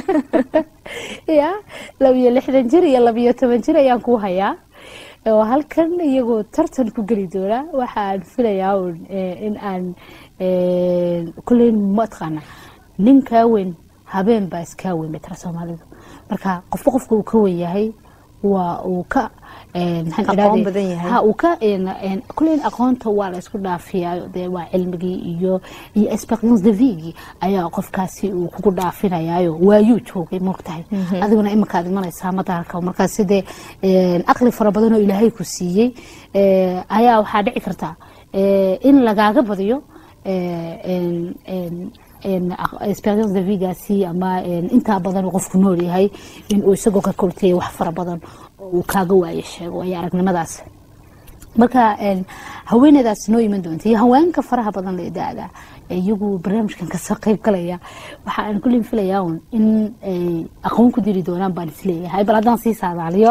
ya labiyo lixdan jir iyo labiyo toban jir ayaan kuu hayaa oo halkan iyagoo tartan ku geli doona waxaan filayaa in aan kuleyn mataqaana ninkaa weyn habeen baa iskaa weyn bay tira soomaalidu marka qofba qofka uu ka wen yahay waa uu ka een, maxaan Aqoon idhahday- badan yahay. ha uu ka een, een, kuleyn aqoonta waa la isku dhaafiyaa dee waa cilmigii iyo iyo experience de vigii ayaa qofkaasi uu kugu dhaafinayaayo waayuu joogay moogtahay Mhm. adiguna iminkaad imanaysaa madaalka markaas sidee een, aqli fara badan oo ilaahay ku siiyey ee, ayaa waxaa dhici karta ee, in lagaaga badiyo ee, een, een, een, aq- experience de vigaasi ama een, intaa badan uu qofku nool yahay in uu isagoo ka koltaya wax fara badan oo uu kaaga waayo sheego ayaa aragnimadaas marka een, haweeneydaas noo iman doonta iyo haweenka faraha badan la idaada iyagu barnaamijkan kasoo qayb galaya waxa aan kullin filayaa un in ay aqoon ku diri doonaan baan isleeyahay bal haddaan sii saadaaliyo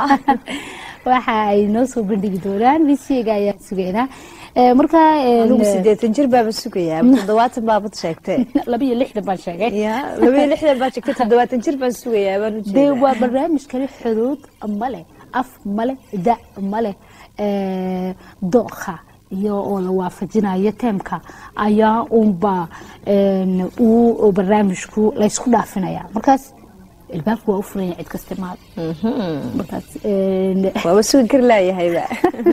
waxa ay noo soo bandhigi doonaan bisiga ayaan sugeynaa Ee, marka een, anugu sideetan jir baaba sugayaa toddobaatan baabad sheegtay laba iyo lixdan baan sheegay ya laba iyo lixdan baad sheegtay toddobaatan jir baan sugayaa baan dee ujeedaa waa barnaamijkani xuduud male af male da male ee, dooqa iyo oo la waafajinayo teemka ayaa unba een, uu barnaamijku laysku dhaafinaya markaas ilbaabku waa u furanya cid kasta maad markaas een, waaba sugi kari laayahayba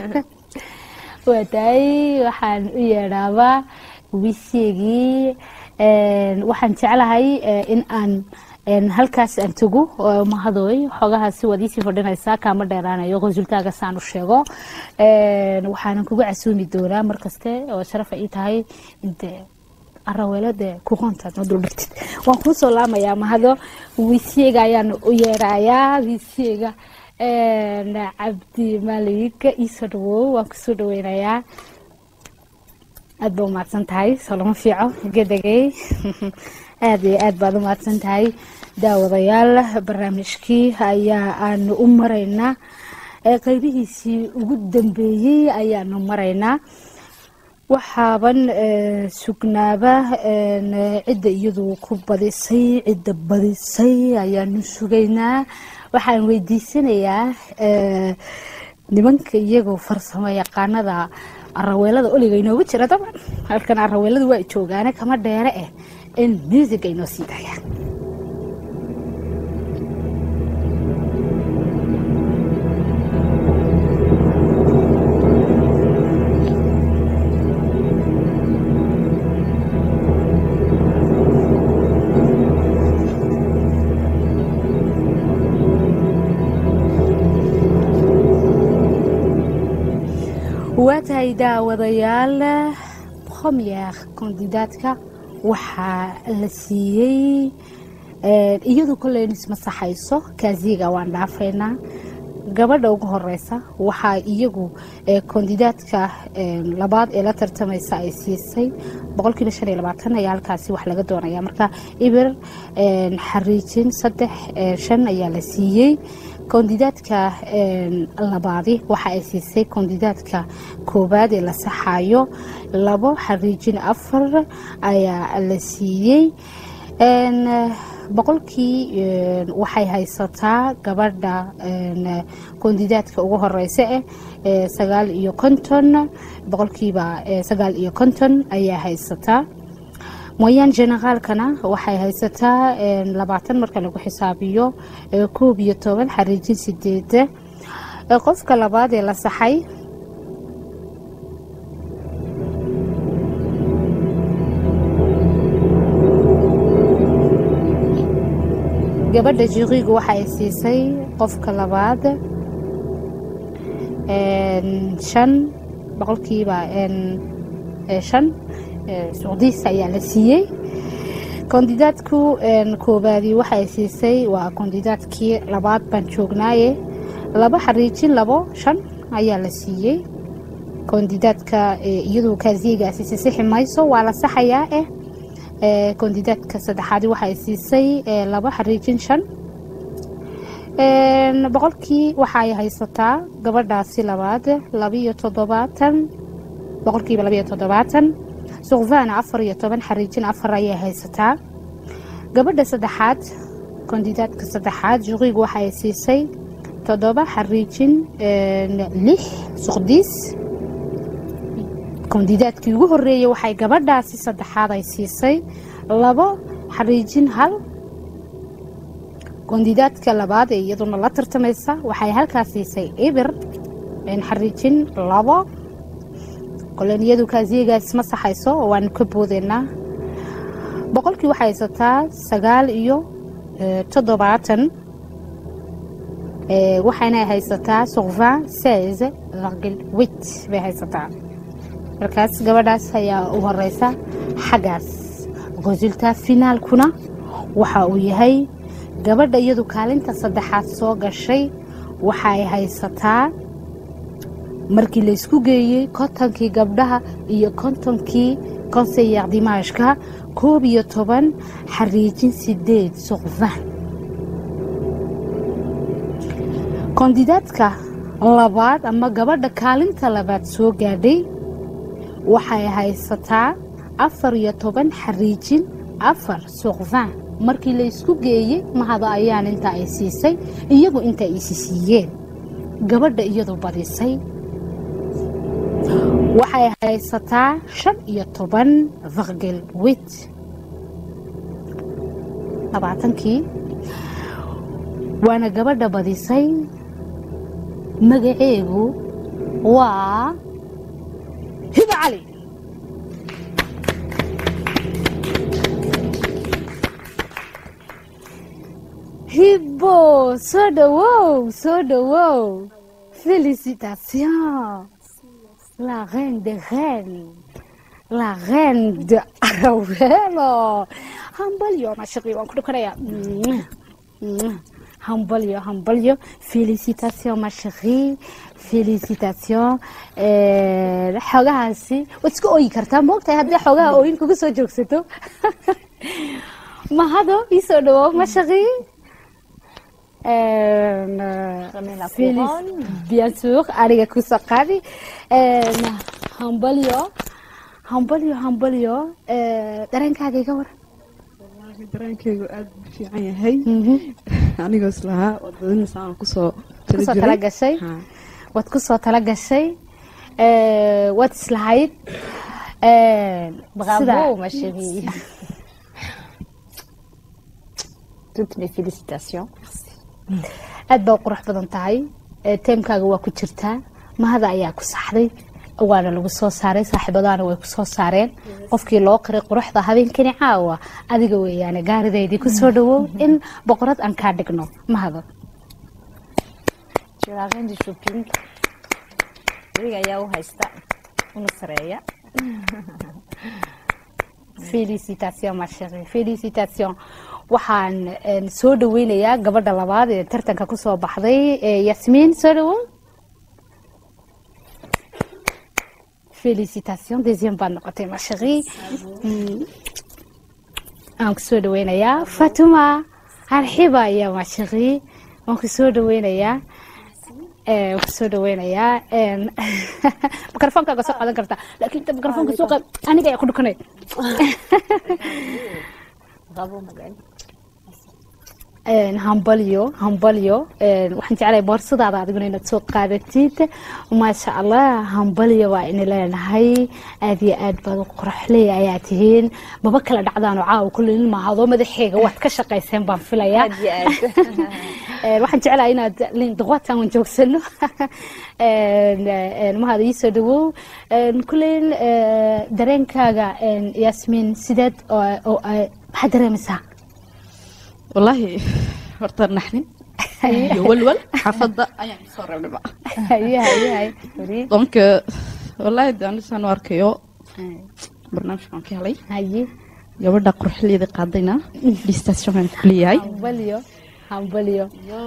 waa tahay waxaan u yeedhaabaa wisigii een, waxaan jeclahay ee, in aan een, halkaas aan tago oo mahadooy xoogahaasi waad iisii fadhinaysaa kaama dheeraanayo resultaaga saan u sheego Een, waxaanan kugu casuumi doonaa markaste oo sharafa ii tahay inte araweelo dee kuqoontaad ma duldhigtid waan kuu soo laamayaa mahado wisiga ayaan u yeerayaa wisiga een, cabdi malik iisoo dhawow waan kusoo dhaweynayaa aad baa umahadsan tahay soo lama fiico gedegay aad iyo aad baad umahadsan tahay daawadayaal barnaamijkii ayaa aanu u maraynaa ee qaybihiisii ugu dambeeyey ayaanu maraynaa waxaaban ee, sugnaaba een, cidda iyadu ku badisay cidda badisay ayaanu sugaynaa waxaan weydiisanayaa ee, nimanka iyagoo farsamo yaqaanada araweelada oliga inoogu jira daban halkan araweelada waa joogaane kama dheere eh in music ay noo sii daayaan waa tahay daawadayaal premier kandidaadka waxaa la siiyey ee, iyadu kolleyn ismasaxayso kaasiga waan dhaafaynaa gabadha ugu horeysa waxaa iyagu ee, kandidaadka ee, labaad ee la tartamaysa ay siisay boqolkiiba shan iyo labaatan ayaa halkaasi wax laga doonaya marka ibir ee, xariijin saddex ee, shan ayaa la siiyey kandidaadka een, labaadi waxa ay siisay kandidaadka koowaad ee la saxayo labo xariijin afar ayaa la siiyey Een, boqolkii een, waxay haysataa gabadha een, kandidaadka ugu horeysa eh ee sagaal iyo konton boqolkiiba ee, sagaal iyo konton ayaa haysataa mooyaan generaalkana waxay haysataa een, labaatan marka lagu xisaabiyo ee, koob iyo toban xariijin sideed Ee, qofka labaad ee la saxay gabadha jiqiigu waxa ay siisay qofka labaad een, shan boqolkiiba een, ee, shan ee, suuqdiisa ayaa la siiyey kandidaadku een, koobaadi waxa ay siisay waa kandidaadkii labaad baan joognaaye laba xariijin labo shan ayaa la siiyey kandidaadka ee, iyadu kaasiyegaasi sisixi mayso waa la saxayaa eh ee, kandidaadka saddexaad waxay siisay ee, laba xariijin shan Een, boqolkii waxay haysataa gabadhaasi labaad labiyo toddobaatan boqolkiiba labiyo toddobaatan suqvana afar iyo toban xariijin afar ayay haysataa gabadha saddexaad kandidaadka saddexaad juqiigu waxay siisay toddoba xariijin een, lix suqdiis kandidaadkii ugu horeeyey waxay gabadhaasi saddexaad ay siisay labo xariijin hal kondidaadka labaad ee iyaduna la tartamaysa waxay halkaas siisay ibir een, xariijin labo kolen iyadu kaasiyagaas ma saxayso oo waanu ka boodeynaa boqolkii waxay haysataa sagaal iyo eh, toddobaatan Eh, waxayna haysataa soqvin seize virgil wit bay haysataa markaas gabadhaas ayaa u horeysa xaggaas resultat finaalkuna waxa uu yahay gabadha iyadu kaalinta saddexaad soo gashay waxay haysataa markii la isku geeyey kontonkii gabdhaha iyo kontonkii konseyer dimaashka koob iyo toban xariijin sideed suqfan kondidaadka labaad ama gabadha kaalinta labaad soo gaadhay waxay haysataa afar iyo toban xariijin afar suqfan markii la isku geeyey mahada ayaan inta ay siisay iyagu inta ay isi siiyeen gabadha iyadu badisay waxay haysataa shan iyo toban virgil wit labaatankii waana gabadha badisay magaceegu waa hiba cali hibo soo dhawow soo dhawow félicitations la reine de reine la reine de arawelo hambalyo mashaqi waan ku dhukanaya hambalyo hambalyo félicitations ma chérie félicitations Eh, xoogahaasi waad iska ooyi kartaa moogtahay haddii xoogaha ooyin kugu soo joogsato mahado ii soo dhawow ma chérie bien sûr aniga kusoo qaadi Een, hambalyo hambalyo hambalyo Eh, dareenkaaga iga war dareenkaygu aad u fiican yahay anigoo islahaa wadadinaysa aan kusoo kusoo tala gashay waad kusoo tala gashay Eh, waad islahayd Eh, Bravo, sida- ma chérie. Toutes mes félicitations. aad baa u qurux badan tahay Eh, teemkaaga waa ku jirtaa mahada ayaa ku saxday waana lagu soo saaray saaxiibadaana way ku soo saareen qofkii loo qiray quruxda habeenkani caawa adiga weeyaane gaaridaydii ku soo dhawow in boqorad aan kaa dhigno mahado Tu es la reine du shopping. Adiga ayaa u haysta una sareeya. félicitations ma chérie félicitations waxaan een, soo dhaweynayaa gabadha labaad ee tartanka ku soo baxday ee yasmiin soo dhawow félicitations deuxième baad noqotay ma chérie Mm. aan ku soo dhaweynayaa fatuma arxiba ayaa ma chérie waan ku soo dhaweynayaa Eh, waan ku soo dhaweynayaa Een, mikrofonkaaga soo qaadan kartaa laakiin inta mikrofonka soo qaad aniga ayaa ku dhukanay Bravo, Magali. Een, hambalyo hambalyo Een, waxaan jeclahay boorsadaada adiguna inaad soo qaadatid maasha allah hambalyo waa ina leenahay aad iyo aad baad u quruxley ayaa tihiin maba kala dhacdaano caawa kulley nin maahado madaxeega waad ka shaqayseen baan filayaa Aad iyo aad. Een, waxaan jeclahay inaad lin daqwaatan waan joogsano Een, een, mahada ii soo dhawow Een, kulley eh, dareenkaaga een, yasmiin sideed oo- oo ay- maxaad dareemaysaa wallaahi horta naxnin iyo walwal xaafadda ayaan kusoo reebnay ba haye haye haye donc wallaahi de anisaan u arkayo barnaamijkan ka helay haye gabadha quruxleeda qaadayna distationkan kuleeyahay hambalyo hambalyo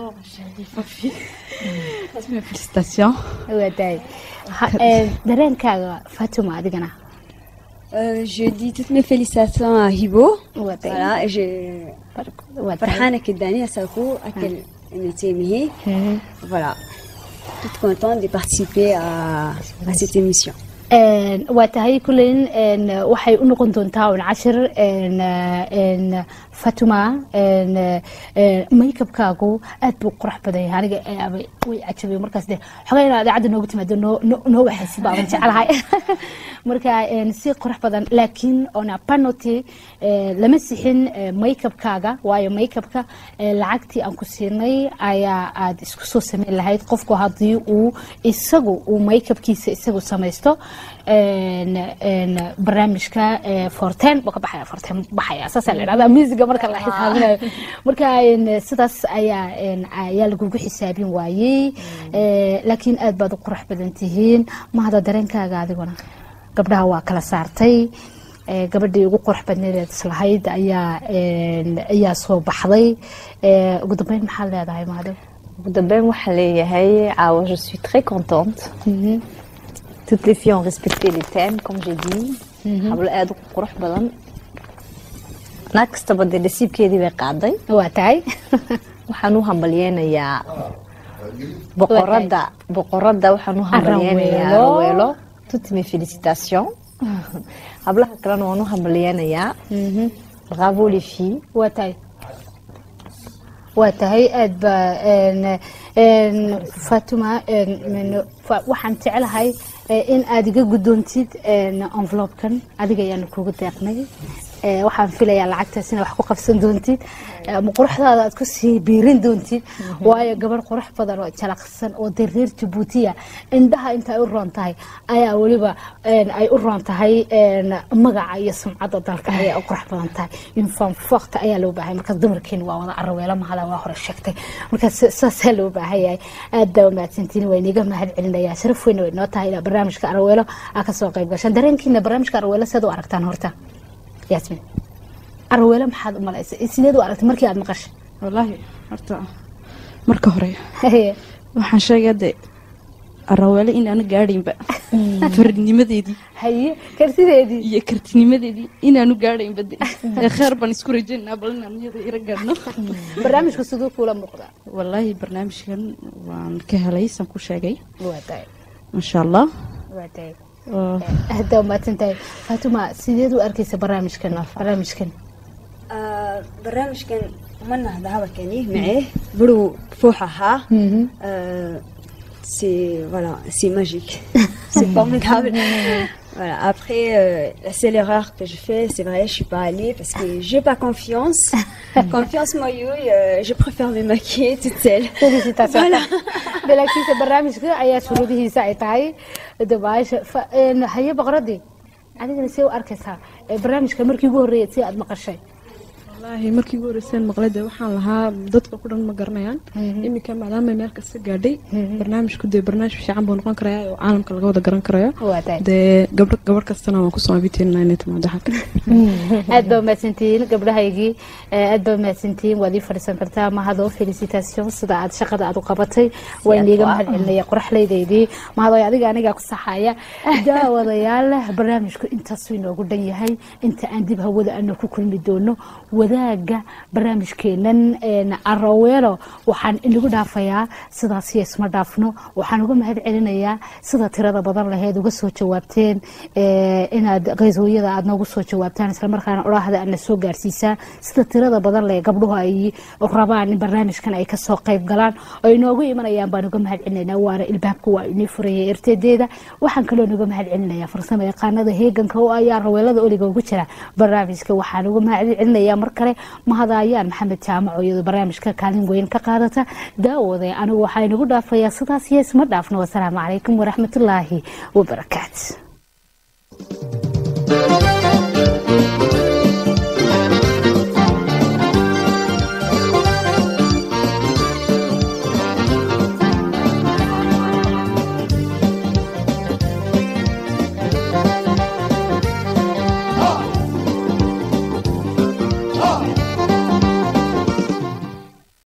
felicitation wadaay Ha- ee, dareenkaaga fatuma adigana Euh, je dis toutes mes félicitations à Hibo. Voilà, et je فرحانة كداني أساكو أكل نتيمه. Voilà. Toute contente de participer à, à cette émission. Een, waa tahay kuleyn een, waxay u noqon doontaa un cashir een, een, fatuma een, een, makeupkaagu aad buu qurux badan yahay aniga eh, abay- way cajabay markaas de xogay inaad idaacadda noogu timaado noo- noo noo waxaysi baaban jecelahay marka een, si qurux badan laakiin ona panoti lama sixin eh, makeupkaaga waayo makeupka eh, lacagtii aan ku siinay ayaa aad isku soo sameyn lahayd qofku haddii uu isagu uu makeupkiisa isagu samaysto een, een, barnaamijka eh, forten buu ka baxaya forten baxaya saasaa la idhahdaa musiga marka la xisaabinayo marka een, sidaas ayaa een, ayaa lagugu xisaabin waayey Eh, laakiin aad baad u qurux badan tihiin mahada dareenkaaga adiguna gabdhaha waa kala saartay Eh, gabadhii ugu qurux badneed islahayd ayaa een, ayaa soo baxday Eh, ugu dambeyn maxaad leedahay mahado ugu dambeyn waxaa leeyahay caawa je suis très contente toutes les filles ont respecté les thèmes comme j'ai dit hablo aad u qurux badan naag kastaba dee nasiibkeedii bay qaaday waa tahay waxaan u hambalyeynayaa boqorada boqorada waxaan u hambalyeynayaa Araweelo. raweelo toutes mes félicitations hablaha kalena waan u hambalyeynayaa bravo les filles waa tahay waa tahay aad ba een, een, fatuma een, min- fa- waxaan jecelahay eh, in aad iga guddoontid een, envelope-kan adiga ayaanu kugu deeqnay Eh, waxaan filayaa lacagtaas inaad wax ku qabsan doontid Eh, ama quruxdaada aad ku sii biirin doontid waayo gabadh qurux badan oo jalaqsan oo dee reer jabuutiya indhaha inta ay u roon tahay ayaa weliba een, ay u roon tahay een, magaca iyo sumcadda dalka ayaa u qurux badan tahay infam fakta ayaa loo baahay markaas dumarkeeni waa wada araweelo mahada waa hore sheegtay markaas saasaa loo baahan yahay aad baa umahadsantiin waa iniga mahad celinayaa sharaf weyna way noo tahay inaad barnaamijka araweelo aa kasoo qayb gashaan dareenkiina barnaamijka araweelo seed u aragtaan horta yaasmin araweelo maxaad u malaysa sideed u aragtay markii aad maqashay wallaahi horta marka hore waxaan sheegaya de araweele in aana gaadhaynba faridnimadeedii haye kartideedii iyo kartinimadeedii inaanu gaadhaynba de ee kheer baan isku rajaynaa bal inaan iyada ira gaadhno barnaamijka siduu kuula muuqdaa wallaahi barnaamijkan waan ka helay saan ku sheegay waa tahay maasha allah waa tahay oo aad baa umahadsan tahay faatuma sideed u arkaysa barnaamijkan barnaamijkan آه، برنامج كان عملنا هذا هذا كان معاه برو فوحها c'est voilà c'est magique c'est formidable voilà après euh, la seule erreur que je fais c'est vrai je suis pas allée parce que j'ai pas confiance confiance moi euh, je préfère me maquiller toute seule Félicitations. voilà laakiinse barnaamijka ayaa shuruudihiisa ay tahay dabaasha fa- een, haye boqoradii adigana see u arkaysaa ee barnaamijka markii ugu horreeyay si aad maqashay wallaahi markii ugu horeyseen maqlade waxaan lahaa dadka ku dhan ma garanayaan iminka maadaama meel kasta gaadhay barnaamijku dee barnaamij fiican buu noqon karayaa oo caalamka laga wada garan karayo waa tahay dee gabdho gabadh kastana waan kusoo abiteynaa inay timaado halka aad baa umahadsantihiin gabdhahaygii eh, aad baa umahadsantihiin waad ii fadhiisan kartaa mahado felicitation sida aad shaqada aad u qabatay waa iniiga mahad celinaya qoraxlaydaydii mahado adiga anigaa ku saxaya daawadayaal barnaamijku intaasuu inoogu dhan yahay inta aan dib hawada aanu ku kulmi doono wadaaga barnaamijkeenan een, araweelo waxaan inagu dhaafayaa sidaas iyo isma dhaafno waxaan uga mahad celinayaa sida tirada badan laheed uga soo jawaabteen eh, inaad qayshooyada aad noogu soo jawaabtaan islamarkaana odhaahda aadna soo gaarsiisaan sida tirada badan leh gabdhuhu ay rabaan in barnaamijkan ay kasoo qayb galaan oo inoogu imanayaan baan uga mahad celinaynaa waana ilbaabka waa inii furaya ertedeeda waxaan kaloo nuga mahad celinayaa farsamo yaqaanada heeganka oo ayaa raweelada oliga ugu jira barnaamijka waxaan uga mahad celinayaa mar kale mahadaayaan maxamed jaamac oo iyadoo barnaamijka kaalin weyn ka qaadata daawooday anigu waxaa inagu dhaafayaa sidaas iyo isma dhaafno wasalaamu calaykum waraxmatullaahi wabarakaatu